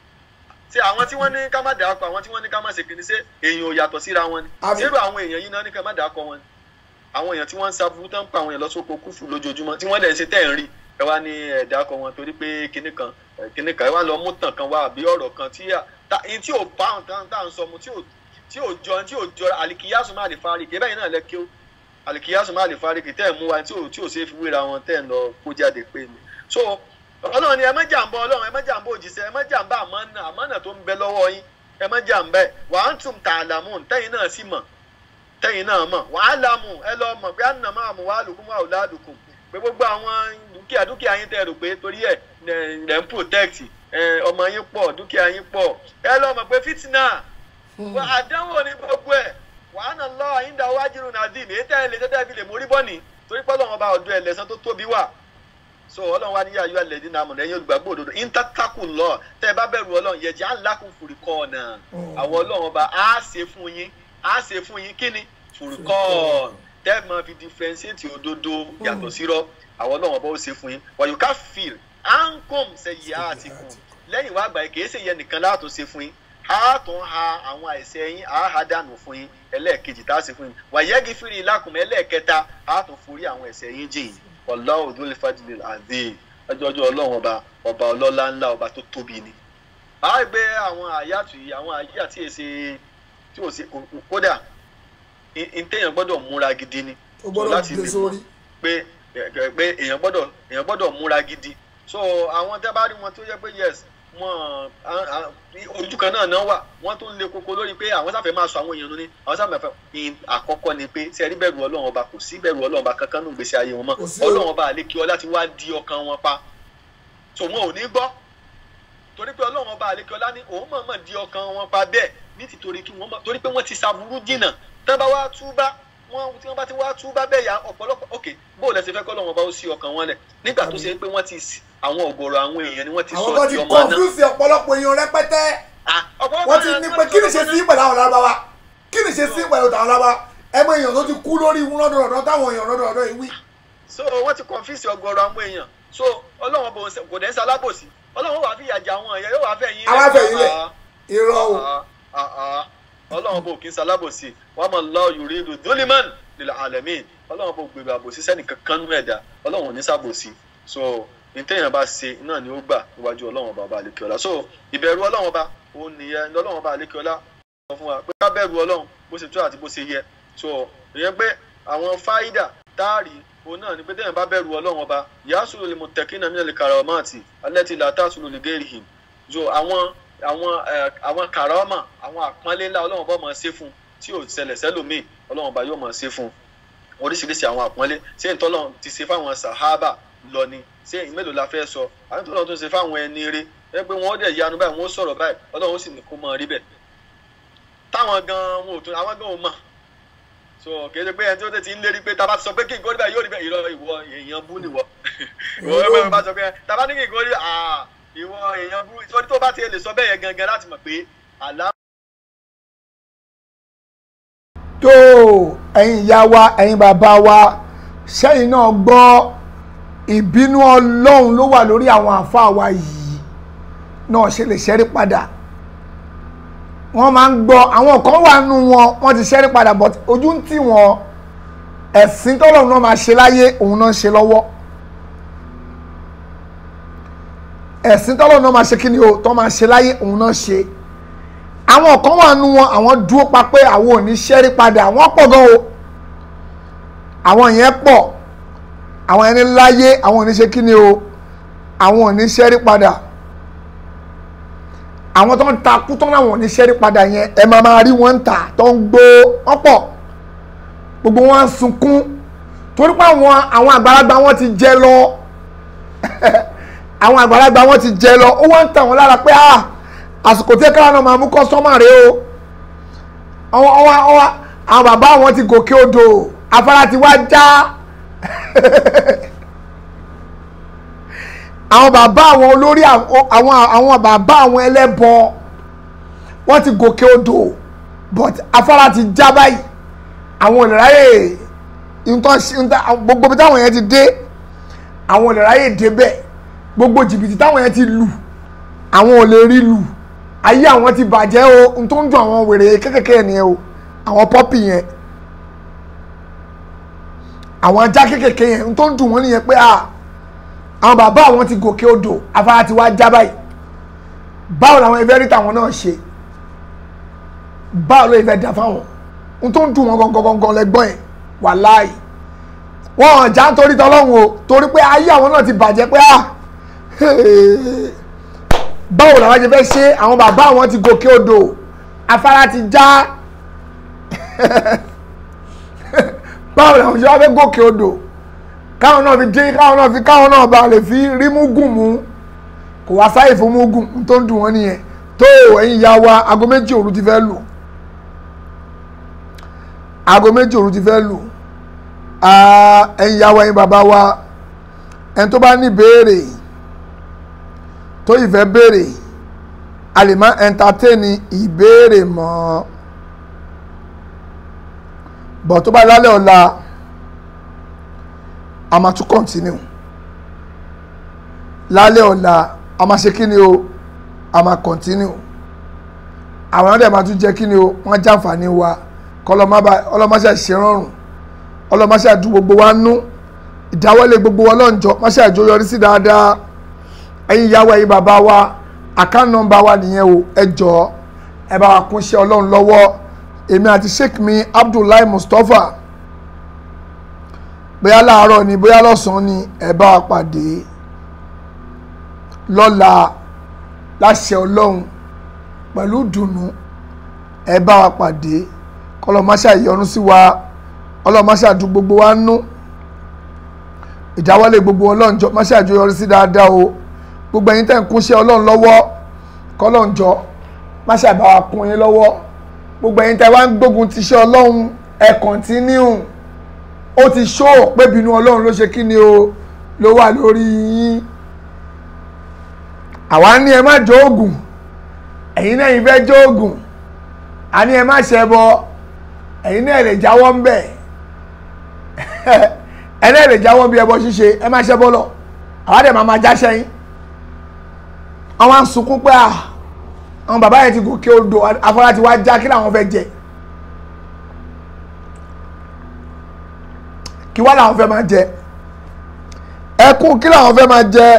ṣe àwọn tí wọ́n ní ká má dàákọ àwọn tí wọ́n ní ká má ṣe kìíní ṣe èèyàn ò yàtọ̀ síra wọn ni Àmín. zero àwọn èèyàn yìí náà ní ká má dàákọ wọn ni àwọn èèyàn tí wọ́n ń sabu tán pa àwọn èèyàn lọ́sọ̀kọ̀ kúfù lójoojúmọ́ tí wọ́n lẹ̀ ń ṣe tẹ̀ ń rí ẹ wá ní ẹ̀ dàákọ wọn torí pé kinní kan ẹ̀, kinní kan ẹ wá lọ mú tàn kan wá àbí ọ̀rọ̀ kan tí à- ta- in tí ò bá àwọn tán tá à ń sọ mu tí ò tí ò jọ tí ò jọ àlìkíyàsùn má lè fárí kì í bẹ́ẹ̀ náà lẹ kí ó àlìkíyàsùn má lè fárí kì í tẹ́ ẹ̀ mú wa tí ò tí ò ṣe é fi wéra wọn tẹ́ ẹ̀ ń lọ kó jáde pé ni so ọlọ́run ni ẹ má jàǹbá ọlọ́run ẹ má jàǹbá òjíṣẹ́ ẹ má jàǹbá àmánà àmánà tó ń bẹ lọ́wọ́ yín ẹ má jàǹbá ẹ wà á tún tà àlàmù tẹ́yìn náà sì mọ̀ tẹ́yìn náà mọ̀ wà á làmù ẹ lọ mọ̀ pé ànà máa mú wàá lùkún wà ó ládùkún pé gbogbo àwọn dúkìá dúkìá yín tẹ́ rò pé torí ẹ̀ lẹ́ ń protect ẹ, ọmọ yín pọ̀ dúkìá yín pọ̀ ẹ lọ mọ̀ pé fìtínà wà àdánwò ní gbogbo ẹ̀ wà á nà lọ àyíǹda wájú nàdín èyí tẹ́ ẹ lè tẹ́tẹ́ fi lè mórí bọ́ọ̀nì torí pé Ọlọ́run ọba ọ̀dọ́ ẹ̀ lẹ́sán tó tóbi wà so ọlọ́run wa ní yàrá yóò lẹ́dí náà mọ̀ lẹ́yìn olùgbàgbọ́ òdodo intatakù lọ tẹ́ ẹ bá bẹ̀rù ọlọ́run yẹ̀jẹ̀ alákùn fùrìkọ́ ọ̀nà àwọn ọlọ́run ọba á ṣe fún yín á ṣe fún yín kí ni fùrìkọ́ tẹ́ ẹ máa fi differentiate òdodo yàtọ̀ sírọ́ àwọn ọlọ́run ọba ó ṣe fún yín wàyùká fìl ankom ṣẹyì àtìkù lẹ́yìn wá àgbà yìí kìí ṣe yẹn nìkan láàtò ṣe fún yín á tún ha àwọn àìsẹ̀ yín á ha dànù fún yín ẹlẹ́ẹ̀kejì tá a ṣe fún yín wàyẹ́gì fìrì lákùnmọ́ ẹlẹ́ẹ̀kẹta á tún forí àwọn ẹ̀ṣẹ̀ yín jìn Wallahu dhul fadlil azim ọjọ́jọ́ ọlọ́run ọba ọba ọlọ́lá ńlá ọba tó tóbi ni. a rí pé àwọn àyàtù yìí àwọn àyà tí èsè tí ò sí kò- kódà n téèyàn gbọ́dọ̀ múra gidi ni. ó gbọ́dọ̀ láti gbé lè sórí pé pé èèyàn gbọ́dọ̀ èèyàn gbọ́dọ̀ múra gidi so àwọn tẹ́ bá rí wọn tó yẹ pé yes wọn à- à- ojú kan náà náà wà wọ́n tún lé koko lórí pé àwọn sáfẹ́ máa sọ àwọn èèyàn nù ní àwọn sáfẹ́ fẹ́ in àkọ́kọ́ ni pé tí ẹ rí bẹ̀rù ọlọ́run ọba kò sí bẹ̀rù ọlọ́run ọba kankan nù gbèsè ayé wọn mọ́ Kò sí o. ọlọ́run ọba àlékí ọlá ti wá di ọkàn wọn pa so wọn ò ní gbọ́ torí pé ọlọ́run ọba àlékí ọlá ní òun mọ̀ọ́mọ̀ di ọkàn wọn pa bẹ́ẹ̀ ní tìtorí kí wọ́n mọ̀ torí pé wọ́n ti ṣàbúrú jìnnà tán bá wá túbá wọn tí wọn bá ti wá tú bá bẹ́ẹ̀ yà ọ̀pọ̀lọpọ̀ ok bó o lẹ ṣe fẹ́ kọ́ lọ́wọ́ bá ó sí ọkàn wọn lẹ̀ nígbà tó ṣe pé wọ́n ti s- àwọn ọ̀gọ̀rọ̀ àwọn èèyàn ni wọ́n ti àwọn sọ kan di ti ọmọ náà. confuse ọ̀pọ̀lọpọ̀ èèyàn rẹpẹtẹ Ah, ọ̀pọ̀lọpọ̀ wọ́n ti náà- ní pé kí ni ṣe sí pẹ̀lú àwọn lárúbáwá kí ni ṣe sí pẹ̀lú àwọn lárúbáwá ẹ mọ èèyàn tó ti kú lórí rọ́dọ̀rọ̀dọ̀ táwọn èèyàn rọ́dọ̀rọ̀dọ̀ yìí wí. so wọ́n ti confuse ọ̀gọ̀rọ̀ àwọn èèyàn so ọlọ́run bò ń ṣe- kò dẹ́ ń ṣalábòsí ọlọ́run wàá fi ìyà jẹ àwọn èèyàn yóò wàá fẹ́ yín Àwa fẹ́ yín lẹ̀. Ah, irọ́ o ah, ah, ah. ọlọ́run bò kí ń ṣalábòsí wàá mọ̀ lọ yuridu dhuliman lil alamin ọlọ́run bò gbèrò àbòsí sẹ́ni kankan nú ẹ̀dá ọlọ́run ò ní ṣàbòsí so ìtẹ̀yìn bá ṣe náà ni ó gbà níwájú ọlọ́run bàbá àlekèọlá so ìbẹ̀rù ọlọ́run bá òun nìyẹn ọlọ́run bá àlekèọlá sọ fún wa pé ká bẹ̀rù ọlọ́run bó ṣe tó àti bó ṣe yẹ so ìyẹn pé àwọn fáídà táàrí òun náà ni pé téèyàn bá bẹ̀rù ọlọ́run ọba yasulu lil muttaqina minal karamati allati la tasulu li ghairihim so àwọn àwọn ẹ àwọn karama àwọn àpọ́nlé ńlá ọlọ́run ọba máa ṣe fún tí ò ṣẹlẹ̀ sẹ́lòmíì ọlọ́run ọba yóò máa ṣe fún oríṣiríṣi àwọn àpọ́nlé ṣé ìtọ́lọ́run ti ṣe fáwọn sàhábà lọ ni ṣé mélòó la fẹ́ sọ àwọn ìtọ́lọ́run tó ṣe fáwọn ẹni rí ẹ pé wọ́n dẹ̀ yanu báyìí wọ́n sọ̀rọ̀ báyìí ọlọ́run ó sì ní kó máa rí bẹ́ẹ̀ táwọn gan wọn ò tún àwọn gan ò mọ̀ so kìí ṣe pé ẹni tí ó tẹ̀ ti ń lérí pé taba ti sọ pé kí nǹkan rí báyìí yóò rí bẹ́ẹ̀ ìrọ̀ ìwọ èèyàn bú nìwọ ìwọ ẹgbẹ́ mi bá sọ pé taba ní kí nǹkan rí ah ìwọ èèyàn bú ìtọ́jú tó bá ti lè sọ bẹ́ẹ̀ yẹn gangan láti mọ̀ pé àlá tó ẹ̀yin ìyá wa ẹ̀yin bàbá wa sẹ́yìn náà gbọ́ ìbínú ọlọ́run ló wà lórí àwọn àáfàá wa yìí náà ṣe lè ṣẹ́rí padà wọ́n máa ń gbọ́ àwọn kan wà nù wọn wọ́n ti ṣẹ́rí padà but ojú ń tì wọ́n ẹ̀sìn tọ́lọ́run náà máa ṣe láyé òun náà ń ṣe lọ́wọ́ ẹ̀sìn tọ́lọ́run náà máa ṣe kí ni o tọ́ máa ṣe láyé òun náà ṣe àwọn kan wà nù wọn àwọn dúró pa pé àwọn ò ní ṣẹ́rí padà wọ́n pọ̀ gan o àwọn yẹn pọ̀ àwọn ẹni láyé àwọn ò ní ṣe kí ni o àwọn ò ní ṣẹ́rí padà àwọn tó ń takú tó láwọn ò ní ṣẹ́rí padà yẹn ẹ máa máa rí wọn ń tà tó ń gbó wọ́n pọ̀ gbogbo wọn ń sunkún torí pé àwọn àwọn àgbàlagbà wọn ti jẹ lọ àwọn àgbàlagbà wọn ti jẹ lọ ó wá ń tà wọn lára pé ah àsìkò tí káwọn náà máa mú kọ́sọ́mà rẹ o ọwọ́ ọwọ́ ọwọ́ àwọn bàbá wọn ti gòkè odò afárá ti wá já àwọn bàbá àwọn olórí àwọn àwọn bàbá àwọn ẹlẹ́bọ wọ́n ti gòkè odò but afárá ti já báyìí àwọn olùráyè nǹkan gbogbo bí táwọn yẹn ti dé àwọn olùráyè débẹ̀ gbogbo jìbìtì táwọn yẹn ti lù àwọn ò lè rí lù ayé àwọn ti bàjẹ́ o n tó ń dùn àwọn wèrè kékèké nìyẹn o àwọn pọ́pì yẹn àwọn ajá kékèké yẹn n tó ń dùn wọ́n nìyẹn pé ah àwọn bàbá àwọn ti gòkè odò afárá ti wá já báyìí báwo làwọn ẹgbẹ́ rí tàwọn náà ṣe báwo ló ìfẹ́ dà fáwọn n tó ń dùn wọn gangan gangan lẹ́gbọ́n yẹn wàláì wọn ò já nítorí tọ́lọ́hún o torí pé ayé àwọn náà ti bàjẹ́ pé ah báwo làwọn ṣe fẹ́ ṣe àwọn bàbá àwọn ti gòkè odò afárá ti já báwo làwọn ṣe wá fẹ́ gòkè odò káwọn náà fi dín káwọn náà fi káwọn náà bá lè fi rí múgùn mú kò wá sáyè fún múgùn tó ń dùn wọ́n nìyẹn tó ẹ̀yin ìyá wa aago méjì òru ti fẹ́ lù aago méjì òru ti fẹ́ lù ẹ̀yin ìyá wa ẹ̀yin bàbá wa ẹni tó bá ní ìbéèrè tó ìfẹ́ béèrè a lè má ẹntatẹ́ni ìbéèrè mọ́ bọ̀ tó bá lálẹ́ ọ̀la a máa tún continue lálẹ́ ọ̀la a máa ṣe kí ni o a máa continue àwọn ọ̀dẹ̀ máa tún jẹ́ kí ni o wọ́n jàǹfààní wa kọ́lọ́máṣẹ́ ṣèrọ̀rùn ọlọ́máṣẹ́ àdú gbogbo wa nú ìdáwọ́lé gbogbo wa lọ́njọ́ máṣẹ́ àjọyọrí sí dáadáa ẹ̀yin ìyá wa ẹ̀yin bàbá wa account number wa nìyẹn o ẹ jọ̀ọ́ ẹ bá wa kún iṣẹ́ ọlọ́run lọ́wọ́ èmi àti sheikh mi abdullahi mustapha bóyá láàárọ̀ ni bóyá lọ́sàn-án ni ẹ bá wa pàdé lọ́la láṣẹ ọlọ́run pẹ̀lú dùnú ẹ bá wa pàdé kọlọ́máṣá ìyọnu sí wa ọlọ́máṣá dùn gbogbo wa nú ìdáwọ́lé gbogbo ọlọ́njọ́ máṣá àjọyọrí sí dáadáa o gbogbo ẹ̀yin tẹ́ ń kúnṣẹ́ ọlọ́run lọ́wọ́ kọ́lọ́njọ́ máṣá ìbá wa kún yín lọ́wọ́ gbogbo ẹ̀yin tẹ́ wá ń gbógun tiṣẹ́ ọlọ́run ẹ kọ̀ntínú ó ti ṣó pé bínú ọlọ́run ló ṣe kí ni o ló wà lórí yín àwa ní ẹ má jó oògùn ẹ̀yin náà yìí fẹ́ jó oògùn a ní ẹ má ṣẹbọ ẹ̀yin náà lè jáwọ́ ń bẹ̀ ẹ náà lè jáwọ́ bí ẹbọ ṣíṣe ẹ má ṣẹbọ lọ àwa dẹ̀ máa ma jáṣẹ́ yín àwọn à ń sunkún pé à àwọn bàbá yẹn ti gòkè odò afárá ti wá já kí làwọn fẹ́ jẹ kí wá làwọn fẹ́ máa jẹ ẹkún kí làwọn fẹ́ máa jẹ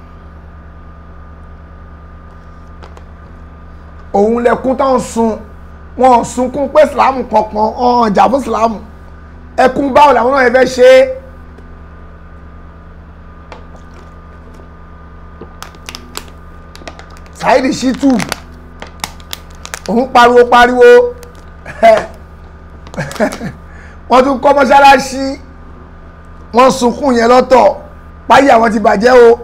òun lẹkún táwọn sun wọn ò sunkún pé sìlámù kankan ọ̀hún jà fún sìlámù ẹkún báwo làwọn náà fẹ́ ṣe é. Saheed Shittu òun pariwo pariwo wọ́n tún kọ́ mọ́ṣáláṣí wọ́n sunkún yẹn lọ́tọ̀ páyé àwọn ti bàjẹ́ o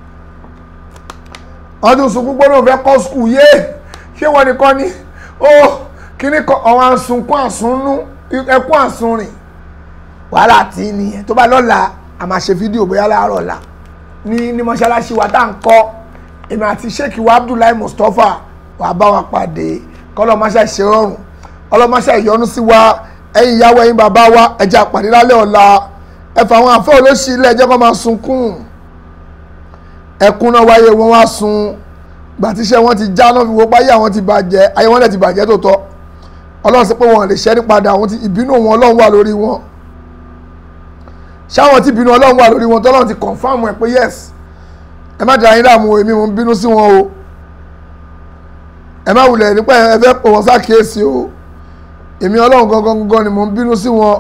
wọ́n tún sunkún gbọ́dọ̀ fẹ́ kọ́ skul yé ṣé wọ́n nìkan ni ó kíní kan àwọn asunkún àsunnú ẹkún àsunrìn wàhálà tí nìyẹn tó bá lọ́la a máa ṣe fídíò bóyá láàárọ̀ ọ̀la ní ní mọ́ṣáláṣí wa tá à ń kọ́ èmi àti sheikh wa abdullahi mustapha wà bá wa pàdé kọlọmọṣẹ ṣe rọrùn ọlọmọṣẹ ìyọnu sí wa ẹ̀yin ìyàwó ẹ̀yin bàbá wa ẹjẹ àpàdé lálẹ́ ọ̀la ẹfọ àwọn àfọ olóṣì ilé ẹjẹ kan máa sunkún ẹkún náà wáyé wọn wá sun gbàtíṣẹ wọn ti já náà fi wo páyé àwọn ti bàjẹ́ ayé wọn lẹ ti bàjẹ́ tó tọ́ Ọlọ́run sọ pé wọn lè ṣẹ́rí padà àwọn ti ìbínú wọn Ọlọ́run wà lórí wọn ṣáwọn tí ìbínú Ọlọ́run wà lórí wọn tọ́lọ́run ti confam ẹ pé yes ẹ má dàá yín láàmú èmi mo ń bínú sí wọn o ẹ má wulẹ̀ nípa ẹ fẹ́ pọ̀ wọ́n sákèésí o èmi ọlọ́run gangan gangan ni mo ń bínú sí wọn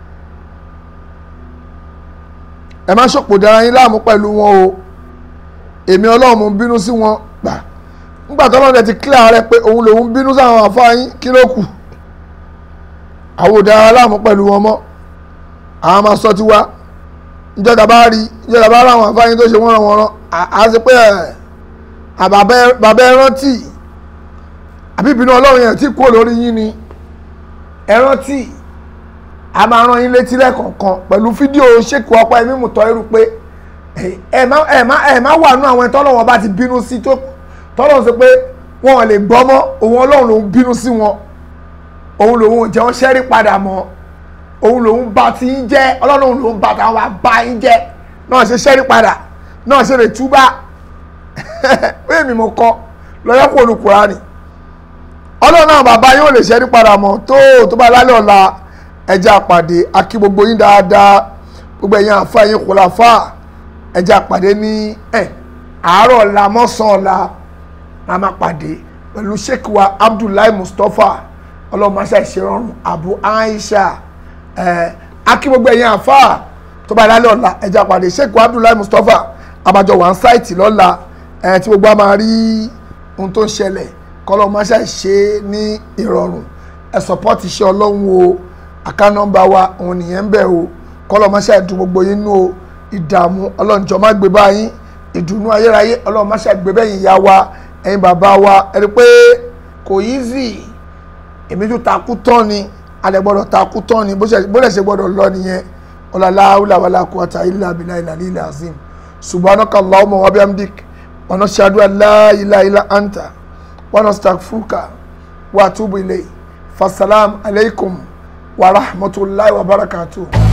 ẹ má ṣòpò dára yín láàmú pẹ̀lú wọn o èmi ọlọ́run mo ń bínú sí wọn gbà nígbà tó lọ́dẹ ti clear rẹ pé òun lòun bínú sáwọn àfáàyín kí ló kù àwọn ò dára láàmú pẹ̀lú wọn mọ́ àwọn máa sọ tiwa ìjọba bá rí ìjọba bá ráwọn àfáàyín tó ṣe wọ́n ràn wọ́n rán a ṣe pé bàbá ẹ rántí àbí ìbínú ọlọ́run yẹn tí kúrò lórí yín ni ẹ rántí a máa rán yín létí lẹ́ẹ̀kọ̀ọ̀kan pẹ̀lú fídíò ṣèkù ọpọ ẹ̀mí mùtọ́ irú pé ẹ má ẹ má ẹ má wà nú àwọn tọ́lọ́wọ́n bá ti bínú sí tó tọ́lọ́wọ́n sọ pé wọn lè gbọ́ mọ́ òun ọlọ́run lòún bínú sí wọn òun lòún jẹ́ wọn ṣẹ́rí padà mọ́ òun lòún bá ti yín jẹ́ ọlọ́run lòún bá táwọn bá yín jẹ́ náà ṣe ṣẹ́rí padà náà ṣe lè túbá bẹ́ẹ̀ mi mo kọ́ lọ́yọ́ kó nu Kùránì ọlọ́run náà bàbá yóò lè ṣẹ́rí padà mọ́ tó tó bá lálẹ́ ọ̀la ẹja àpàdé akí gbogbo yín dáadáa gbogbo ẹ̀yin àfa ẹ̀yin kòláfà ẹja àpàdé ní ẹ̀ àárọ̀ ọ̀la mọ́sàn ọ̀la la máa pàdé pẹ̀lú sheikh wa Abdullahi Mustapha ọlọ́run máa ṣe ìṣerọrùn Abu Aisha ẹ̀ akí gbogbo ẹ̀yin àfa tó bá lálẹ́ ọ̀la ẹja àpàdé sheikh wa Abdullahi Mustapha abàjọ wà ń sáìtì lọ́la ẹ̀ tí gbogbo a máa rí ohun tó ń ṣẹlẹ̀ kọ́lọ́ máa ṣe ṣe ní ìrọ̀rùn ẹ̀ sọ́pọ́tì iṣẹ́ ọlọ́run o àká nọ́mbà wa òun nìyẹn ń bẹ̀ o kọ́lọ́ máa ṣe dùn gbogbo yín nú o ìdààmú ọlọ́njọ́ má gbé báyìí ìdùnnú ayérayé ọlọ́run má ṣe gbé bẹ́yìn ìyá wa ẹ̀yin bàbá wa ẹ̀rí pé kò easy èmi tó takú tán ni alẹ́ gbọ́dọ̀ takú tán ni bó lẹ̀ ṣe gbọ́dọ̀ lọ nìyẹn ọ̀làlá wàlá quwwata illa billahi al-aliyyil azim subhanaka allahumma wa bihamdik wa nashhadu an la ilaha illa anta wa nastaghfiruka wa atubu ilayk fasalam alaykum wa rahmatullahi wa barakatuh